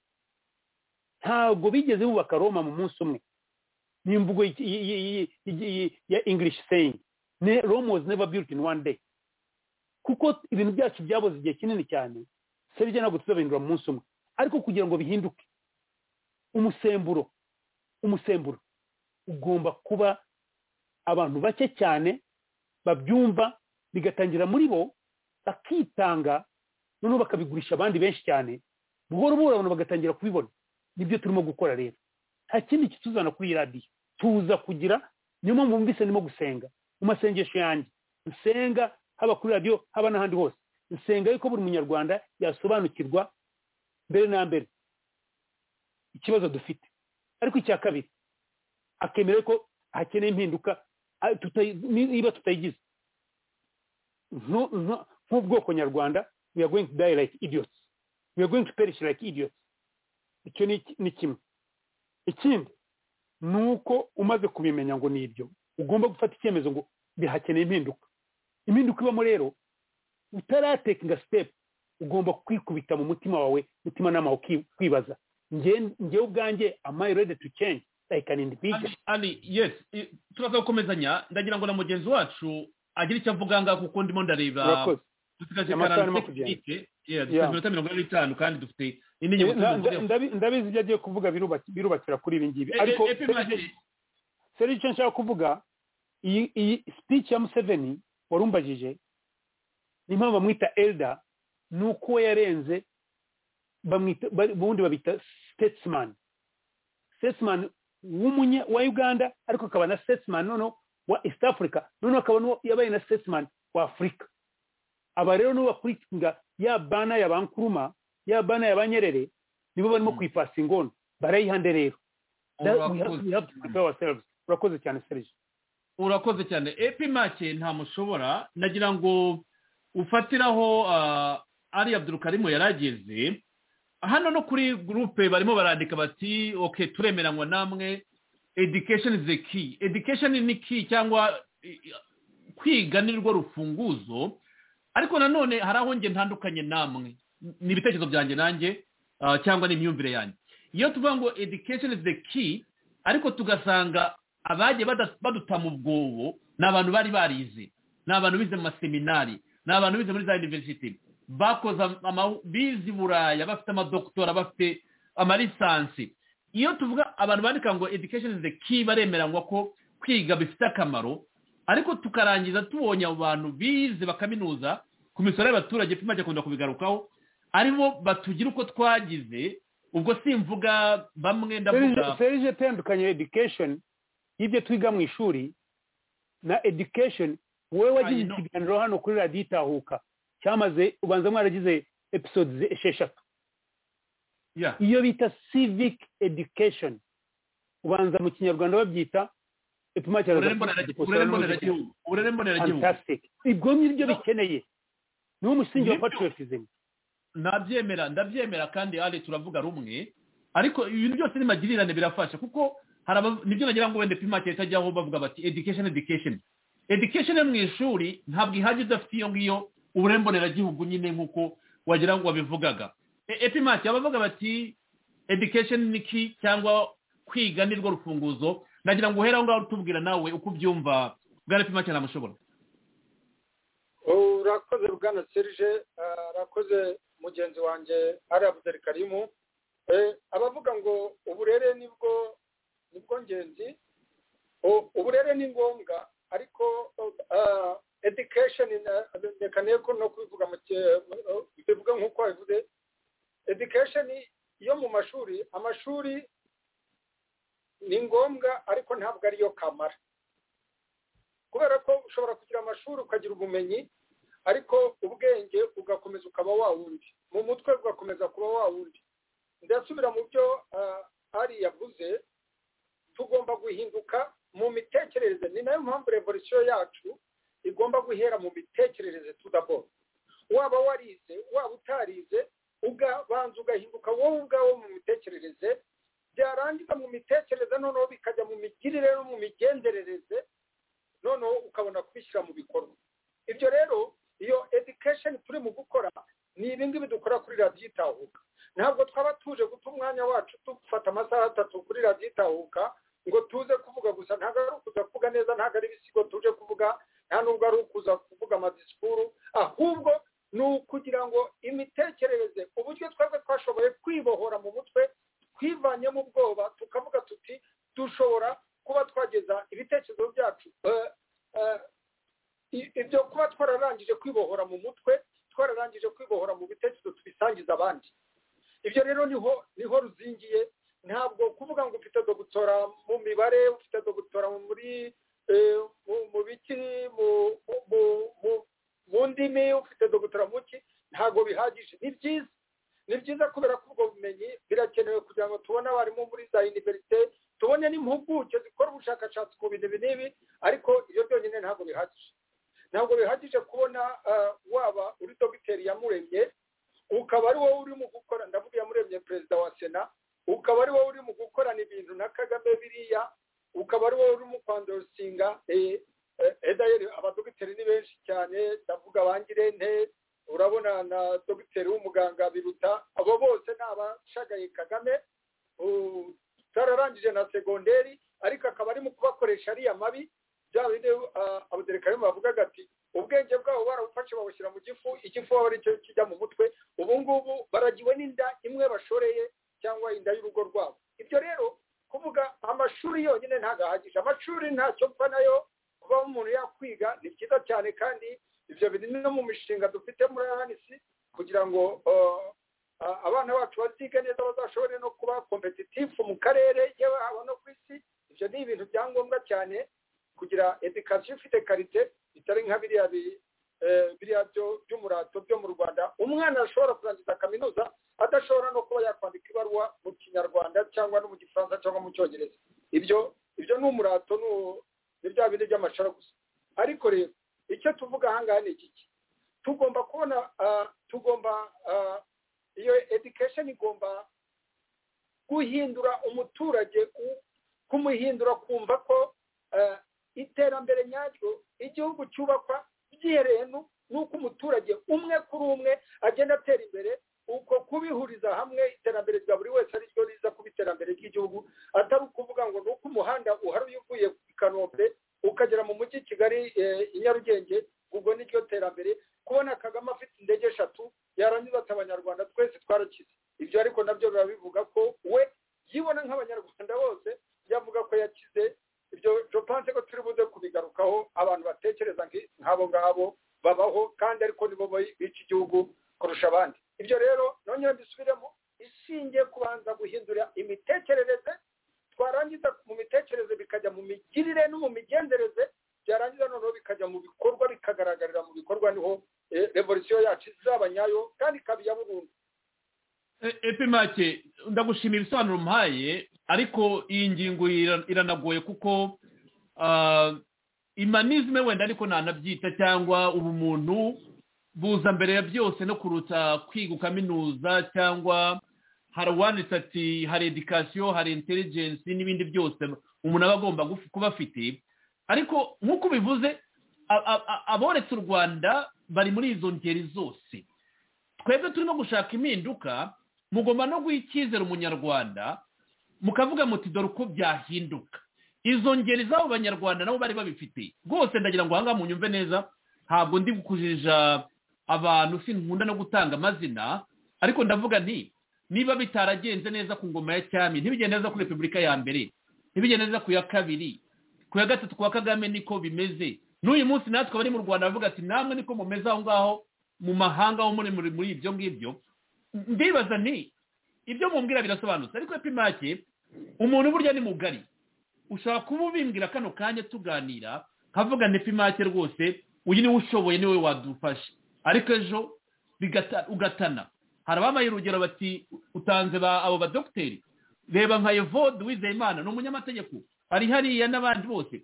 ntabwo bigeze bubaka roma mu munsi umwe ni imvugo ya english saying ne rome was never built in one day kuko ibintu byacu byaboze igihe kinini cyane serije ntabwo tuzabihindura mu munsi umwe ariko kugira ngo bihinduke umusemburo umusemburo ugomba kuba abantu bake cyane babyumva bigatangira muri bo bakitanga noneho bakabigurisha abandi benshi cyane buhoro buhoro abantu bagatangira kubibona nibyo turimo gukora rero nta kindi kituzana kuri iyi radiyo tuza kugira niyo mpamvu mbise ndimo gusenga mu masengesho yanjye nsenga haba kuri radiyo haba n'ahandi hose nsenga yuko buri munyarwanda yasobanukirwa mbere na mbere ikibazo dufite ariko icya kabiri akemera ko hakeneye impinduka niba tutayigize nk'ubwoko nyarwanda we are going to die like idiots we are going to perish like idiots icyo ni kimwe ikindi ni uko umaze kubimenya ngo ni ibyo ugomba gufata icyemezo ngo bihakeneye impinduka impinduka ibamo rero utaratekinga sitepu ugomba kwikubita mu mutima wawe umutimanama wawe kwibaza ngewe ubwanjye amayi redi tu cengi ari yesi turaza gukomezanya ndagira ngo na mugenzi wacu agire icyo avuga ngaho kuko ndimo ndareba dusigaje iminota mirongo ine n'itanu kandi dufite indi ngingo ndabizi ibyo agiye kuvuga birubakira kuri ibi ngibi ariko seri icyo nshaka kuvuga iyi speech ya museveni warumbajije ni mpamvu bamwita elda ni uko we yarenze ubundi babita statesman statesman w'umunye wa uganda ariko akaba na statesman noneho wa east africa noneho akaba n'uwo yabaye na statesman wa afurika aba rero n'uwo bakurikinga ya bana ya bankuruma ya bana ya banyerere nibo barimo kuyipasa ingono barayihande rero urakoze cyane serije urakoze cyane epi make nta mushobora nagira ngo ufatiraho ari abdurukarimu yarageze hano no kuri gurupe barimo barandika bati oke turemeranywa namwe edikesheni izi ki edikesheni ni ki cyangwa kwiga ni rwo rufunguzo ariko nanone hari aho njye ntandukanye namwe ni ibitekerezo byanjye nanjye cyangwa ni imyumvire yanjye iyo tuvuga ngo edikesheni izi ki ariko tugasanga abagiye badutama ubwobo ni abantu bari barize ni abantu bize mu maseminari ni abantu bize muri za yuniverisiti bakoze bize buraya bafite amadokutora bafite amarisansi iyo tuvuga abantu bandika ngo edikesheni izi ki baremeranywa ko kwiga bifite akamaro ariko tukarangiza tubonye abo bantu bize bakaminuza ku misoro y'abaturage pima akunda kubigarukaho aribo batugira uko twagize ubwo simvuga bamwe ndavuga serije itandukanye edikesheni y'ibyo twiga mu ishuri na edikesheni wowe wagize ikiganiro hano kuri radiyo itahuka cyamaze ubanza mwaragize episode esheshatu iyo bita civic education ubanza mu kinyarwanda babyita uburere mboneragihugu ibwo ngibyo bikeneye niwo musingi wa patriotism nabyemera ndabyemera kandi ari turavuga rumwe ariko ibintu byose ni magirirane birafasha kuko nibyo nagira ngo wenda pimake itajyaho bavuga bati education education education mu ishuri ntabwo ihajya udafite iyo ngiyo uburere mboneragihugu nyine nk'uko wagira ngo wabivugaga epimati abavuga bati edikesheni ni ki cyangwa kwiga ni rwo rufunguzo nagira ngo uhere aho ngaho utubwira nawe uko ubyumva bwa epimati ntamushobora murakoze bwana serge arakoze mugenzi wanjye ari abudari karimu abavuga ngo uburere nibwo nibwo ngenzi uburere ni ngombwa ariko education reka nteko no kubivuga bivuga nk'uko wabivuze education yo mu mashuri amashuri ni ngombwa ariko ntabwo ariyo kamara kubera ko ushobora kugira amashuri ukagira ubumenyi ariko ubwenge ugakomeza ukaba wawundi mu mutwe ugakomeza kuba wawundi ndasubira mu byo ari yavuze tugomba guhinduka mu mitekerereze ni nayo mpamvu revolisiyo yacu igomba guhera mu mitekerereze tudabona waba warize waba utarize ugabanza ugahinduka wowe ubwawe mu mitekerereze byarangiza mu mitekerereze noneho bikajya mu migirire no mu migenzerereze noneho ukabona kubishyira mu bikorwa ibyo rero iyo education turi mu gukora ni ibingibi dukora kuri radiyo itahuka ntabwo twaba tuje guta umwanya wacu dufata amasaha atatu kuri radiyo itahuka ngo tuze kuvuga gusa ntabwo ari ukuza kuvuga neza ntabwo ari ibisigo tuje kuvuga nta nubwo ari ukuza kuvuga amadisikuru ahubwo ni ukugira ngo imitekerereze uburyo twebwe twashoboye kwibohora mu mutwe twivanyemo ubwoba tukavuga tuti dushobora kuba twageza ibitekerezo byacu ibyo kuba twararangije kwibohora mu mutwe twararangije kwibohora mu bitekerezo tubisangiza abandi ibyo rero niho niho ruzingiye ntabwo kuvuga ngo ufite dogutora mu mibare ufite dogutora muri mu biki mu ndimi ufite dogutora mu ki ntabwo bihagije ni byiza ni byiza kubera ko ubwo bumenyi birakenewe kugira ngo tubone abarimu muri za univerisite tubone n'impuguke zikora ubushakashatsi ku bintu ibi n'ibi ariko ibyo byonyine ntabwo bihagije ntabwo bihagije kubona waba uri dogiteri yamuremye ukaba ari wowe urimo gukora ndavuga yamuremye perezida wa sena ukaba ari wowe urimo gukorana ibintu na kagame biriya ukaba ari wowe urimo kwandorosinga edayeri abadogiteri ni benshi cyane ndavuga bangirente urabona na dogiteri w'umuganga biruta abo bose ni abashagaye kagame zararangije na segonderi ariko akaba arimo kubakoresha ariya mabi bya bindi abaderekarimu bavugaga ati ubwenge bwabo barabufashe babushyira mu gifu igifu aba ari cyo kijya mu mutwe ubu ngubu baragiwe n'inda imwe bashoreye cyangwa inda y'urugo rwabo ibyo rero kuvuga amashuri yonyine ntabwo ahagije amashuri ntacyo mfa nayo kuba umuntu yakwiga ni byiza cyane kandi ibyo biri no mu mishinga dufite muri ahanisi kugira ngo abana bacu bazige neza bazashobore no kuba kompetitifu mu karere yewe haba no ku isi ibyo ni ibintu bya ngombwa cyane kugira edikasiyo ifite karite bitari nka biriya biriya byo by'umurato byo mu rwanda umwana ashobora kurangiza kaminuza adashobora no kuba yakwandika ibaruwa mu kinyarwanda cyangwa no mu gifaransa cyangwa mu cyongereza ibyo ibyo ni umurato ni bya bindi by'amashara gusa ariko rero icyo tuvuga ahangaha ni iki tugomba kubona tugomba iyo education igomba guhindura umuturage kumuhindura kumva ko iterambere nyaryo igihugu cyubakwa byihereye n'uko umuturage umwe kuri umwe agenda atera imbere uko kubihuriza hamwe iterambere rya buri wese ari ryo riza kuba iterambere ry'igihugu atari ukuvuga ngo ni uko umuhanda uharuye uvuye i kanombe ukagera mu mujyi kigali i nyarugenge ubwo ni ryo terambere kubona kagame afite indege eshatu yarangiza ati abanyarwanda twese twarakize ibyo ariko nabyo birabivuga ko we yibona nk'abanyarwanda bose yavuga ko yakize ibyo jopanse ko turi buze kubigarukaho abantu batekereza nk'abo ngabo babaho kandi ariko nibo bica igihugu kurusha abandi ibyo rero nongera mbisubiremo ishingiye kubanza guhindura imitekerereze twarangiza mu mitekerereze bikajya mu migirire no mu migenzereze byarangiza noneho bikajya mu bikorwa bikagaragarira mu bikorwa niho revolisiyo yacu izaba nyayo kandi ikaba iya burundu epimake ndagushimira ibisobanuro mpaye ariko iyi ngingo iranagoye kuko imanizme wenda ariko ntanabyita cyangwa ubumuntu buza mbere ya byose no kuruta kwiga kaminuza cyangwa hari uwanditse ati hari edikasiyo hari intelligence n'ibindi byose umuntu aba agomba kuba afite ariko nk'uko ubivuze aboretse u rwanda bari muri izo ngeri zose twebwe turimo gushaka impinduka mugomba no guha icyizere umunyarwanda mukavuga muti dore uko byahinduka izo ngeri z'abo banyarwanda nabo bari babifite rwose ndagira ngo ahangaha munyumve neza ntabwo ndi kujija abantu sinkunda no gutanga amazina ariko ndavuga nti niba bitaragenze neza ku ngoma ya cyami ntibigende neza kuri repubulika ya mbere ntibigende neza ku ya kabiri ku ya gatatu ku wa kagame niko bimeze n'uyu munsi natwe abari mu rwanda bavuga ati namwe niko mumeze aho ngaho mu mahanga ho muri muri ibyo ngibyo ndibaza ni ibyo mumbwira birasobanutse ariko epimake umuntu burya ni mugari ushobora kuba ubimbwira kano kanya tuganira nkavuga ni epimake rwose uyu niwe ushoboye niwe wadufashe ariko ejo ugatana hari ababaye urugero bati utanze abo badogiteri reba nka evode wizeyimana ni umunyamategeko ari hariya n'abandi bose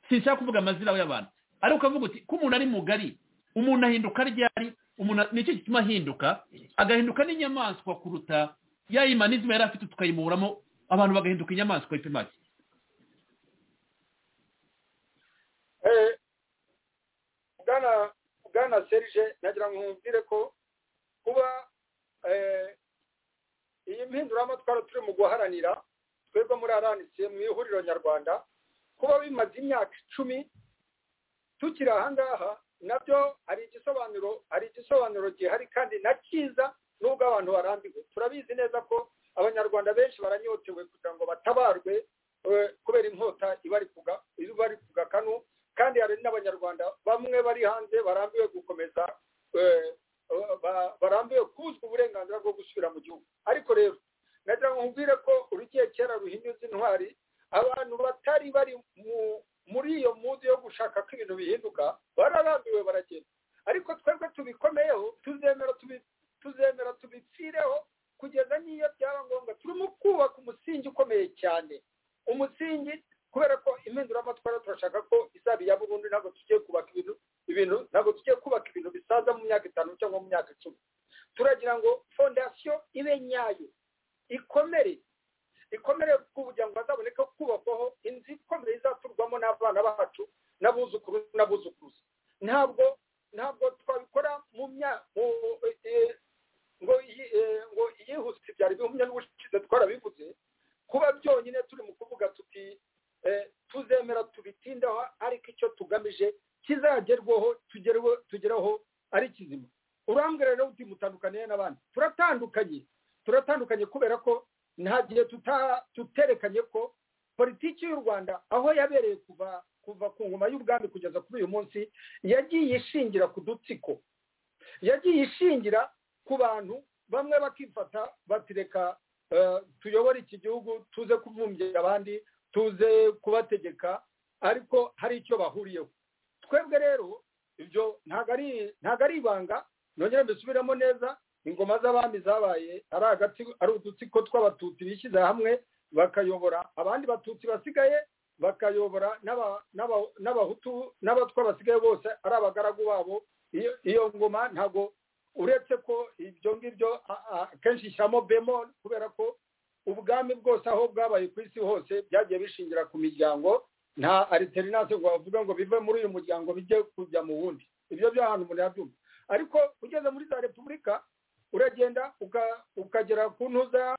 sinshaka kuvuga amazina y'abantu ariko ukavuga uti ko umuntu ari mugari umuntu ahinduka ryari umuntu nicyo gituma ahinduka agahinduka n'inyamaswa kuruta ya imanizima yari afite tukayiburamo abantu bagahinduka inyamaswa y'ipimaki bwana serije nagira ngo nkubwire ko kuba iyi mpinduramatwara turi mu guharanira twebwe muri aranitse mu ihuriro nyarwanda kuba bimaze imyaka icumi tukiri ahangaha nabyo hari igisobanuro hari igisobanuro gihari kandi na cyiza nubwo abantu barambiwe turabizi neza ko abanyarwanda benshi baranyotewe kugira ngo batabarwe kubera inkota iba ari kugakanu kandi hari n'abanyarwanda bamwe bari hanze barambiwe gukomeza barambiwe kuzwa uburenganzira bwo gusubira mu gihugu ariko rero nagira ngo nkubwire ko urugiye kera ruhinyuza intwari abantu batari bari muri iyo muzi yo gushaka ko ibintu bihinduka bararambiwe baragenda ariko twebwe tubikomeyeho tuzemera tuzemera tubipfireho kugeza n'iyo byaba ngombwa turimo kubaka umusingi ukomeye cyane umusingi kubera ko impinduramatwara turashaka ko izaba iya burundu ntabwo tugiye kubaka ibintu ibintu ntabwo tugiye kubaka ibintu bisaza mu myaka itanu cyangwa mu myaka icumi turagira ngo fondasiyo ibe nyayo ikomere ikomere kugira ngo hazaboneke kubakwaho inzu ikomeye izaturwamo n'abana bacu n'abuzukuru n'abuzukuruza ntabwo ntabwo twabikora mu ngo ngo iyihuse byari bihumye n'ubushize twarabivuze kuba byonyine turi mu kuvuga tuti tuzemera tubitindaho ariko icyo tugamije kizagerwaho tugeraho ari kizima urambwira rero uti mutandukaniye n'abandi turatandukanye turatandukanye kubera ko nta gihe tuterekanye ko politiki y'u rwanda aho yabereye kuva kuva ku ngoma y'ubwami kugeza kuri uyu munsi yagiye ishingira ku dutsiko yagiye ishingira ku bantu bamwe bakifata batireka tuyobore iki gihugu tuze kubumbye abandi tuze kubategeka ariko hari icyo bahuriyeho twebwe rero ibyo ntabwo ari ibanga nongere mbisubiremo neza ingoma z'abami zabaye ari hagati ari udutsiko tw'abatutsi bishyize hamwe bakayobora abandi batutsi basigaye bakayobora n'abahutu n'abatwa basigaye bose ari abagaragu babo iyo ngoma ntabwo uretse ko ibyo ngibyo akenshi ishyiramo bemoni kubera ko ubwami bwose aho bwabaye ku isi hose byagiye bishingira ku miryango nta ariterinanse ngo bavuge ngo bive muri uyu muryango bijye kujya mu wundi ibyo byo ahantu umuntu yabyumva ariko ugeze muri za repubulika uragenda ukagera ku ntuza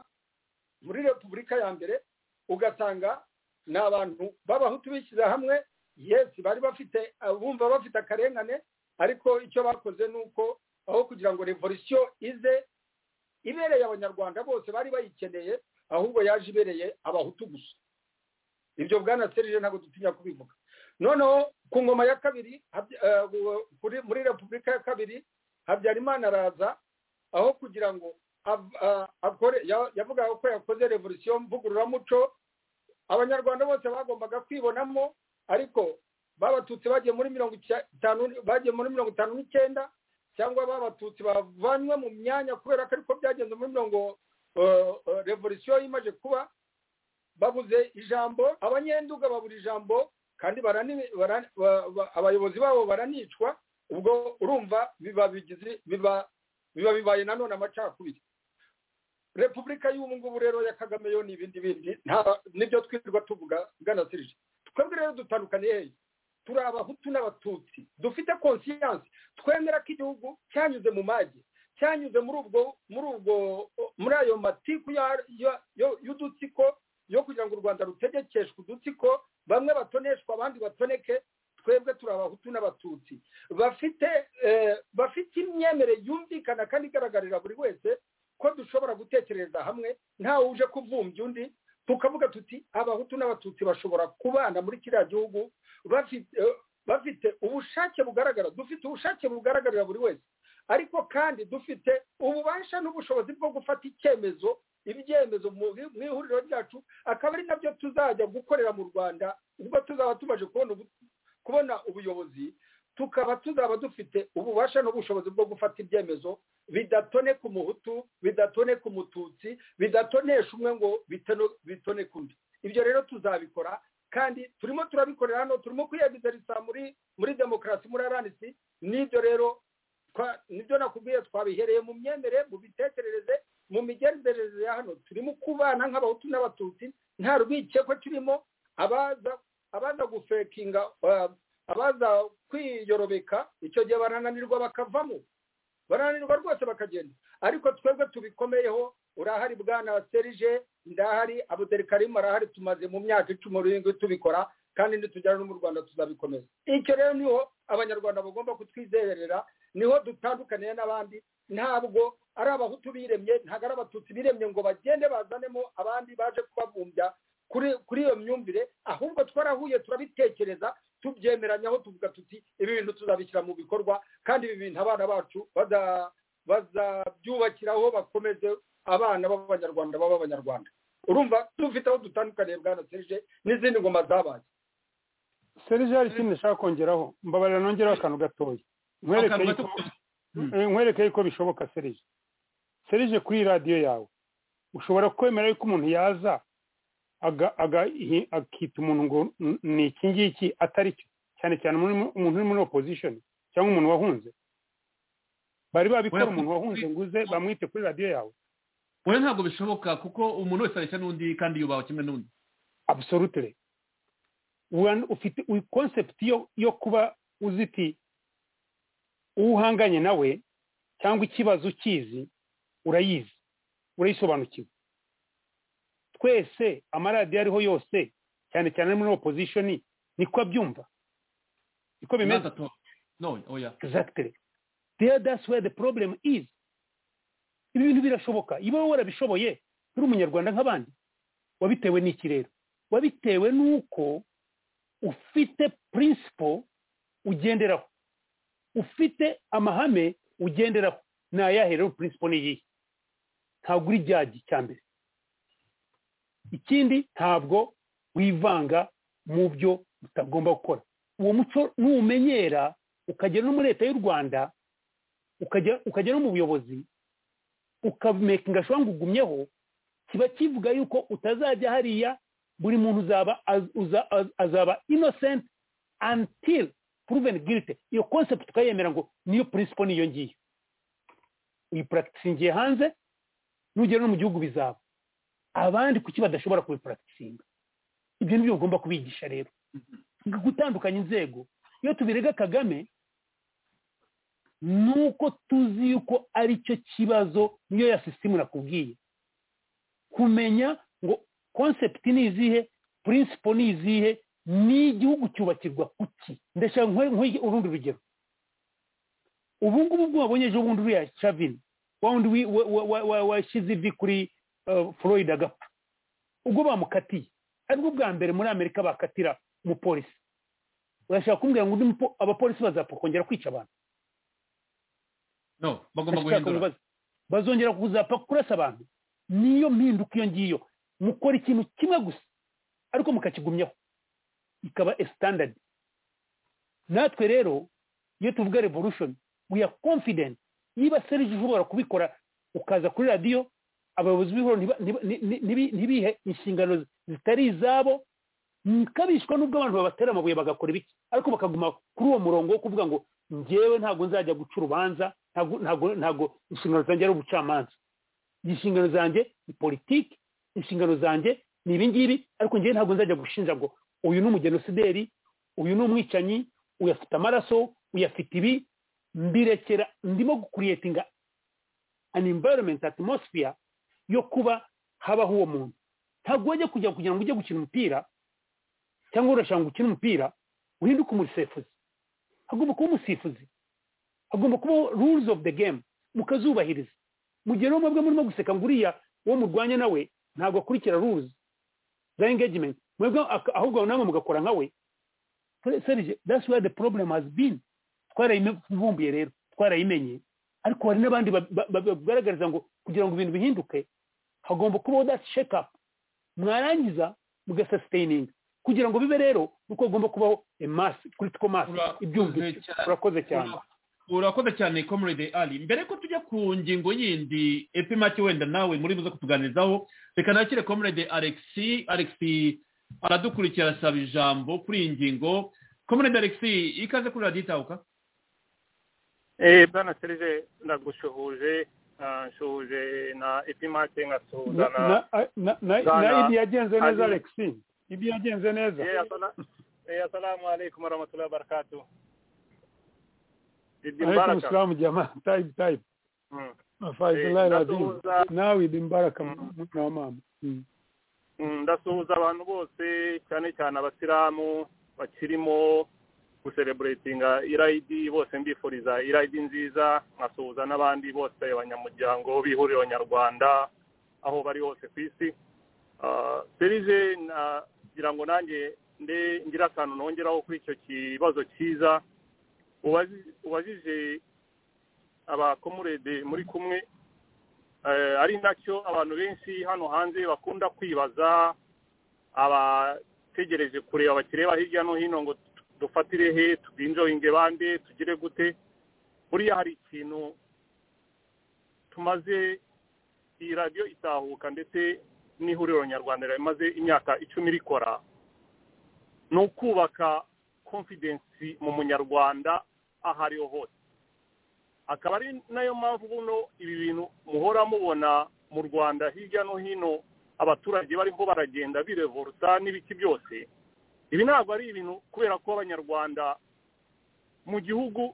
muri repubulika ya mbere ugasanga ni abantu b'abahutu bishyize hamwe yesi bari bafite bumva bafite akarengane ariko icyo bakoze ni uko aho kugira ngo revolisiyo ize ibereye abanyarwanda bose bari bayikeneye ahubwo yaje ibereye abahutu gusa ibyo bwana serije ntabwo dutinya kubivuga noneho ku ngoma ya kabiri muri repubulika ya kabiri habyarimana araza aho kugira ngo yavuga ko yakoze revolisiyo mvugururamuco abanyarwanda bose bagombaga kwibonamo ariko babatutsi bagiye muri mirongo itanu bagiye muri mirongo itanu n'icyenda cyangwa babatutsi bavanywe mu myanya kubera ko ariko byagenze muri mirongo revolisiyo imaze kuba babuze ijambo abanyenduga babura ijambo kandi abayobozi babo baranicwa ubwo urumva biba bibaye nanone amacakubiri repubulika y'ubu ngubu rero ya kagame yo ni ibindi bindi nibyo twirirwa tuvuga bwanasirije twebwe rero dutandukaniye hehe turi abahutu n'abatutsi dufite konsiyanse twemera ko igihugu cyanyuze mu magi cyanyuze muri ubwo muri ubwo muri ayo matiku y'udutsiko yo kugira ngo u rwanda rutegekeshwe udutsiko bamwe batoneshwa abandi batoneke twebwe turi abahutu n'abatutsi bafite yerekana kandi igaragarira buri wese ko dushobora gutekereza hamwe ntawe uje kuvumbya undi tukavuga tuti abahutu n'abatutsi bashobora kubana muri kiriya gihugu bafite ubushake bugaragara dufite ubushake bugaragarira buri wese ariko kandi dufite ububasha n'ubushobozi bwo gufata icyemezo ibyemezo mu ihuriro ryacu akaba ari nabyo tuzajya gukorera mu rwanda ubwo tuzaba tumaze kubona ubuyobozi tukaba tuzaba dufite ububasha n'ubushobozi bwo gufata ibyemezo bidatone ku muhutu bidatone ku mututsi bidatonesha umwe ngo bitone ku undi ibyo rero tuzabikora kandi turimo turabikorera hano turimo kwiyegizariza muri muri demokarasi muri aranisi n'ibyo rero nibyo nakubwiye twabihereye mu myemerere mu mitekerereze mu migenzereze ya hano turimo kubana nk'abahutu n'abatutsi nta rwikekwe turimo abaza abaza gufekinga abaza kwiyorobeka icyo gihe barananirwa bakavamo barananirwa rwose bakagenda ariko twebwe tubikomeyeho urahari bwana serije ndahari abuderikarimo arahari tumaze mu myaka icumi urindwi tubikora kandi nitugera no mu rwanda tuzabikomeza icyo rero niho abanyarwanda bagomba kutwizerera niho dutandukaniye n'abandi ntabwo ari abahutu biremye ntabwo ari abatutsi biremye ngo bagende bazanemo abandi baje kubabumbya kuri iyo myumvire ahubwo twarahuye turabitekereza tubyemeranyaho tuvuga tuti ibi bintu tuzabishyira mu bikorwa kandi ibi bintu abana bacu bazabyubakiraho bakomeze abana b'abanyarwanda baba abanyarwanda urumva dufite aho dutandukaniye bwana serije n'izindi ngoma zabaye serije hari ikindi nshaka kongeraho mbabarira nongeraho akantu gatoya nkwereke yuko bishoboka serije serije kuri radiyo yawe ushobora kwemera yuko umuntu yaza akita umuntu ngo ni iki ngiki atari cyo cyane cyane umuntu uri muri opozishoni cyangwa umuntu wahunze bari babikora umuntu wahunze ngo uze bamwite kuri radiyo yawe we ntabwo bishoboka kuko umuntu wese areshya n'undi kandi yubaha kimwe n'undi abusorutire ufite konsepti yo kuba uziti uwo uhanganye nawe cyangwa ikibazo ukizi urayizi urayisobanukiwe twese amaradiyo ariho yose cyane cyane muri opozishoni niko abyumva niko bimeze exactly there that's where the problem is ibi bintu birashoboka iyo wowe warabishoboye uri umunyarwanda nk'abandi wabitewe n'iki rero wabitewe n'uko ufite principle ugenderaho ufite amahame ugenderaho ni ayahe rero principle ni iyihe ntabwo uri jyaji cya mbere ikindi ntabwo wivanga mu byo utagomba gukora uwo muco nuwumenyera ukagera no muri leta y'u rwanda ukagera no mu buyobozi ukamekinga ashobora ugumyeho kiba kivuga yuko utazajya hariya buri muntu uzaba azaba innocent until proven guilty iyo concept ukayemera ngo niyo principle niyo ngiyo uyipuragitisingiye hanze nugera no mu gihugu bizaba abandi kuki badashobora kubipuragitisinga ibyo ni byo ugomba kubigisha rero gutandukanya inzego iyo tubirega kagame ni uko tuzi yuko ari cyo kibazo niyo ya sisitemu nakubwiye kumenya ngo konsepti ni izihe purinsipo ni izihe n'igihugu cyubakirwa kuki ndashaka urundi rugero ubu ngubu bwo wabonye ejo bundi uriya cavini wa wundi washyize ivi kuri floyd agapfa ubwo bamukatiye aribwo bwa mbere muri amerika bakatira umupolisi urashaka kumbwira ngo abapolisi bazapfa kongera kwica abantu bagomba guhindura bazongera kuzapfa kurasa abantu niyo mpinduka iyo ngiyo mukora ikintu kimwe gusa ariko mukakigumyaho ikaba standard natwe rero iyo tuvuga revolution we are confident niba serije ushobora kubikora ukaza kuri radiyo abayobozi b'ihoro ntibihe inshingano zitari izabo kabishwa n'ubwo abantu babatera amabuye bagakora ibiki ariko bakaguma kuri uwo murongo wo kuvuga ngo ngewe ntabwo nzajya guca urubanza ntabwo inshingano zanjye ari ubucamanza inshingano zanjye ni politiki inshingano zanjye ni ibi ngibi ariko ngewe ntabwo nzajya gushinja ngo uyu ni umugenosideri uyu ni umwicanyi uyu afite amaraso uyu afite ibi mbirekera ndimo gukuriyetinga an environment atmosphere yo kuba habaho uwo muntu ntabwo wajya kujya kugira ngo ujye gukina umupira cyangwa urashaka gukina umupira uhinduke umusifuzi hagomba kuba umusifuzi hagomba kuba rules of the game mukazubahiriza mu gihe rero mwebwe murimo guseka ngo uriya uwo murwanya nawe ntabwo akurikira rules za engagement mwebwe ahubwo namwe mugakora nka we serije that's where the problem has been twarayivumbuye rero twarayimenye ariko hari n'abandi bagaragariza ngo kugira ngo ibintu bihinduke hagomba kubaho that check up mwarangiza mugasasitaininga kugira ngo bibe rero nuko hagomba kubaho emasi critical mass ibyumvike urakoze cyane urakoze cyane comrade ali mbere ko tujya ku ngingo yindi epimake wenda nawe muri buze kutuganizaho reka nakire comrade alexi alexi aradukurikira asaba ijambo kuri iyi ngingo comrade alexi ikaze kuri radiyo itahuka bwana serije ndagushuhuje nshuhuje na epimake nkasuhuza na na ibi yagenze neza alexi ibi yagenze neza assalamu alaikum warahmatullahi wabarakatu idi mbaraka alaikum salamu jamaa type type afaidillahi radim nawe idi mbaraka na mama ndasuhuza abantu bose cyane cyane abasilamu bakirimo gusereburatinga irayidi bose mbifuriza irayidi nziza nkasuhuza n'abandi bose abanyamuryango b'ihuriro nyarwanda aho bari hose ku isi serije nagira ngo nanjye ngira akantu nongeraho kuri icyo kibazo cyiza ubajije abakomurede muri kumwe ari nacyo abantu benshi hano hanze bakunda kwibaza abategereje kureba bakireba hirya no hino ngo dufatire he tubinjoyinge bande tugire gute buriya hari ikintu tumaze iyi radiyo itahuka ndetse n'ihuriro nyarwanda rimaze imyaka icumi rikora ni ukubaka konfidensi mu munyarwanda aho ariho hose akaba ari nayo mpamvu buno ibi bintu muhora mubona mu rwanda hirya no hino abaturage bariho baragenda birevorusa n'ibiki byose ibi ntabwo ari ibintu kubera ko abanyarwanda mu gihugu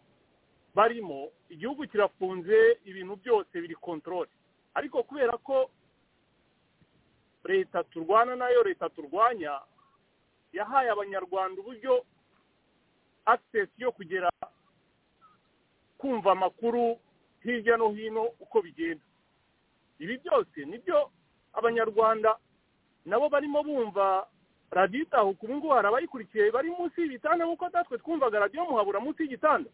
barimo igihugu kirafunze ibintu byose biri kontorore ariko kubera ko leta turwana nayo leta turwanya yahaye abanyarwanda uburyo agisesi yo kugera kumva amakuru hirya no hino uko bigenda ibi byose nibyo abanyarwanda nabo barimo bumva radiyo itahuka ubu ngubu hari abayikurikiye bari munsi y'ibitanda nk'uko natwe twumvaga radiyo muhabura munsi y'igitanda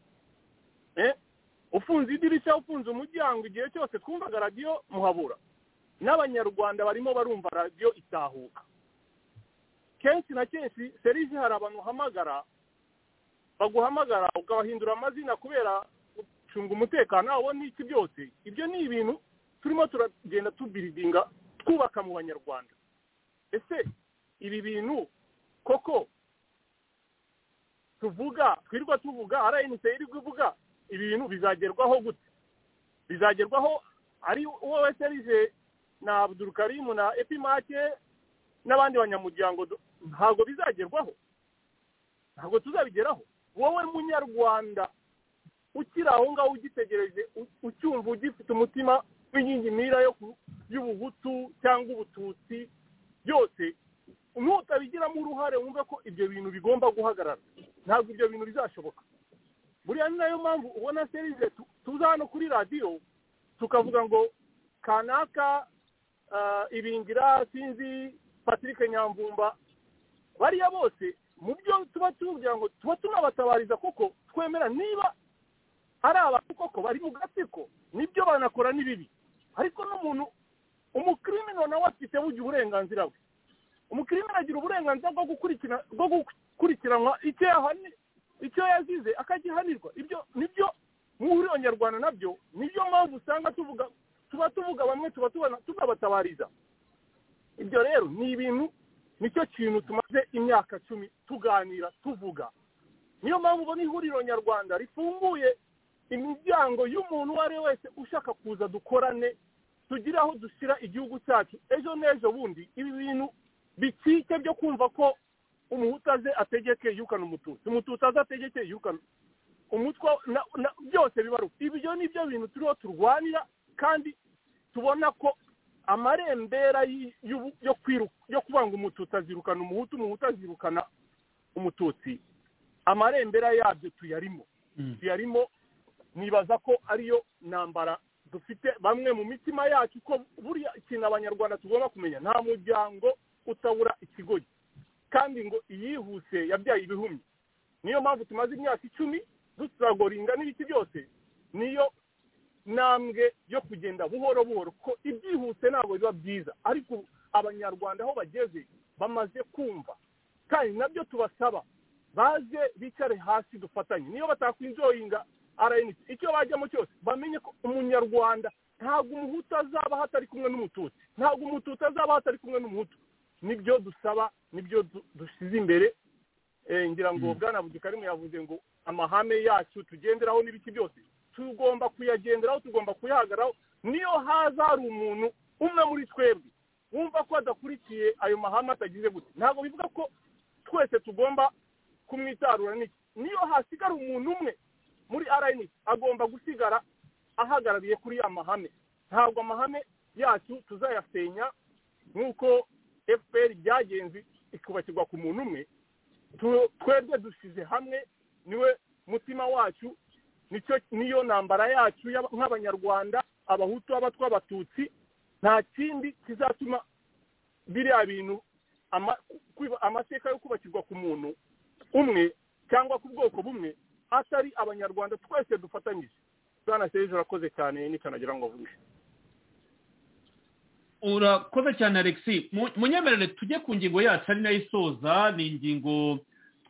ufunze idirishya ufunze umuryango igihe cyose twumvaga radiyo muhabura n'abanyarwanda barimo barumva radiyo itahuka kenshi na kenshi serivisi hari abantu uhamagara baguhamagara ukabahindura amazina kubera gucunga umutekano wabo n'iki byose ibyo ni ibintu turimo turagenda tubiridinga twubaka mu banyarwanda ese ibi bintu koko tuvuga twirwa tuvuga rnc irigwa ivuga ibi bintu bizagerwaho gute bizagerwaho ari wowe serije na abudurukarimu na epimake n'abandi banyamuryango ntabwo bizagerwaho ntabwo tuzabigeraho wowe munyarwanda ukiri aho ngaho ugitegereje ucyumva ugifite umutima w'inkingi mira y'ubuhutu cyangwa ubututsi byose nutabigiramo uruhare wumva ko ibyo bintu bigomba guhagarara ntabwo ibyo bintu bizashoboka buriya ni nayo mpamvu ubona serize tuza hano kuri radiyo tukavuga ngo kanaka ibingira sinzi patrick nyamvumba bariya bose mu byo tuba tuvugira ngo tuba tunabatabariza kuko twemera niba ari abantu koko bari mu gatsiko nibyo banakora ni bibi ariko n'umuntu umukirimino nawe afite bugira uburenganzira bwe umukirimina agira uburenganzira bwo gukurikiranwa icyo yazize akagihanirwa ibyo nibyo muhuriro nyarwanda nabyo nibyo mpamvu usanga tuvuga tuba tuvuga bamwe tuba tunabatabariza ibyo rero ni ibintu nicyo kintu tumaze imyaka cumi tuganira tuvuga niyo mpamvu ubona ihuriro nyarwanda rifunguye imiryango y'umuntu uwo ari we wese ushaka kuza dukorane tugire aho dushyira igihugu cyacu ejo n'ejo bundi ibi bintu bikike byo kumva ko umuhutu aze ategeke yukana umututsi umututsi aze ategeke yukana umutwe byose bibaruka ibyo ni byo bintu turiho turwanira kandi tubona ko amarembera yo kubanga umututsi azirukana umuhutu umuhutu azirukana umututsi amarembera yabyo tuyarimo tuyarimo nibaza ko ariyo ntambara dufite bamwe mu mitima yacu ko buriya ikintu abanyarwanda tugomba kumenya nta muryango utabura ikigoyi kandi ngo iyihuse yabyaye ibihumye niyo mpamvu tumaze imyaka icumi duturagoringa n'ibiti byose niyo ntambwe yo kugenda buhoro buhoro ko ibyihuse ntabwo biba byiza ariko abanyarwanda aho bageze bamaze kumva kandi nabyo tubasaba baze bicare hasi dufatanye niyo batakwinjoyinga rnc icyo bajyamo cyose bamenye ko umunyarwanda ntabwo umuhutu azaba hatari kumwe n'umututsi ntabwo umututu azaba hatari kumwe n'umuhutu nibyo dusaba nibyo dusize imbere ngira ngo bwana budukarimu yavuze ngo amahame yacu tugenderaho n'ibiki byose tugomba kuyagenderaho tugomba kuyahagararaho niyo haza hari umuntu umwe muri twebwe wumva ko adakurikiye ayo mahame atagize gute ntabwo bivuga ko twese tugomba kumwitarura n'iki niyo hasigara umuntu umwe muri rnc agomba gusigara ahagarariye kuri ya mahame ntabwo amahame yacu tuzayasenya nk'uko fpr byagenze ikubakirwa ku muntu umwe twebwe dushyize hamwe niwe mutima wacu niyo ntambara yacu nk'abanyarwanda abahutu abatwa abatutsi nta kindi kizatuma biriya bintu amateka yo kubakirwa ku muntu umwe cyangwa ku bwoko bumwe atari abanyarwanda twese dufatanyije bwana serije urakoze cyane nikanagira ngo vuge urakoze cyane alexi munyemerere tujye ku ngingo yacu ari nayo isoza ni ingingo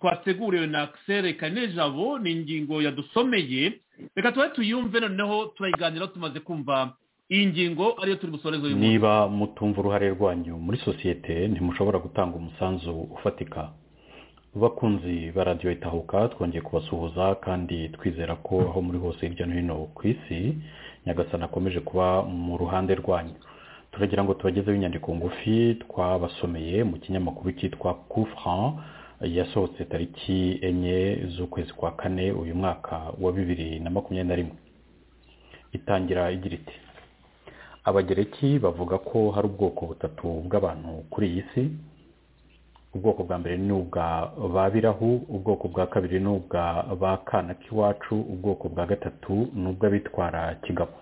twateguriwe na akisere kanejabo ni ingingo yadusomeye reka tuba tuyumve noneho turayiganiraho tumaze kumva iyi ngingo ariyo turi busoreze uyu munsi niba mutumva uruhare rwanyu muri sosiyete ntimushobora gutanga umusanzu ufatika bakunzi ba radiyo itahuka twongeye kubasuhuza kandi twizera ko aho muri hose hirya no hino ku isi nyagasana akomeje kuba mu ruhande rwanyu turagira ngo tubagezeho inyandiko ngufi twabasomeye mu kinyamakuru cyitwa kufran yasohotse tariki enye z'ukwezi kwa kane uyu mwaka wa bibiri na makumyabiri na rimwe itangira igira iti abagereki bavuga ko hari ubwoko butatu bw'abantu kuri iyi si ubwoko bwa mbere ni ubwa ba birahu ubwoko bwa kabiri ni ubwa ba kana k'iwacu ubwoko bwa gatatu ni ubw'abitwara kigabo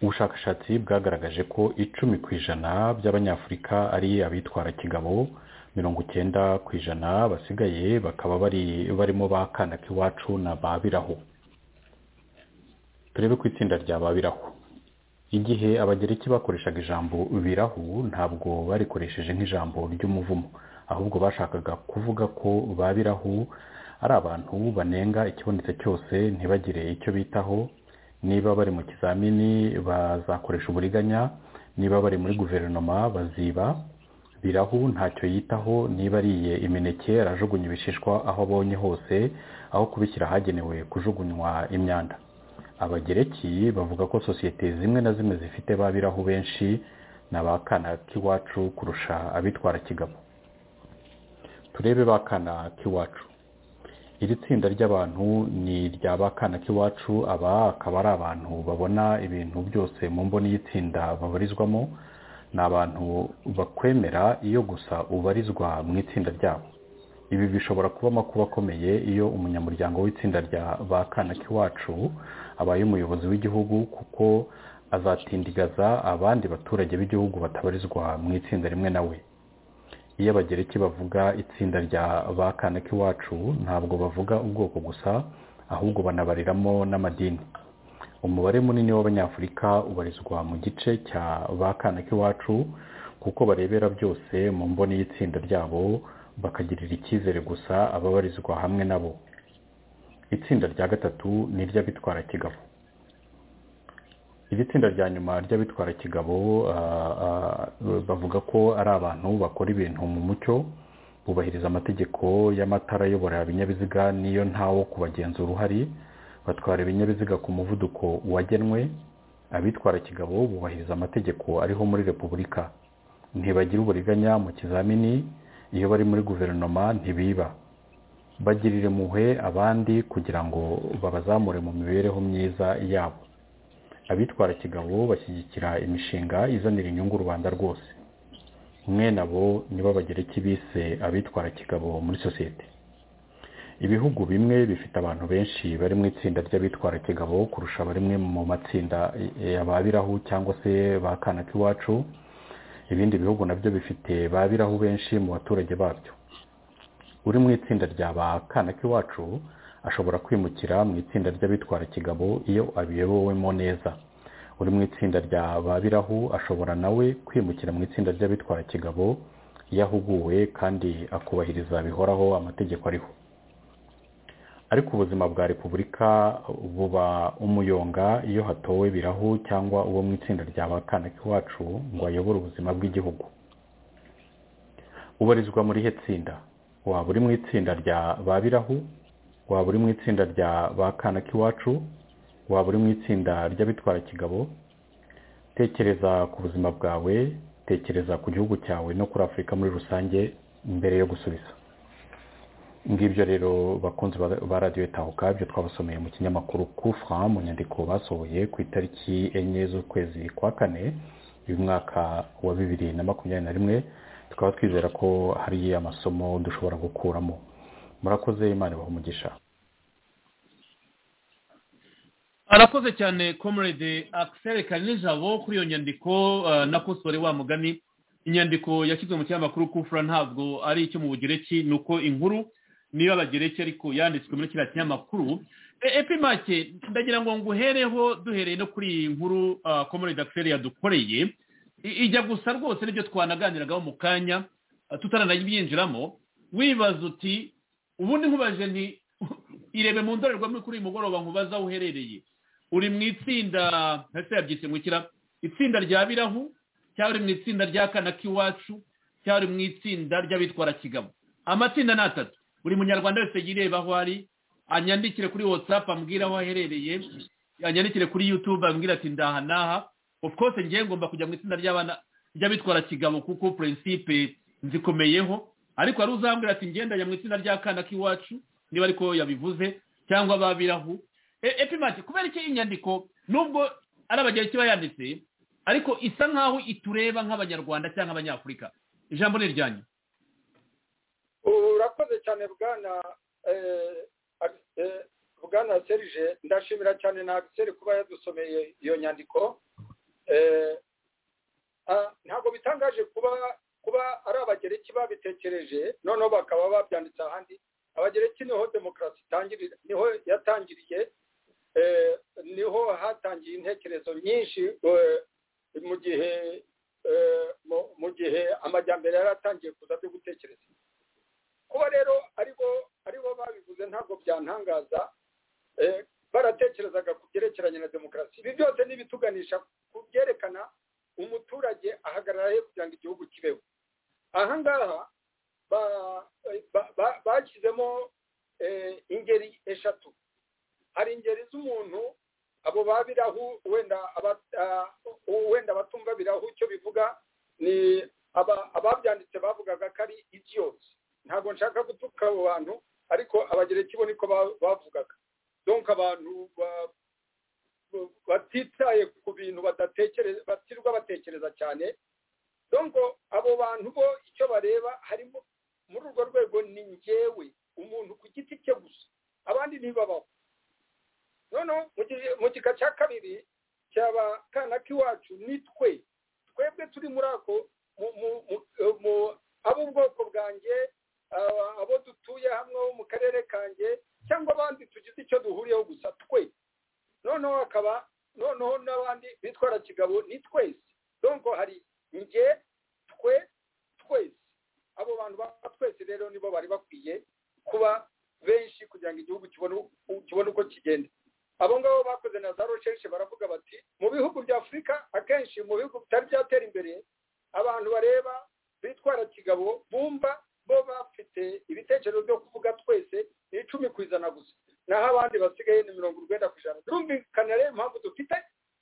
ubushakashatsi bwagaragaje ko icumi ku ijana by'abanyafurika ari abitwara kigabo mirongo icyenda ku ijana basigaye bakaba bari barimo ba kana k'iwacu na ba birahu turebe ku itsinda rya ba birahu igihe abagereki bakoreshaga ijambo birahu ntabwo barikoresheje nk'ijambo ry'umuvumo ahubwo bashakaga kuvuga ko babirahu ari abantu banenga ikibonetse cyose ntibagire icyo bitaho niba bari mu kizamini bazakoresha uburiganya niba bari muri guverinoma baziba birahu ntacyo yitaho niba ariye imineke arajugunya ibishishwa aho abonye hose aho kubishyira ahagenewe kujugunywa imyanda abagereki bavuga ko sosiyete zimwe na zimwe zifite babiraho benshi ni abakana k'iwacu kurusha abitwara kigabo turebe bakana k'iwacu iri tsinda ry'abantu ni irya bakana k'iwacu aba akaba ari abantu babona ibintu byose mu mboni y'itsinda babarizwamo ni abantu bakwemera iyo gusa ubarizwa mu itsinda ryabo ibi bishobora kuba amakuba akomeye iyo umunyamuryango w'itsinda rya ba kana k'iwacu abaye umuyobozi w'igihugu kuko azatindigaza abandi baturage b'igihugu batabarizwa mu itsinda rimwe nawe iyo abagereki bavuga itsinda rya ba kana k'iwacu ntabwo bavuga ubwoko gusa ahubwo banabariramo n'amadini umubare munini w'abanyafurika ubarizwa mu gice cya ba kana k'iwacu kuko barebera byose mu mboni y'itsinda ryabo bakagirira icyizere gusa ababarizwa hamwe nabo itsinda rya gatatu ni iry'abitwara kigabo iri tsinda rya nyuma ry'abitwara kigabo bavuga ko ari abantu bakora ibintu mu mucyo bubahiriza amategeko y'amatara ayobora ibinyabiziga niyo ntawo kubagenzura uhari batwara ibinyabiziga ku muvuduko wagenwe abitwara kigabo bubahiriza amategeko ariho muri repubulika ntibagira uburiganya mu kizamini iyo bari muri guverinoma ntibiba bagirira impuhwe abandi kugira ngo babazamure mu mibereho myiza yabo abitwara kigabo bashyigikira imishinga izanira inyungu rubanda rwose umwe nabo nibo bagera bise abitwara kigabo muri sosiyete ibihugu bimwe bifite abantu benshi bari mu itsinda ry'abitwara kigabo kurusha bamwe mu matsinda y'ababirahu cyangwa se ba kanaka iwacu ibindi bihugu nabyo bifite babirahu benshi mu baturage babyo uri mu itsinda rya ba kanaka iwacu ashobora kwimukira mu itsinda ry'abitwara kigabo iyo abiyobowemo neza uri mu itsinda rya babirahu ashobora nawe kwimukira mu itsinda ry'abitwara kigabo iyo ahuguwe kandi akubahiriza bihoraho amategeko ariho ariko ubuzima bwa repubulika buba umuyonga iyo hatowe birahu cyangwa uwo mu itsinda rya ba kanaka iwacu ngo ayobore ubuzima bw'igihugu ubarizwa muri he tsinda waba uri mu itsinda rya ba birahu waba uri mu itsinda rya ba kanaka iwacu waba uri mu itsinda ry'abitwara kigabo tekereza ku buzima bwawe tekereza ku gihugu cyawe no kuri afurika muri rusange mbere yo gusubiza ngibyo rero bakunzi ba radiyo tahuka byo twabasomeye mu kinyamakuru kufra mu nyandiko basohoye ku itariki enye z'ukwezi kwa kane uyu mwaka wa bibiri na makumyabiri na rimwe tukaba twizera ko hari amasomo dushobora gukuramo murakoze imana umugisha arakoze cyane comrade akiseri karinijabo kuri iyo nyandiko na kosore wa mugani inyandiko yashyizwe mu kinyamakuru kufura ntabwo ari icyo mu bugereki ni uko inkuru niyo abagereki ariko yanditswe muri kiriya kinyamakuru epimake ndagira ngo nguhereho duhereye no kuri iyi nkuru comrade akiseri yadukoreye ijya gusa rwose n'ibyo twanaganiragaho mu kanya tutaranayibinjiramo wibaza uti ubundi nkubaje nti irebe mu ndorerwamo kuri uyu mugoroba nkubaza aho uherereye uri mu itsinda ndetse yabyise ngukira itsinda rya birahu cyangwa uri mu itsinda rya kanaka iwacu cyangwa uri mu itsinda ry'abitwara kigabo amatsinda ni atatu buri munyarwanda wese yireba aho ari anyandikire kuri watsapu ambwira aho aherereye anyandikire kuri yutube ambwira ati ndaha n'aha of course ngiye ngomba kujya mu itsinda ry'abana ry'abitwara kigabo kuko purinsipe nzikomeyeho ariko hari uzambwira ati ngendanye mu itsinda rya kanaka iwacu niba ariko yabivuze cyangwa babirahu epimati kubera iki inyandiko nubwo ari abagenzi kiba yanditse ariko isa nkaho itureba nk'abanyarwanda cyangwa abanyafurika ijambo ni iryanyu urakoze cyane bwana bwana serije ndashimira cyane na agiseri kuba yadusomeye iyo nyandiko ntabwo bitangaje kuba kuba ari abagereki babitekereje noneho bakaba babyanditse ahandi abagereki niho demokarasi itangirira niho yatangiriye niho hatangiye intekerezo nyinshi mu gihe mu gihe amajyambere yari atangiye kuza byo gutekereza kuba rero aribo aribo babivuze ntabwo byantangaza baratekerezaga ku byerekeranye na demokarasi ibi byose n'ibituganisha ku byerekana umuturage ahagarara he kugira ngo igihugu kibeho ahangaha bashyizemo ingeri eshatu hari ingeri z'umuntu abo babirahu wenda abatumva birahu icyo bivuga ni ababyanditse bavugaga ko ari idiyoti ntabwo nshaka gutuka abo bantu ariko abagereki bo niko bavugaga donka abantu batitaye ku bintu badatekereza batirwa batekereza cyane donko abo bantu bo icyo bareba harimo muri urwo rwego ni ngewe umuntu ku giti cye gusa abandi ntibabaho noneho mu gika cya kabiri cyaba kanaka iwacu ni twe twebwe turi muri ako ab'ubwoko bwanjye abo dutuye hamwe bo mu karere kanjye cyangwa abandi tugize icyo duhuriyeho gusa twe noneho hakaba noneho n'abandi bitwara kigabo ni twese donko hari njye twe twese abo bantu ba twese rero nibo bari bakwiye kuba benshi kugira ngo igihugu kibone uko kigenda abo ngabo bakoze na za rosheshe baravuga bati mu bihugu bya afurika akenshi mu bihugu bitari byatera imbere abantu bareba bitwara kigabo bumva bo bafite ibitekerezo byo kuvuga twese ni icumi ku ijana gusa naho abandi basigaye ni mirongo urwenda ku ijana birumvikana rero impamvu dufite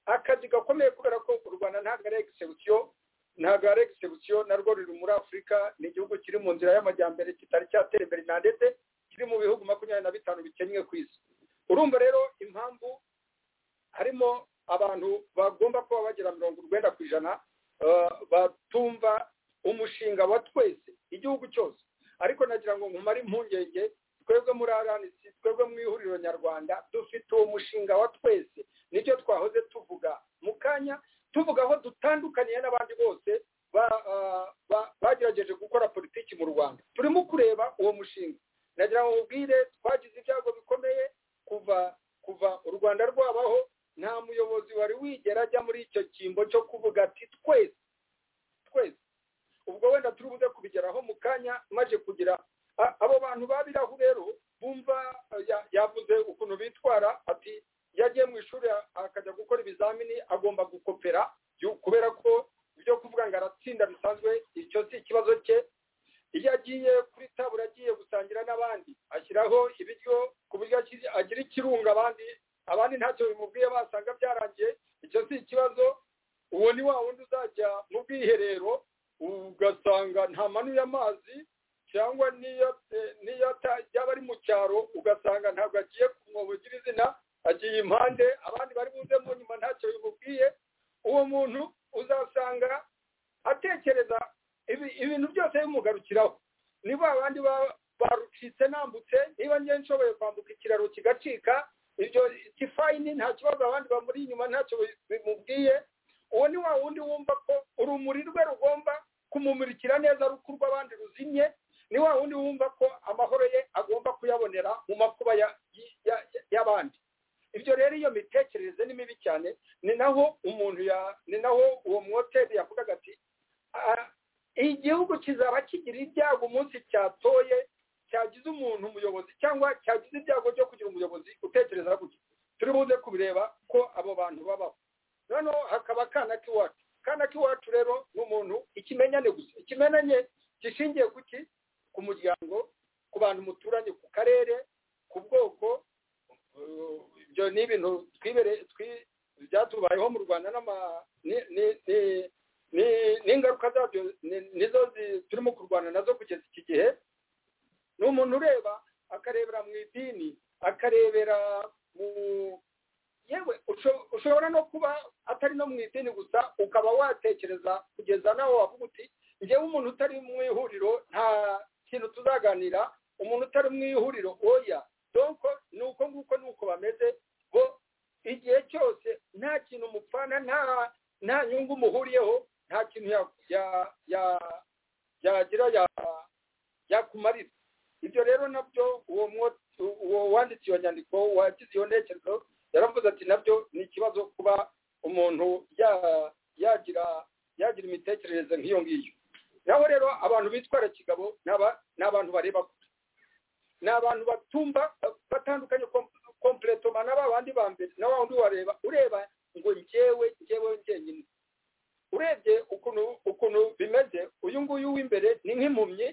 akazi gakomeye kubera ko u rwanda ntabwo ari egisebusiyo ntabwo ari egisebusiyo narwo ruri muri afurika ni igihugu kiri mu nzira y'amajyambere kitari cyatera imbere na ndetse kiri mu bihugu makumyabiri na bitanu bikennye ku isi urumva rero impamvu harimo abantu bagomba kuba bagira mirongo urwenda ku ijana batumva umushinga wa twese igihugu cyose ariko nagira ngo nkumare impungenge twebwe muri aranisi twebwe mu ihuriro nyarwanda dufite uwo mushinga wa twese nicyo twahoze tuvuga mu kanya tuvuga aho dutandukaniye n'abandi bose bagerageje gukora politiki mu rwanda turimo kureba uwo mushinga nagira ngo mubwire twagize ibyago bikomeye kuva kuva u rwanda rwabaho nta muyobozi wari wigera ajya muri icyo cyimbo cyo kuvuga ati twese twese ubwo wenda turi buze kubigeraho mu kanya maze kugira abo bantu babiraho rero bumva yavuze ukuntu bitwara ati yagiye mu ishuri akajya gukora ibizamini agomba gukopera kubera ko ibyo kuvuga ngo aratsinda bisanzwe icyo si ikibazo cye iyo agiye kuri tabura agiye gusangira n'abandi ashyiraho ibiryo ku buryo agira ikirunga abandi abandi ntacyo bimubwiye basanga byarangiye icyo si ikibazo uwo ni wa wundi uzajya mu bwiherero ugasanga ntamanuye amazi cyangwa n'iyo yaba ari mu cyaro ugasanga ntabwo agiye kumwobogira izina agiye impande abandi bari buze mu nyuma ntacyo bimubwiye uwo muntu uzasanga atekereza ibintu byose bimugarukiraho niba abandi barucitse nambutse niba njye nshoboye kwambuka ikiraro kigacika ibyo kifayini nta kibazo abandi bamuri inyuma ntacyo bimubwiye uwo ni wa wundi wumva ko urumuri rwe rugomba kumumurikira neza rukurwa abandi ruzimye ni wa wundi wumva ko amahoro ye agomba kuyabonera mu makuba y'abandi ibyo rero iyo mitekerereze ni mibi cyane ni naho umuntu ya ni naho uwo mwoteri yavugaga ati igihugu kizaba kigira ibyago umunsi cyatoye cyagize umuntu umuyobozi cyangwa cyagize ibyago byo kugira umuyobozi utekereza gutya turi buze kubireba ko abo bantu babaho noneho hakaba akana k'iwacu akana k'iwacu rero ni umuntu ikimenyane gusa ikimenyane gishingiye ku ki ku muryango ku bantu muturanye ku karere ku bwoko ibyo ni ibintu byatubayeho mu rwanda n'ingaruka zabyo nizo turimo kurwana nazo kugeza iki gihe ni umuntu ureba akarebera mu idini akarebera mu yewe ushobora no kuba atari no mu idini gusa ukaba watekereza kugeza nawe wavuga uti ngewe umuntu utari mu ihuriro nta kintu tuzaganira umuntu utari mu ihuriro oya donko ni uko nguko ni uko bameze bo igihe cyose nta kintu mupfana nta nta nyungu muhuriyeho nta kintu yagira yakumarira ibyo rero nabyo uwo wanditse iyo nyandiko wagize iyo ntekerezo yaravuze ati nabyo ni ikibazo kuba umuntu yagira yagira imitekerereze nk'iyo ngiyo naho rero abantu bitwara kigabo ni abantu bareba kure ni abantu batumva batandukanye kompuretoma na ba bandi ba mbere na wa wundi wareba ureba ngo ngewe ngewe njyenyine urebye ukuntu ukuntu bimeze uyu nguyu w'imbere ni nk'impumyi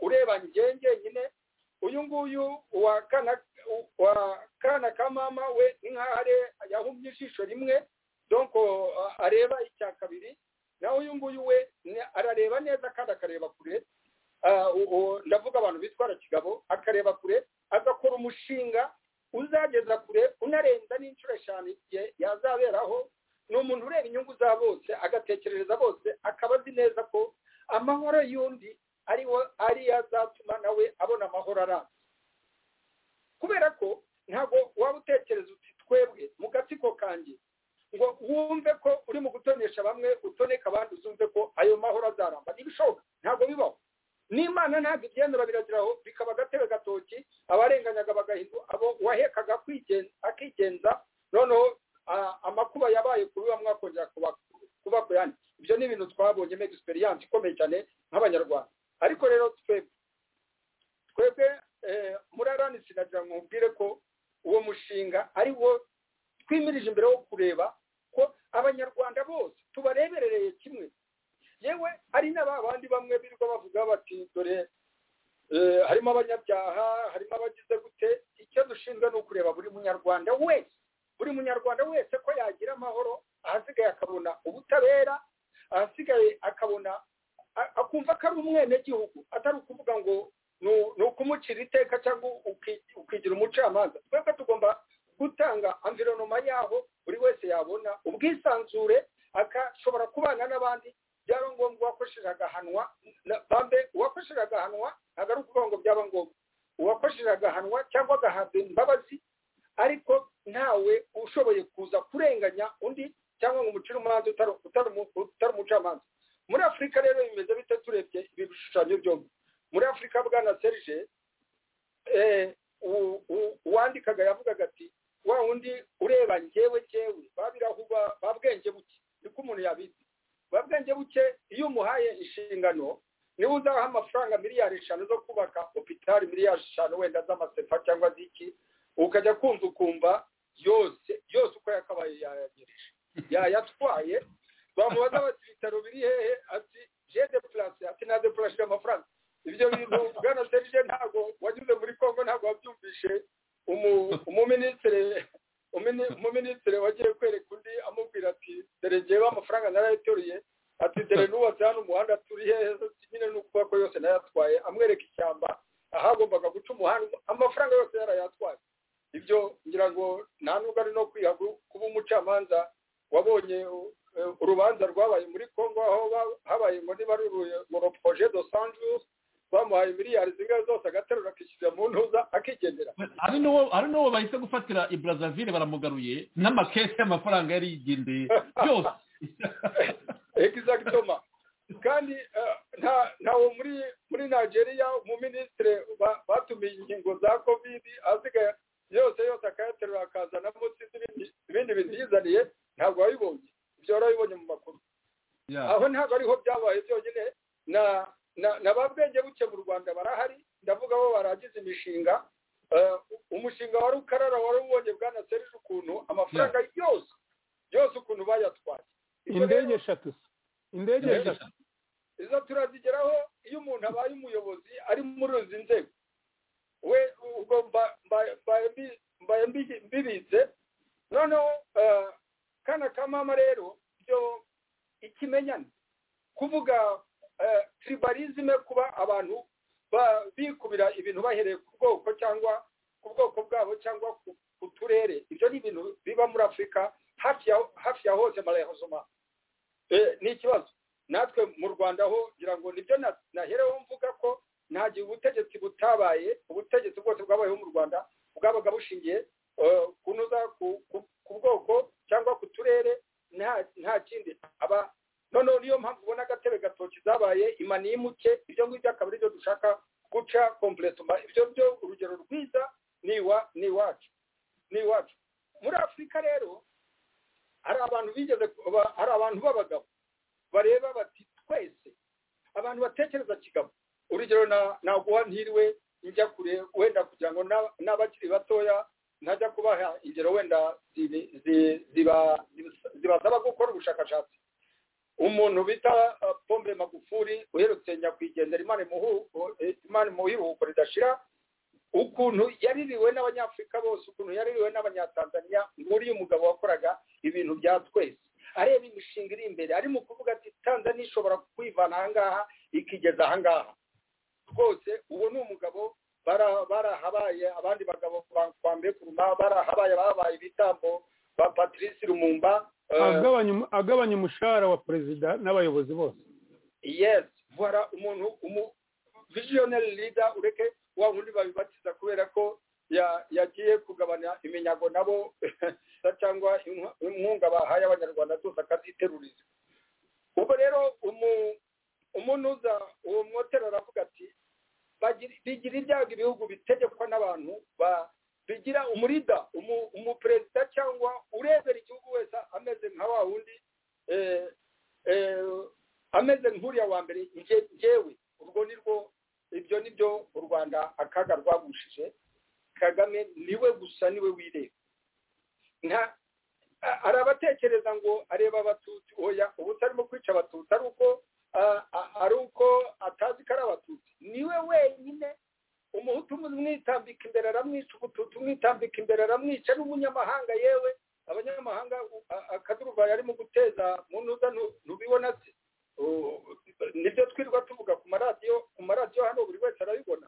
ureba njye njyenyine uyu nguyu wa kana ka mama we ni nk'aho yahumye ijisho rimwe donko areba icya kabiri naho uyu nguyu we arareba neza kandi akareba kure ndavuga abantu bitwara kigabo akareba kure agakora umushinga uzageza kure unarenza n'inshuro eshanu igihe yazaberaho ni umuntu ureba inyungu za bose agatekerereza bose akaba azi neza ko amahoro y'undi ariyo azatuma nawe abona amahoro arambye kubera ko ntabwo waba utekereza uti twebwe mu gatsiko kanjye ngo wumve ko uri mu gutonesha bamwe utoneka abandi uzumve ko ayo mahoro azaramba ntibishoboka ntabwo bibaho n'imana ntabwo ibyemera birageraho bikaba agatebe gatoki abarenganyaga bagahindu abo wahekaga akigenza noneho amakuba yabaye kubi bamwe akongera kuba ku yandi ibyo ni ibintu twabonyemo egisperiyanse ikomeye cyane nk'abanyarwanda ariko rero twebwe twebwe muri aranisi nagira ngo mubwire ko uwo mushinga ari wo twimirije imbere wo kureba ko abanyarwanda bose tubareberereye kimwe yewe hari n'aba bandi bamwe birirwa bavuga bati dore harimo abanyabyaha harimo abagize gute icyo dushinzwe ni ukureba buri munyarwanda wese buri munyarwanda wese ko yagira amahoro ahasigaye akabona ubutabera ahasigaye akabona akumva ko ari umwenegihugu atari ukuvuga ngo ni ukumucira iteka cyangwa ukigira umucamanza twebwe tugomba gutanga amvironoma yaho buri wese yabona ubwisanzure akashobora kubana n'abandi byaba ngombwa uwakoresheje agahanwa bambe uwakoresheje agahanwa ntabwo ari ukuvuga ngo byaba ngombwa uwakosheje agahanwa cyangwa agahabwa imbabazi ariko ntawe ushoboye kuza kurenganya undi cyangwa ngo umucire umuhanzi utari umucamanza muri afurika rero bimeze bite turebye ibi bishushanyo byombi muri afurika bwana serge uwandikaga yavugaga ati wa wundi ureba ngewe ngewe babirahuba babwenge buke niko umuntu yabizi babwenge buke iyo umuhaye inshingano niba uzaha amafaranga miliyari eshanu zo kubaka opitari miliyari eshanu wenda z'amasefa cyangwa z'iki ukajya kumva ukumva yose yose uko yakabaye yayagereje yayatwaye bamubaza bati ibitaro biri hehe ati jede purasi ati na depurashe amafaranga ibyo bintu bwana serije ntabwo wanyuze muri kongo ntabwo wabyumvishe umuminisitiri umuminisitiri wagiye kwereka undi amubwira ati dore ngewe amafaranga narayateruriye ati dore nubatse hano umuhanda turi hehe nyine ni ukuboko yose nayatwaye amwereka ishyamba ahagombaga guca umuhanda amafaranga yose yarayatwaye ibyo ngira ngo nta nubwo ari no kwiha kuba umucamanza wabonye urubanza rwabaye muri kongo aho habaye ngo niba ari uruproje do sanjus bamuhaye miliyari zingahe zose agaterura akishyurira mu ntuza akigendera hari n'uwo bahise gufatira i brazaville baramugaruye n'amakesi y'amafaranga yari yigendeye byose egisagitoma kandi ntawo muri muri nigeria umuminisitiri batumiye ingingo za kovidi asigaye yose yose akayaterura akazana munsi ibindi bintu yizaniye ntabwo wabibonye ibyo warabibonye mu makuru aho ntabwo ariho byabaye byonyine na na ba bwenge buke mu rwanda barahari ndavuga bo baragize imishinga umushinga wa rukarara wari ubonye bwana serije ukuntu amafaranga yose yose ukuntu bayatwaye indege eshatu indege eshatu izo turazigeraho iyo umuntu abaye umuyobozi ari muri izi nzego we ubwo mbaye mbibitse noneho kana ka mama rero byo ikimenyane kuvuga tiribarizime kuba abantu bikubira ibintu bahereye ku bwoko cyangwa ku bwoko bwabo cyangwa ku turere ibyo ni ibintu biba muri afurika hafi ya hose marehozoma ni ikibazo natwe mu rwanda ho ngira ngo nibyo nahereho mvuga ko nta gihe ubutegetsi butabaye ubutegetsi bwose bwabayeho mu rwanda bwabaga bushingiye kunoza ku bwoko cyangwa ku turere nta kindi aba noneho niyo mpamvu ubona agatebe gatoki zabaye imani y'imuke ibyo ngibyo akaba aribyo dushaka guca kompuresoma ibyo byo urugero rwiza ni iwacu ni iwacu muri afurika rero hari abantu bigeze hari abantu b'abagabo bareba bati twese abantu batekereza kigabo urugero naguha ntiriwe njya kure wenda kugira ngo n'abakiri batoya ntajya kubaha ingero wenda zibasaba gukora ubushakashatsi umuntu bita pombe magufuri uherutse nyakwigendera imana imuhiruhuko ridashira ukuntu yaririwe n'abanyafurika bose ukuntu yaririwe n'abanyatanzaniya nkuriya umugabo wakoraga ibintu bya twese areba imishinga iri imbere ari mu kuvuga ati tanzaniya ishobora kwivana ahangaha ikigeza ahangaha rwose uwo ni umugabo barahabaye abandi bagabo bakwambaye kuruma barahabaye babaye ibitambo ba patrice rumumba agabanya umushahara wa perezida n'abayobozi bose yesi vora umuntu umuvijiyoneri lida ureke wa wundi babibatiza kubera ko yagiye kugabanya iminyago nabo cyangwa inkunga bahaye abanyarwanda zose akaziteruriza ubwo rero umuntu uza uwo mwotero aravuga ati bigira ibyago ibihugu bitegekwa n'abantu bigira umurida umuperezida cyangwa urebera igihugu wese ameze nka wa wundi ameze nk'uriya wa mbere ngewe urwo ni rwo ibyo ni byo u rwanda akaga rwagushije kagame niwe gusa niwe wireba nta arabatekereza ngo areba abatutsi oya ubu utarimo kwica abatutsi ari uko ari uko atazi ko ari abatutsi niwe wenyine umuhutu umwitambika imbere aramwica umututu umwitambika imbere aramwica n'umunyamahanga yewe abanyamahanga akaduruvayo arimo guteza mu ntuza ntubibona se nibyo twirirwa tuvuga ku maradiyo ku maradiyo hano buri wese arabibona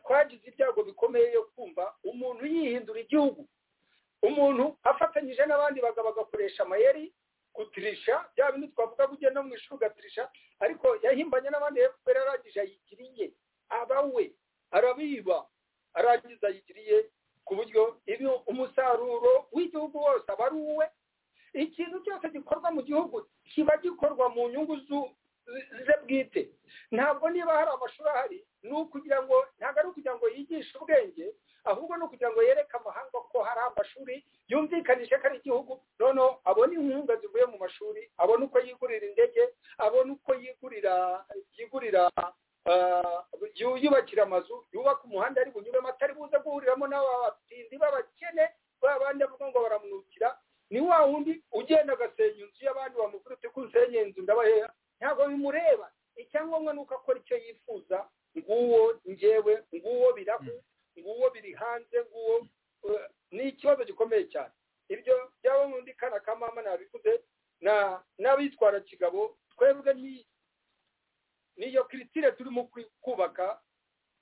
twagize ibyago bikomeye yo kumva umuntu yihindura igihugu umuntu afatanyije n'abandi bagabo agakoresha amayeri gutirisha bya bintu twavuga ngo no mu ishuri ugatirisha ariko yahimbanye n'abandi kubera arangije ayigira iye aba we arabiba arangiza yigiriye ku buryo ibyo umusaruro w'igihugu wose aba ari uwe ikintu cyose gikorwa mu gihugu kiba gikorwa mu nyungu ze bwite ntabwo niba hari amashuri ahari ni ukugira ngo ntabwo ari ukugira ngo yigishe ubwenge ahubwo ni ukugira ngo yereke amahanga ko hari amashuri yumvikanishe ko ari igihugu noneho abona inkunga zivuye mu mashuri abona uko yigurira indege abona uko yigurira yigurira yubakira amazu yubaka umuhanda ari bunyuremo atari buze guhuriramo n'abatindi b'abakene b'abandi avuga ngo baramwukira ni wa wundi ugenda agasenya inzu y'abandi bamubwira uti ko usenye inzu ndabaheha ntabwo bimureba icyangombwa ni uko akora icyo yifuza nguwo ngewe nguwo birahu nguwo biri hanze nguwo ni ikibazo gikomeye cyane ibyo byaba nk'undi kana ka mama nabivuze n'abitwara kigabo twebwe niyo kiritire turimo kubaka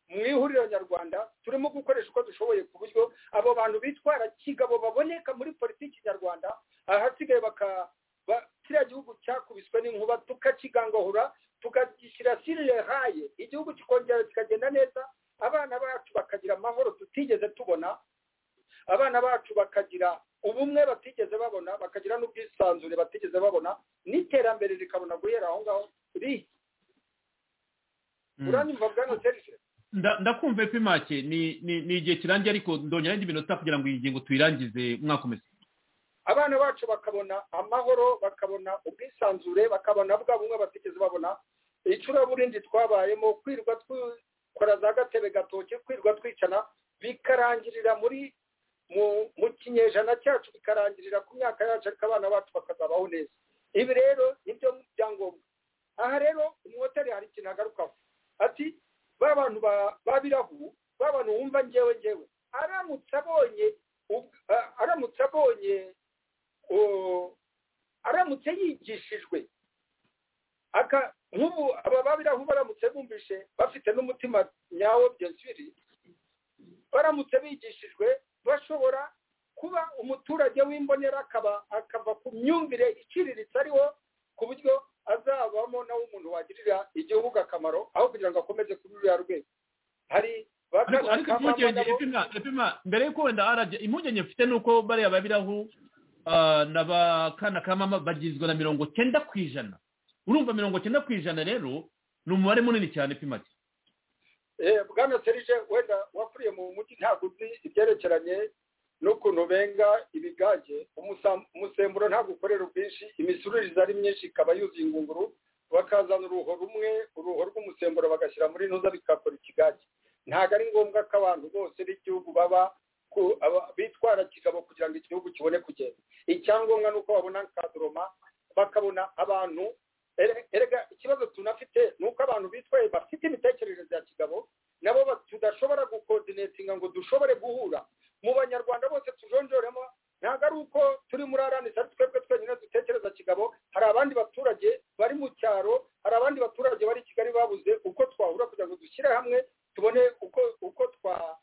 mu ihuriro nyarwanda turimo gukoresha uko dushoboye ku buryo abo bantu bitwara kigabo baboneka muri politiki nyarwanda ahasigaye baka kiriya gihugu cyakubiswe n'inkuba tukakigangahura tukagishyira sirire haye igihugu kikongera kikagenda neza abana bacu bakagira amahoro tutigeze tubona abana bacu bakagira ubumwe batigeze babona bakagira n'ubwisanzure batigeze babona n'iterambere rikabona guhera aho ngaho riri uranyumva bwana serije ndakumva epimake ni igihe kirangiye ariko ndongera indi minota kugira ngo iyi ngingo tuyirangize mwakomeze abana bacu bakabona amahoro bakabona ubwisanzure bakabona bwa bumwe batigeze babona icuraburindi twabayemo kwirwa dukora za gatebe gatoki kwirwa twicana bikarangirira muri mu kinyejana cyacu bikarangirira ku myaka yacu ariko abana bacu bakazabaho neza ibi rero nibyo byangombwa aha rero umwotari hari ikintu agarukaho ati ba bantu babirahu ba bantu wumva ngewe ngewe aramutse abonye aramutse abonye aramutse yigishijwe nk'ubu aba babirahu baramutse bumvishe bafite n'umutima nyawo byensiri baramutse bigishijwe bashobora kuba umuturage w'imbonera akava ku myumvire iciriritse ariho ku buryo azabamo nawe umuntu wagirira igihugu akamaro aho kugira ngo akomeze kuri ruriya rwego hari ariko impungenge epima mbere yuko wenda arajya impungenge mfite ni uko bariya babiraho na ba kana kamama bagizwe na mirongo cyenda ku ijana urumva mirongo cyenda ku ijana rero ni umubare munini cyane epima bwana serije wenda wakuriye mu mujyi ntabwo uzi ibyerekeranye n'ukuntu benga ibigage umusemburo ntabwo ukorera ubwinshi imisuririze ari myinshi ikaba yuzuye ingunguru bakazana uruho rumwe uruho rw'umusemburo bagashyira muri ntuza bigakora ikigage ntabwo ari ngombwa ko abantu bose b'igihugu baba bitwara kigabo kugira ngo igihugu kibone kugenda icyangombwa ni uko babona kadoroma bakabona abantu erega ikibazo tunafite ni uko abantu bitwaye bafite imitekerereze ya kigabo nabo tudashobora gukoordinetinga ngo dushobore guhura mu banyarwanda bose tujonjoremo ntabwo ari uko turi muri aranisi ari twebwe twenyine dutekereza kigabo hari abandi baturage bari mu cyaro hari abandi baturage bari i kigali babuze uko twahura kugira ngo dushyire hamwe tubone uko uko twaba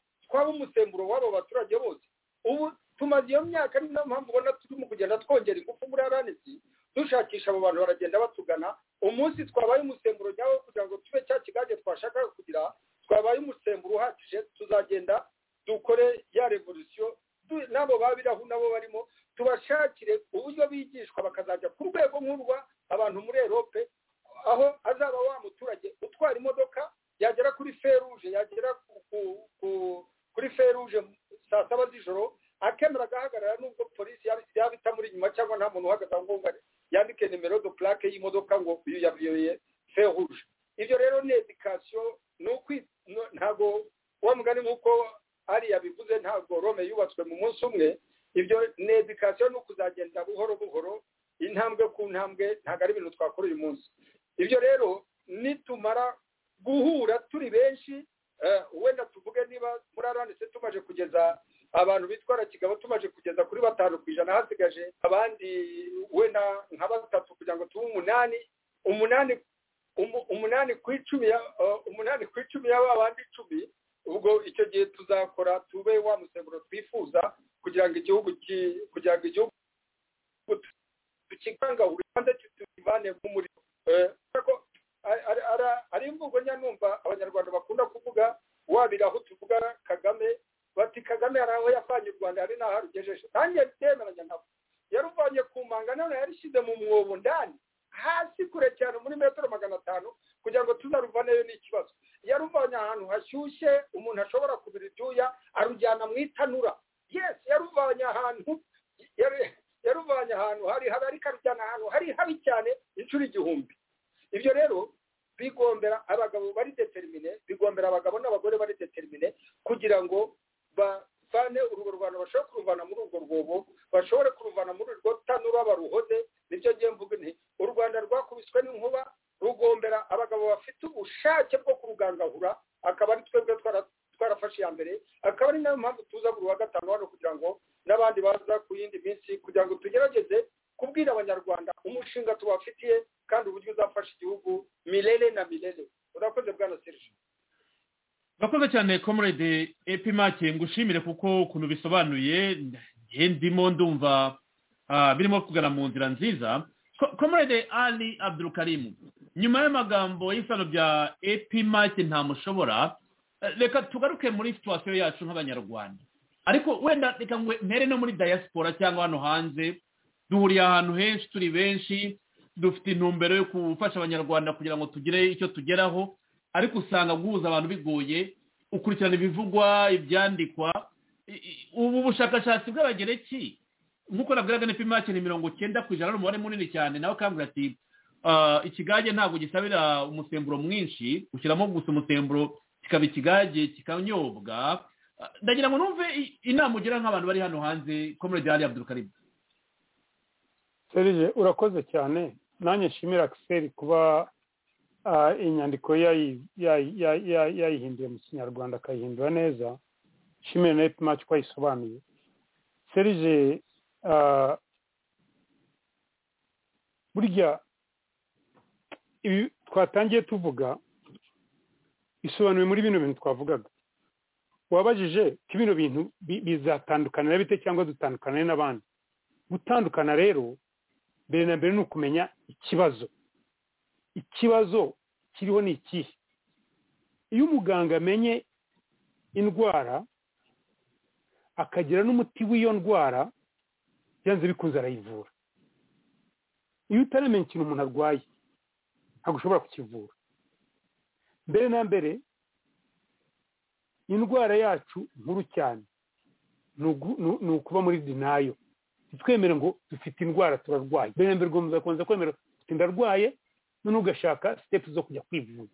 umusemburo w'abo baturage bose ubu tumaze iyo myaka ni niyo mpamvu ubona turimo kugenda twongera ingufu muri aranisi dushakisha abo bantu baragenda batugana umunsi twabaye umusemburo nyawo kugira ngo tube cya kigage twashakaga kugira twabaye umusemburo uhagije tuzagenda dukore ya revolisiyo n'abo babiraho nabo barimo tubashakire uburyo bigishwa bakazajya ku rwego nk'urwa abantu muri erope aho azaba wa muturage utwara imodoka yagera kuri feruje yagera kuri feruje saa saba z'ijoro akemera agahagarara nubwo polisi yaba itamuri inyuma cyangwa nta muntu uhagaze aho ngaho yandike nimero do purake y'imodoka ngo uyu yabiyoye feruje ibyo rero ni edikasiyo ni ntabwo uwo mugani nk'uko hariya bivuze ntabwo rome yubatswe mu munsi umwe ibyo ni edikasiyo ni ukuzagenda buhoro buhoro intambwe ku ntambwe ntabwo ari ibintu twakora uyu munsi ibyo rero nitumara guhura turi benshi wenda tuvuge niba muri aranditse tumaje kugeza abantu bitwara kigabo tumaje kugeza kuri batanu ku ijana hasigaje abandi wenda nka batatu kugira ngo tube umunani umunani umunani ku icumi umunani ku icumi y'aba bandi icumi ubwo icyo gihe tuzakora tube wa musemburo twifuza kugira ngo igihugu kugira ngo igihugu tukigangahura kandi tukivane nk'umuriro ari imvugo nyanumva abanyarwanda bakunda kuvuga wabira ntaho arugejeje nanjye bitemeranya nabo yaruvanye ku manga none yarishyize mu mwobo ndani hasi kure cyane muri metero magana atanu kugira ngo tuzaruvaneyo n'ikibazo yaruvanye ahantu hashyushye umuntu ashobora kubira ibyuya arujyana mu itanura yesi yaruvanye ahantu yaruvanye ahantu hari habi ariko arujyana ahantu hari habi cyane inshuro igihumbi ibyo rero bigombera abagabo bari determine bigombera abagabo n'abagore bari determine kugira ngo bavane urwo rwanda bashobore kuruvana muri urwo rwobo bashobore kuruvana muri urwo tanura baruhoze nibyo ngiye mvuga nti u rwanda rwakubiswe n'inkuba rugombera abagabo bafite ubushake bwo kurugangahura akaba ari twebwe twarafashe iya mbere akaba ari nayo mpamvu tuza buri wa gatanu hano kugira ngo n'abandi baza ku yindi minsi kugira ngo tugerageze kubwira abanyarwanda umushinga tubafitiye kandi uburyo uzafasha igihugu mirere na mirere urakoze bwana serije urakoze cyane komurede epimake ngushimire kuko ukuntu bisobanuye ndimo ndumva birimo kugana mu nzira nziza komurede ali abdurukarimu nyuma y'amagambo y'isano bya epimake ntamushobora reka tugaruke muri situwasiyo yacu nk'abanyarwanda ariko wenda reka ngo mpere no muri dayasipora cyangwa hano hanze duhuriye ahantu henshi turi benshi dufite intumbero yo gufasha abanyarwanda kugira ngo tugire icyo tugeraho ariko usanga guhuza abantu bigoye ukurikirana ibivugwa ibyandikwa ubu bushakashatsi bw'abagereki nk'uko nabwiraga ni pimake ni mirongo cyenda ku ijana n'umubare munini cyane nawe ukambwira ati ikigage ntabwo gisabira umusemburo mwinshi ushyiramo gusa umusemburo kikaba ikigage kikanyobwa ndagira ngo numve inama ugira nk'abantu bari hano hanze komorodi hariya abdurukaribu serije urakoze cyane nanjye nshimira kiseri kuba inyandiko yayihinduye mu kinyarwanda akayihindura neza nshimira na epimake uko ayisobanuye serije burya ibi twatangiye tuvuga bisobanuye muri bino bintu twavugaga wabajije ko bino bintu bizatandukanira bite cyangwa dutandukanire n'abandi gutandukana rero mbere na mbere ni ukumenya ikibazo ikibazo kiriho ni ikihe iyo umuganga amenye indwara akagira n'umuti w'iyo ndwara byanze bikunze arayivura iyo utaramenya ikintu umuntu arwaye ntabwo ushobora kukivura mbere na mbere indwara yacu nkuru cyane ni ukuba muri dinayo ntitwemere ngo dufite indwara turarwaye mbere na mbere ugomba ugakomeza kwemera ufite ndarwaye none ugashaka sitepu zo kujya kwivuza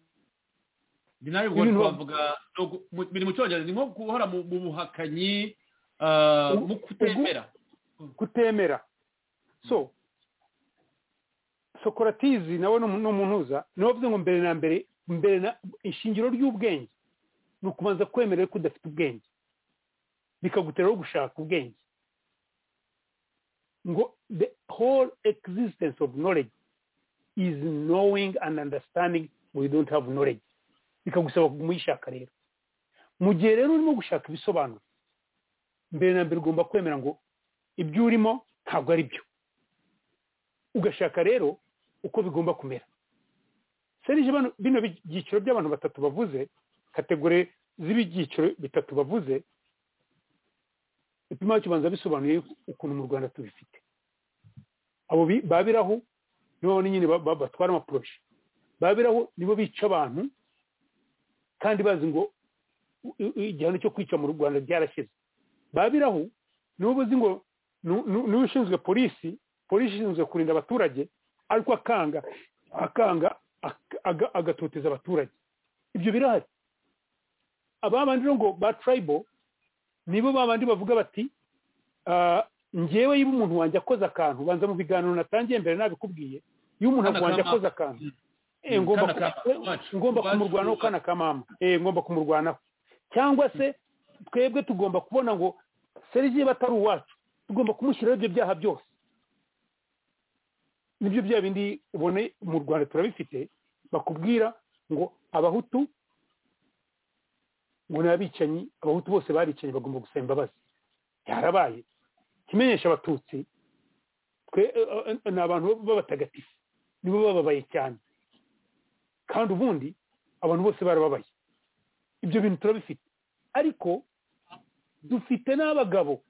ni nayo ubwo twavuga biri mu cyongereza ni nko guhora mu buhakanyi mu kutemera kutemera so sokoratizi nawe ni umuhuza niwe uvuze ngo mbere na mbere mbere na ishingiro ry'ubwenge ni ukubanza kwemerera ko udafite ubwenge bikaguteraho gushaka ubwenge the whole existence of knowledge is knowing and understanding we don't have knowledge bikagusaba kumuyishaka rero mu gihe rero urimo gushaka ibisobanuro mbere na mbere ugomba kwemera ngo ibyo urimo ntabwo ari byo ugashaka rero uko bigomba kumera serije bino byiciro by'abantu batatu bavuze kategore z'ibyiciro bitatu bavuze ibipimo kibanza bisobanuye ukuntu mu rwanda tubifite abo babiraho nibo nyine batwara amaporoshi babiraho nibo bica abantu kandi bazi ngo igihano cyo kwica mu rwanda byarashyizwe babiraho nibo bazi ngo niwe ushinzwe polisi polisi ishinzwe kurinda abaturage ariko akanga akanga agatoteza abaturage ibyo birahari abandi ngo ba turayibo nibo babandi bavuga bati ngewe iyo umuntu wanjye akoze akantu ubanza mu biganiro natangiye mbere nabikubwiye iyo umuntu wanjye akoze akantu ngomba kumurwanaho kana kamama ngomba kumurwanaho cyangwa se twebwe tugomba kubona ngo seriviye batari uwacu tugomba kumushyiraho ibyo byaha byose nibyo bya bindi ubone mu rwanda turabifite bakubwira ngo abahutu ngo ni abicanyi abahutu bose baricanyi bagomba gusaba imbabazi yarabaye ikimenyesha abatutsi twe ni abantu b'abatagatifu nibo bababaye cyane kandi ubundi abantu bose barababaye ibyo bintu turabifite ariko dufite n'abagabo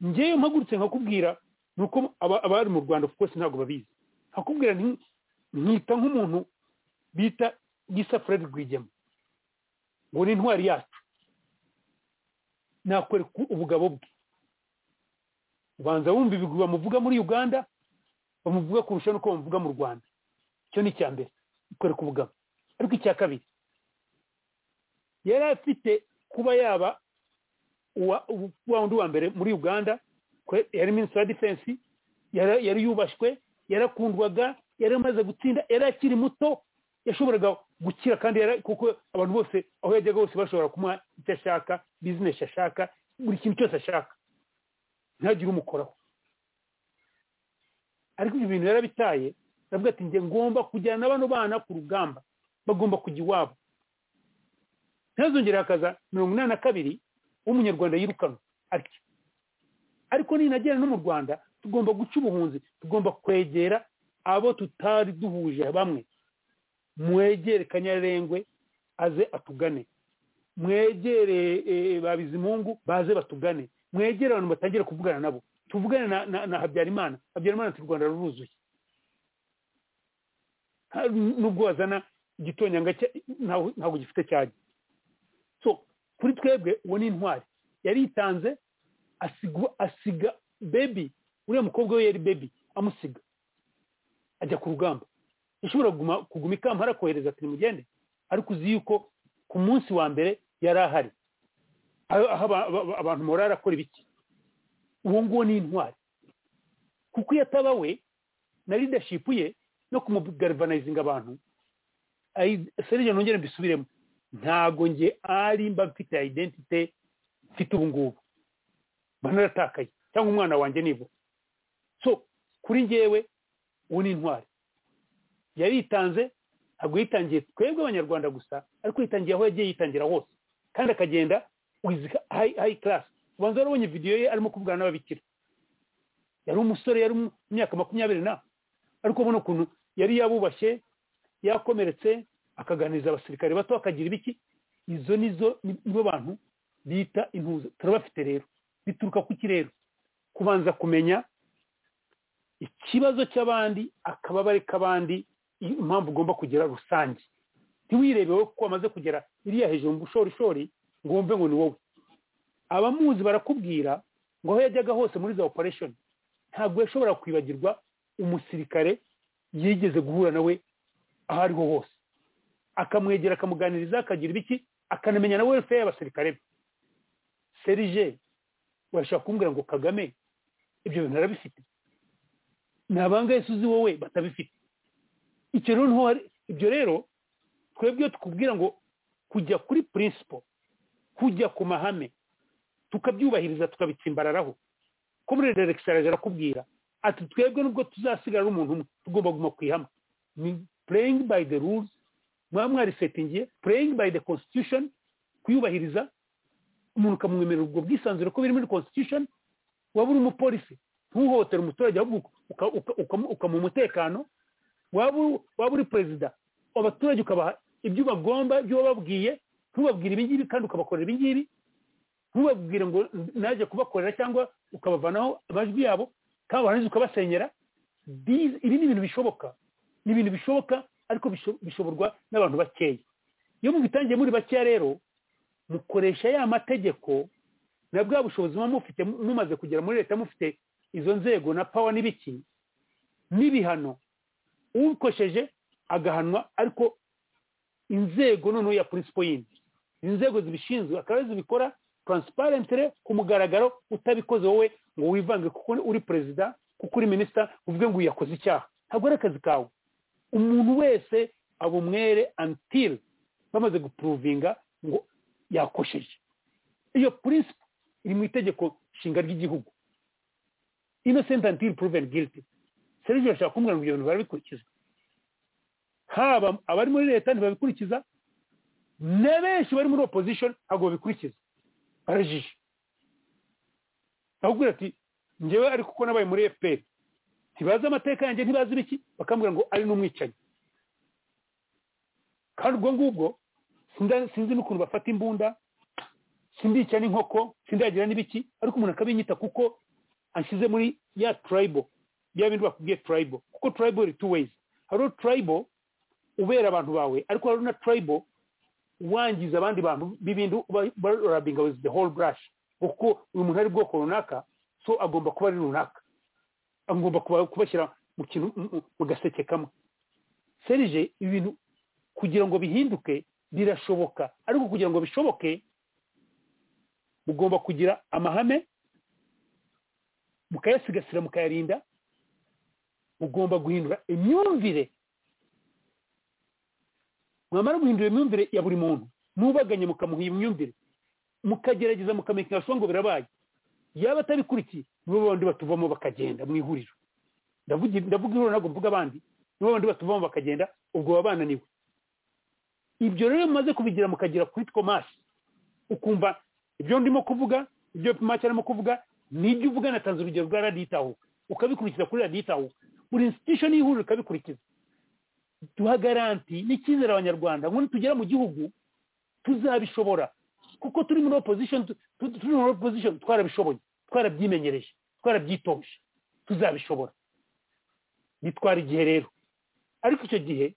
ngewe mpagurutse nkakubwira ni uko abari mu rwanda kuko ntabwo babizi nkakubwira nkita nk'umuntu bita gisa fred rwigema ngo ni intwari yacu nakwereka ubugabo bwe ubanza wumva ibigwi bamuvuga muri uganda bamuvuga kurusha n'uko bamuvuga mu rwanda icyo ni icya mbere ikwereka ubugabo ariko icya kabiri yari afite kuba yaba wa wundi wa mbere muri uganda yari minisitiri wa defense yari yubashywe yarakundwaga yari amaze gutsinda yari akiri muto yashoboraga gukira kandi kuko abantu bose aho yajyaga hose bashobora kumuha icyo ashaka bizinesi ashaka buri kintu cyose ashaka ntagire umukoraho ariko ibyo bintu yarabitaye aravuga ati njye ngomba kujyana bano bana ku rugamba bagomba kujya iwabo ntazongere hakaza mirongo inani na kabiri w'umunyarwanda yirukanwa atyo ariko ninagera no mu rwanda tugomba guca ubuhunzi tugomba kwegera abo tutari duhuje bamwe mwegere kanyarengwe aze atugane mwegere babizimungu baze batugane mwegere abantu batangire kuvugana nabo tuvugane na habyarimana habyarimana ati u rwanda ruruzuye nubwo wazana igitonyanga ntabwo gifite cyajya kuri twebwe uwo ni intwari yaritanze asiga bebi uriya mukobwa we yari bebi amusiga ajya ku rugamba yashobora kuguma ikamba arakohereza ati nimugende ariko uzi yuko ku munsi wa mbere yari ahari aho abantu morari akora ibiki uwo nguwo ni intwari kuko iyo ataba we na leadership ye no kumugarivanayizinga abantu serije nongere mbisubiremo ntago nge ari mba mfite identite mfite ubu ngubu mba naratakaye cyangwa umwana wanjye nibura so kuri ngewe uwo ni intwari yaritanze ntabwo yitangiye twebwe abanyarwanda gusa ariko yitangiye aho yagiye yitangira hose kandi akagenda wiziga hayi karasi ubanza warabonye videwo ye arimo kuvugana n'ababikira yari umusore yari mu myaka makumyabiri na ariko ubona ukuntu yari yabubashye yakomeretse akaganiriza abasirikare bato akagira ibiki izo nizo nibo bantu bita intuza turabafite rero bituruka ku kirere kubanza kumenya ikibazo cy'abandi akababare k'abandi impamvu ugomba kugera rusange ntiwirebe wowe kuko wamaze kugera iriya hejuru mu bushorishori ngo wumve ngo ni wowe abamuzi barakubwira ngo aho yajyaga hose muri za operesheni ntabwo yashobora kwibagirwa umusirikare yigeze guhura nawe aho ariho hose akamwegera akamuganiriza akagira ibiki akanamenya na welfare y'abasirikare be serije washobora kumbwira ngo kagame ibyo bintu arabifite ni abangahe uzi wowe batabifite icyo rero niho ibyo rero twebwe tukubwira ngo kujya kuri principle kujya ku mahame tukabyubahiriza tukabitsimbararaho ko muri relegisitarage arakubwira ati twebwe nubwo tuzasigara umuntu umwe tugomba kuguma ku ihame ni pureyingi bayi de rules mwaba mwarisetingiye pureyingi bayi de constitution kuyubahiriza umuntu ukamwemerera ubwo bwisanzure ko biri muri constitution waba uri umupolisi ntuhohotere umuturage ahubwo ukamuha umutekano waba uri perezida abaturage ukabaha ibyo bagomba ibyo wababwiye ntubabwire ibingibi kandi ukabakorera ibingibi ntubabwire ngo naje kubakorera cyangwa ukabavanaho amajwi yabo kandi warangiza ukabasenyera ibi ni ibintu bishoboka ni ibintu bishoboka ariko bishoborwa n'abantu bakeya iyo mubitangiye muri bakeya rero mukoresha ya mategeko na bwa bushobozi muba mufite mumaze kugera muri leta mufite izo nzego na pawa n'ibiki n'ibihano ubikosheje agahanwa ariko inzego noneho ya purinsipo yindi inzego zibishinzwe akaba zibikora taransiparentire ku mugaragaro utabikoze wowe ngo wivange kuko uri perezida kuko uri minisita uvuge ngo uyakoze icyaha ntabwo ari akazi kawe umuntu wese aba umwere antiri bamaze gupuruvinga ngo yakosheje iyo purinsipo iri mu itegeko nshinga ry'igihugu inosenti antiri puruveni giriti serivisi bashaka kumbwira ngo ibyo bintu barabikurikiza haba abari muri leta ntibabikurikiza na benshi bari muri opozishoni ntabwo babikurikiza barajije bakubwira ati ngewe ariko uko nabaye muri efuperi ntibazi amateka yanjye ntibazi ibiki bakambwira ngo ari n'umwicanyi kandi ubwo ngubwo sinzi n'ukuntu bafata imbunda sindica n'inkoko sindagira n'ibiki ariko umuntu akabinyita kuko anshyize muri ya turayibo bya bindi bakubwiye turayibo kuko turayibo iri tu weyizi hariho turayibo ubera abantu bawe ariko hariho na turayibo wangiza abandi bantu b'ibintu barabinga ingabo the whole brush kuko uyu muntu ari bwoko runaka so agomba kuba ari runaka agomba kubashyira mu kintu mu gaseke kamwe serije ibintu kugira ngo bihinduke birashoboka ariko kugira ngo bishoboke mugomba kugira amahame mukayasigasira mukayarinda mugomba guhindura imyumvire mwamara guhindura imyumvire ya buri muntu ntubaganye mukamuha imyumvire mukagerageza mukamenya ngo birabaye yaba atabikurikiye nibo bandi batuvamo bakagenda mu ihuriro ndavuga ihuriro ntabwo mvuga abandi nibo bandi batuvamo bakagenda ubwo baba bananiwe ibyo rero mumaze kubigira mukagira kuri two masi ukumva ibyo ndimo kuvuga ibyo make arimo kuvuga n'ibyo uvuga natanze urugero rwa radiyitaho ukabikurikiza kuri radiyitaho buri institution y'ihuriro ikabikurikiza duha garanti n'icyizere abanyarwanda ngo nitugera mu gihugu tuzabishobora kuko turi muri opposition turi muri opposition twarabishoboye twarabyimenyereje twarabyitoje tuzabishobora bitwara igihe rero ariko icyo gihe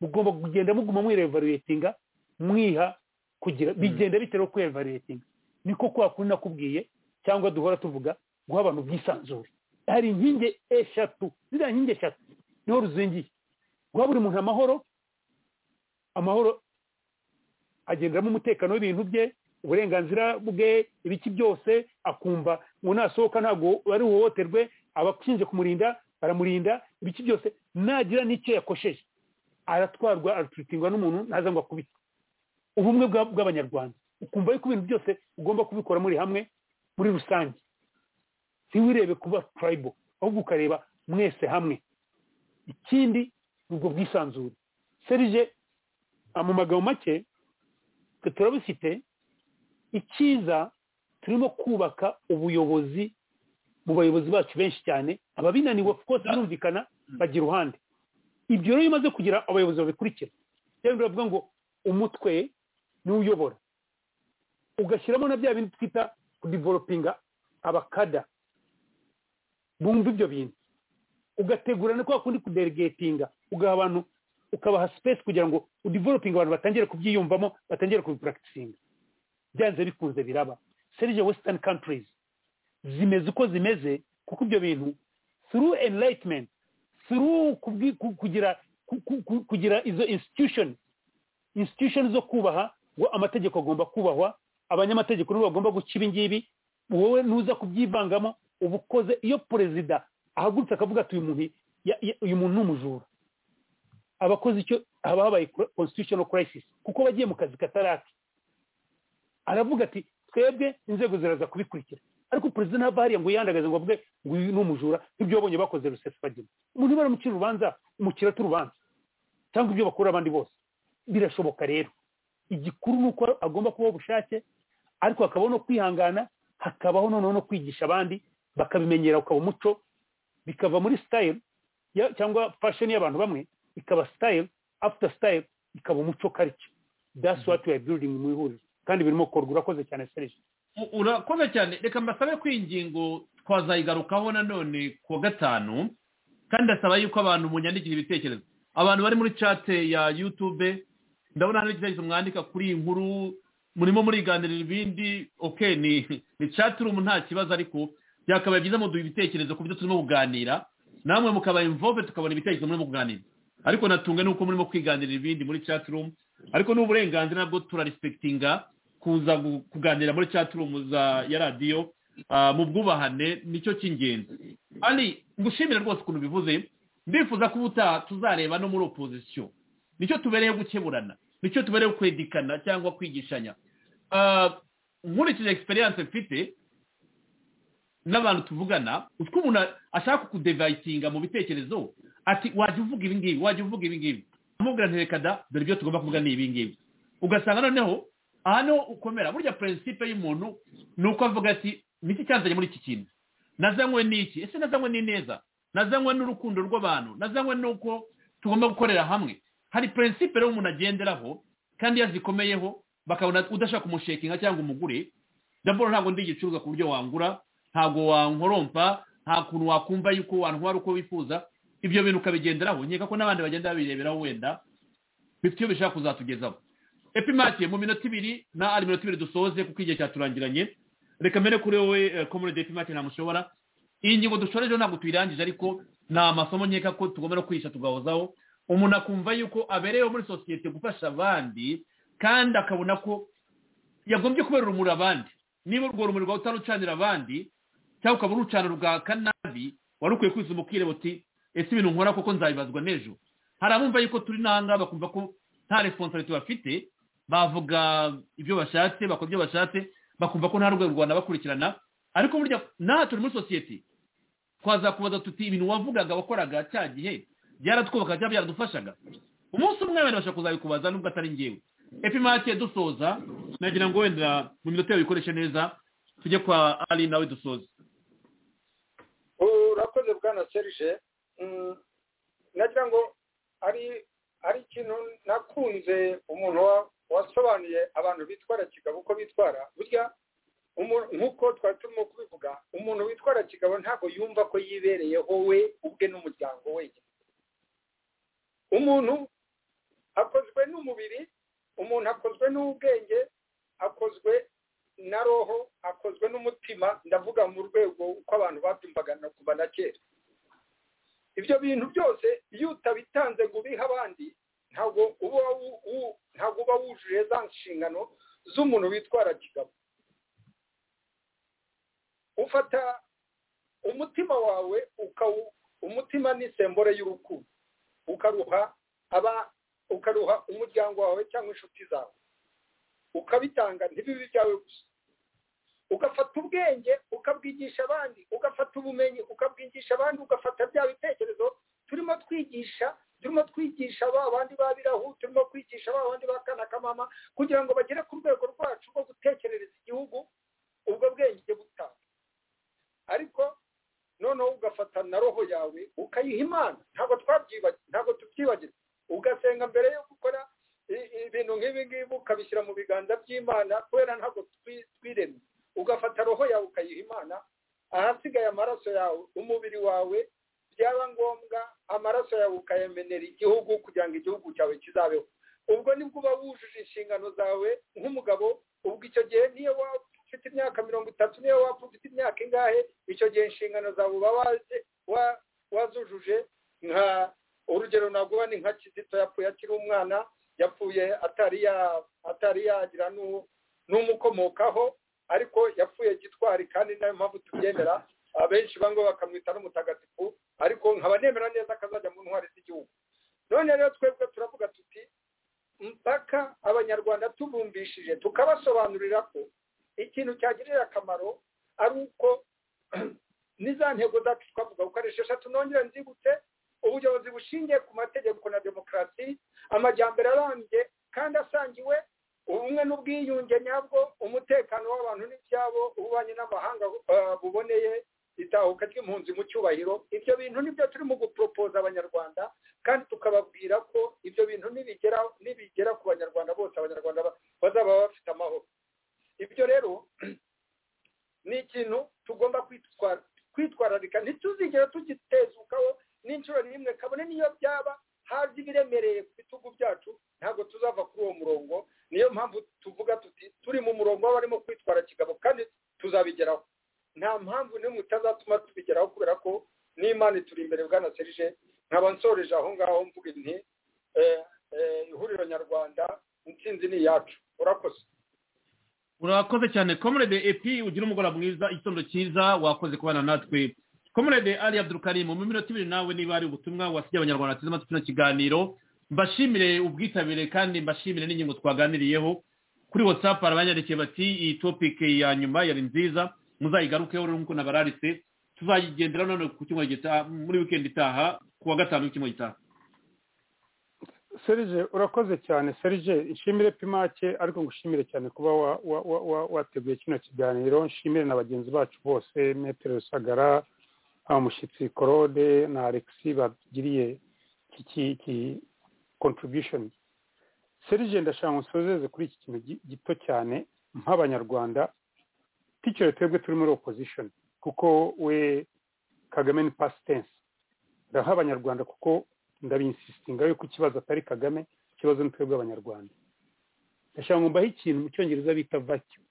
mugomba kugenda muguma mwirevaluyetinga mwiha kugira bigenda bitewe no kwirevaluyetinga niko kwa kuri nakubwiye cyangwa duhora tuvuga guha abantu ubwisanzure hari inkingi eshatu ziriya nkingi eshatu niho ruzingiye guha buri muntu amahoro amahoro agenderamo umutekano w'ibintu bye uburenganzira bwe ibiki byose akumva ngo nasohoka ntabwo ari uhohoterwe abashinzwe kumurinda baramurinda ibiki byose nagira n'icyo yakosheje aratwarwa araturutingwa n'umuntu ntaza ngo akubite ubumwe bw'abanyarwanda ukumva yuko ibintu byose ugomba kubikora muri hamwe muri rusange ntiwirebe kuba turayibo ahubwo ukareba mwese hamwe ikindi ni ubwo bwisanzure serije mu magambo make twe turabifite icyiza turimo kubaka ubuyobozi mu bayobozi bacu benshi cyane ababinaniwe kose birumvikana bagira uruhande ibyo rero iyo umaze kugira abayobozi babikurikira rero biravuga ngo umutwe niwe uyobora ugashyiramo na bya bintu twita kudivoropinga abakada bumva ibyo bintu ugategura no kwa kundi kuderegetinga ugaha abantu ukabaha sipesi kugira ngo udivoropinga abantu batangire kubyiyumvamo batangire kubipuragitisinga byanze bikunze biraba serije wesitani kantirizi zimeze uko zimeze kuko ibyo bintu through enlightenment through kugira kugira izo institution institution zo kubaha ngo amategeko agomba kubahwa abanyamategeko nibo bagomba guca ibi ngibi wowe ntuza kubyivangamo uba ukoze iyo perezida ahagurutse akavuga ati uyu muntu ni umujura aba akoze icyo haba habaye constitutional crisis kuko bagiye mu kazi kataraki aravuga ati twebwe inzego ziraza kubikurikira ariko perezida ntava hariya ngo yiyandagaze ngo avuge ngo uyu ni umujura nk'ibyo wabonye bakoze rusesifagina umuntu baramukira urubanza umukirata urubanza cyangwa ibyo bakorera abandi bose birashoboka rero igikuru ni uko agomba kubaho ubushake ariko hakabaho no kwihangana hakabaho noneho no kwigisha abandi bakabimenyera ukaba umuco bikava muri sitayili cyangwa fashoni y'abantu bamwe ikaba sitayili afuta sitayili ikaba umuco karike dasi wati wayi biridingi mu ihuriro kandi birimo gukorwa urakoze cyane serije urakoze cyane reka mbasabe ko iyi ngingo twazayigarukaho nanone ku wa gatanu kandi ndasaba yuko abantu munyandikira ibitekerezo abantu bari muri cate ya yutube ndabona hari igitekerezo mwandika kuri iyi nkuru murimo muriganirira ibindi ok ni ni chaturumu nta kibazo ariko byakabaye byiza muduha ibitekerezo ku byo turimo kuganira namwe mukaba involve tukabona ibitekerezo murimo kuganira ariko natunga nuko murimo kwiganirira ibindi muri chaturumu ariko n'uburenganzira nabwo turarisipekitinga kuza kuganira muri chaturumu za ya radiyo mu bwubahane nicyo cy'ingenzi kandi ngushimira rwose ukuntu bivuze ndifuza ko ubutaha tuzareba no muri opozisiyo nicyo tubereye gukeburana nicyo tubereye kwedikana cyangwa kwigishanya nkurikije egisperiyanse mfite n'abantu tuvugana utwo umuntu ashaka kudevayitinga mu bitekerezo ati wajya uvuga ibi ngibi wajya uvuga ibi ngibi amubwira ntirekada dore ibyo tugomba kuvuga ni ibi ngibi ugasanga noneho aha niho ukomera burya prinsipe y'umuntu ni uko avuga ati niki cyanzanye muri iki kintu nazanywe n'iki ese nazanywe n'ineza nazanywe n'urukundo rw'abantu nazanywe n'uko tugomba gukorera hamwe hari prinsipe rero umuntu agenderaho kandi yazikomeyeho bakabona udashaka kumushekinga cyangwa umugure daboro ntabwo ndi igicuruzwa ku buryo wangura ntabwo wankorompa nta kuntu wakumva yuko wantwara uko wifuza ibyo bintu ukabigenderaho nkeka ko n'abandi bagenda babireberaho wenda bifite iyo bishaka kuzatugezaho epimake mu minota ibiri na ari minota ibiri dusoze kuko igihe cyaturangiranye reka mbere kuri wowe komurede epimake ntamushobora iyi ngingo dushorejeho ntabwo tuyirangije ariko ni amasomo nkeka ko tugomba no kwihisha tugahozaho umuntu akumva yuko abereyeho muri sosiyete gufasha abandi kandi akabona ko yagombye kubera urumuri abandi niba urwo rumuri rwawe utarucanira abandi cyangwa ukaba urucana rwaka nabi wari ukwiye kwizuma ukireba uti ese ibintu nkora kuko nzabibazwa n'ejo hari abumva yuko turi n'ahangaha bakumva ko nta responsabilite bafite bavuga ibyo bashatse bakora ibyo bashatse bakumva ko nta rwego rwanda bakurikirana ariko burya naha turi muri sosiyete twazakubaza tuti ibintu wavugaga wakoraga cya gihe byaratwubaka cyangwa byaradufashaga umunsi umwe wenda bashobora kuzabikubaza nubwo atari ngewe epimake dusoza nagira ngo wenda mu minota yawe uyikoreshe neza tujye kwa ari nawe dusoze urakoze bwana serge nagira ngo ari ikintu nakunze umuntu wasobanuye abantu bitwara kigabo uko bitwara burya nk'uko twari turimo kubivuga umuntu witwara kigabo ntabwo yumva ko yibereyeho we ubwe n'umuryango wenyine umuntu akozwe n'umubiri umuntu akozwe n'ubwenge akozwe na roho akozwe n'umutima ndavuga mu rwego uko abantu babyumvaga na kuva na kera ibyo bintu byose iyo utabitanze ngo ubihe abandi ntabwo uba wujuje za nshingano z'umuntu witwara kigabo ufata umutima wawe umutima ni sembore y'urukundo ukaruha aba ukaruha umuryango wawe cyangwa inshuti zawe ukabitanga ntibibe ibyawe gusa ugafata ubwenge ukabwigisha abandi ugafata ubumenyi ukabwigisha abandi ugafata bya bitekerezo turimo twigisha turimo twigisha ba bandi babirahu turimo kwigisha ba bandi bakana kamama kugira ngo bagere ku rwego rwacu rwo gutekerereza igihugu ubwo bwenge butanga ariko noneho ugafata na roho yawe ukayiha imana ntabwo ntabwo tubyibagira ugasenga mbere yo gukora ibintu nk'ibi ngibi ukabishyira mu biganza by'imana kubera ntabwo twiremye ugafata roho yawe ukayiha imana ahasigaye amaraso yawe umubiri wawe byaba ngombwa amaraso yawe ukayemenera igihugu kugira ngo igihugu cyawe kizabeho ubwo nibwo uba wujuje inshingano zawe nk'umugabo ubwo icyo gihe niyo waba ufite imyaka mirongo itatu niyo waba ufite imyaka ingahe icyo gihe inshingano zawe uba wazujuje nka urugero naguha ni nka kizito yapfuye akiri umwana yapfuye atari yagira n'umukomokaho ariko yapfuye gitwari kandi nayo mpamvu tubyemera abenshi bango bakamwita n'umutagatifu ariko nkaba nemera neza akazajya mu ntwari z'igihugu none rero twebwe turavuga tuti mpaka abanyarwanda tubumbishije tukabasobanurira ko ikintu cyagirira akamaro ari uko n'iza ntego zacu twavuga ko ari esheshatu nongere nzibutse ubuyobozi bushingiye ku mategeko na demokarasi amajyambere arambye kandi asangiwe ubumwe n'ubwiyunge nyabwo umutekano w'abantu n'ibyabo ububanyi n'amahanga buboneye itahuka ry'impunzi mu cyubahiro ibyo bintu nibyo turimo guporopoza abanyarwanda kandi tukababwira ko ibyo bintu nibigera ku banyarwanda bose abanyarwanda bazaba bafite amahoro ibyo rero ni ikintu tugomba kwitwararika ntituzigere tugitezukaho n'inshuro n'imwe kabone niyo byaba hazi ibiremereye ku bitugu byacu ntabwo tuzava kuri uwo murongo niyo mpamvu tuvuga tuti turi mu murongo w'abarimo kwitwara kigabo kandi tuzabigeraho nta mpamvu n'imwe utazatuma tubigeraho kubera ko n'imana ituri imbere bwana serije nkaba nsoreje aho ngaho mvuga inti ihuriro nyarwanda intsinzi ni iyacu urakoze urakoze cyane komerede epi ugira umugoroba mwiza igitondo cyiza wakoze kubana natwe komerede ari abdurukarimu mu minota ibiri nawe niba ari ubutumwa wasigiye abanyarwanda bateze amatwi kino kiganiro mbashimire ubwitabire kandi mbashimire n'ingingo twaganiriyeho kuri watsapu arabanyandikiye bati iyi topike ya nyuma yari nziza muzayigarukeho nk'uko nabararitse tuzayigendera none ku cyumweru gitaha muri wikendi itaha ku wa gatanu w'icyumweru gitaha serije urakoze cyane serije nshimire pimake ariko ngushimire cyane kuba wateguye kino kiganiro nshimire na bagenzi bacu bose metero rusagara umushyitsi korode na alexi bagiriye iki contribution serije ndashaka nsozeze kuri iki kintu gito cyane nk'abanyarwanda ticyo twebwe turi muri opposition kuko we kagame ni pasitense ndaha abanyarwanda kuko ndabinsisitinga yuko ikibazo atari kagame ikibazo ni twebwe abanyarwanda ndashaka ngo mbahe ikintu mu cyongereza bita vacyu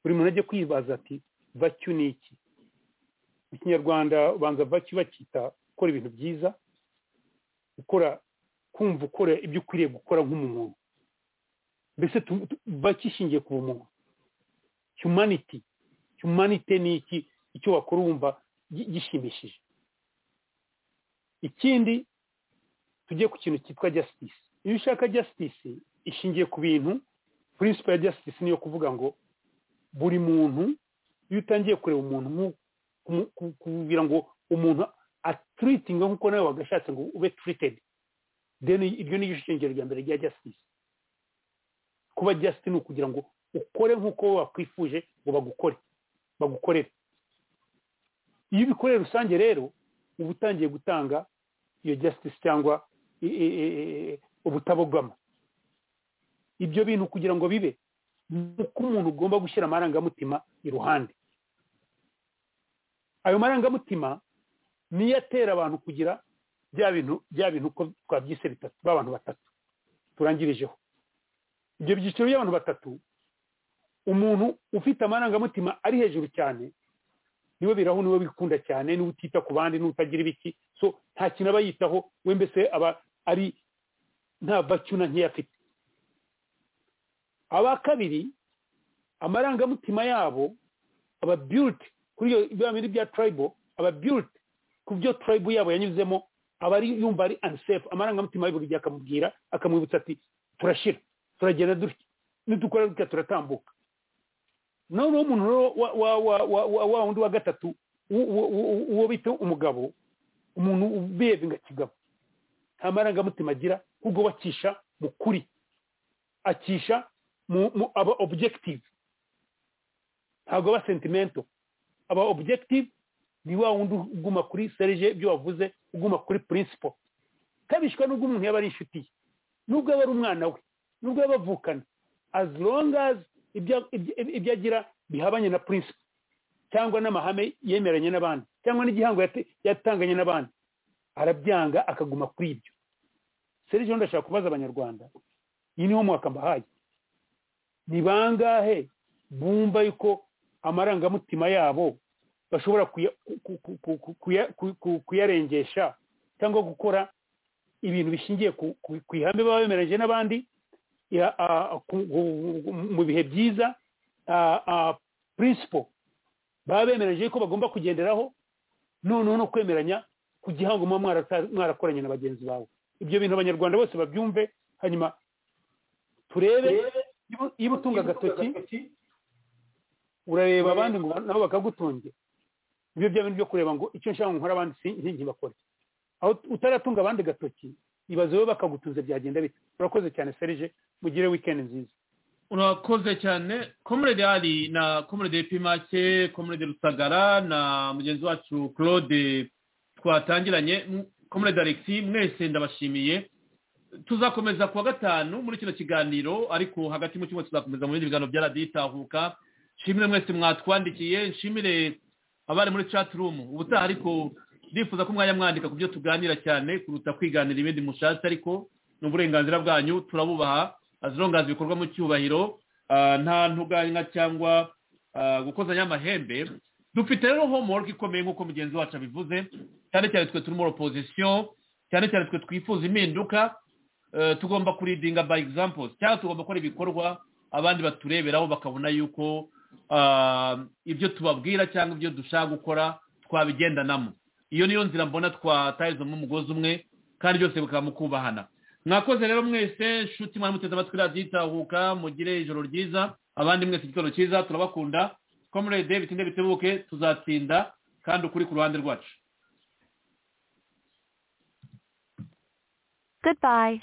buri muntu ajye kwibaza ati vacyu ni iki mu kinyarwanda ubanza vacyu bakita gukora ibintu byiza gukora kumva ukora ibyo ukwiriye gukora nk'umuntu mbese bakishingiye ku bumuntu humanity humanity ni iki icyo wakora wumva gishimishije ikindi tujye ku kintu cyitwa justice iyo ushaka justice ishingiye ku bintu principle ya justice niyo kuvuga ngo buri muntu iyo utangiye kureba umuntu kubwira ngo umuntu aturitinga nk'uko nawe wagashatse ngo ube turited deni iryo ni ishingiro rya mbere rya justice kuba justice ni ukugira ngo ukore nk'uko wakwifuje ngo bagukore bagukorere iyo ubikoreye rusange rero uba utangiye gutanga iyo justice cyangwa ubutabogama ibyo bintu kugira ngo bibe uko umuntu ugomba gushyira amarangamutima iruhande ayo marangamutima niyo atera abantu kugira bya bintu bya bintu uko twabyise bitatu b'abantu batatu turangirijeho ibyo byiciro by'abantu batatu umuntu ufite amarangamutima ari hejuru cyane niwe biraho niwe wikunda cyane niwe utita ku bandi niwe utagira ibiki so nta kintu aba yitaho we mbese aba ari nta vacyuna nkeya afite aba kabiri amarangamutima yabo aba biyuti kuri iyo bintu bya turayibo aba biyuti ku byo turayibo yabo yanyuzemo aba ari yumva ari anisefu amarangamutima y'iburi gihe akamubwira akamwibutsa ati turashira turagenda dutya nidukora dutya turatambuka noneho umuntu wa wundi wa gatatu uwo bita umugabo umuntu ubevinga kigabo nta marangamutima agira ahubwo bacisha mu kuri akisha mu aba objective ntabwo aba sentimento aba objective ni wa wundi uguma kuri serije ibyo wavuze uguma kuri principle kabishwa n'ubwo umuntu yaba ari inshuti ye n'ubwo aba ari umwana we n'ubwo yaba avukana as long as ibyo agira bihabanye na principle cyangwa n'amahame yemeranye n'abandi cyangwa n'igihango yatanganye n'abandi arabyanga akaguma kuri ibyo serije ndashaka kubaza abanyarwanda iyi niho mwaka mbahaye ni bangahe bumva yuko amarangamutima yabo bashobora kuyarengesha cyangwa gukora ibintu bishingiye ku ihame baba bemeranyije n'abandi mu bihe byiza principle baba bemeranyije ko bagomba kugenderaho noneho no kwemeranya ku gihango muba mwarakoranye na bagenzi bawe ibyo bintu abanyarwanda bose babyumve hanyuma turebe niba utunga agatoki urareba abandi ngo nabo bakagutunge ibyo bya bintu byo kureba ngo icyo nshaka nkora abandi bakore aho utaratunga abandi agatoki ibaze wowe bakagutuze byagenda bite urakoze cyane serije mugire wikendi nziza urakoze cyane komurede hari na komurede pimake komurede rusagara na mugenzi wacu claude twatangiranye komurede alexi mwese ndabashimiye tuzakomeza kuwa gatanu muri kino kiganiro ariko hagati mu cyumba tuzakomeza mu bindi biganiro bya radiyo itahuka nshimire mwese mwatwandikiye nshimire abari muri chat room ubutaha ariko ndifuza ko umwanya mwandika ku byo tuganira cyane kuruta kwiganira ibindi mushatse ariko ni uburenganzira bwanyu turabubaha azirongaza ibikorwa mu cyubahiro nta ntuganya cyangwa gukozanya amahembe dufite rero homework ikomeye nk'uko mugenzi wacu abivuze cyane cyane twe turimo opozisiyo cyane cyane twe twifuza impinduka tugomba kuridinga by examples cyangwa tugomba gukora ibikorwa abandi batureberaho bakabona yuko ibyo tubabwira cyangwa ibyo dushaka gukora twabigendanamo iyo niyo nzira mbona twatahizamo umugozi umwe kandi byose bikaba mu kubahana mwakoze rero mwese nshuti muteze amatwi radiyo itahuka mugire ijoro ryiza abandi mwese igitoro cyiza turabakunda komurede bitinde bitebuke tuzatsinda kandi ukuri ku ruhande rwacu Goodbye.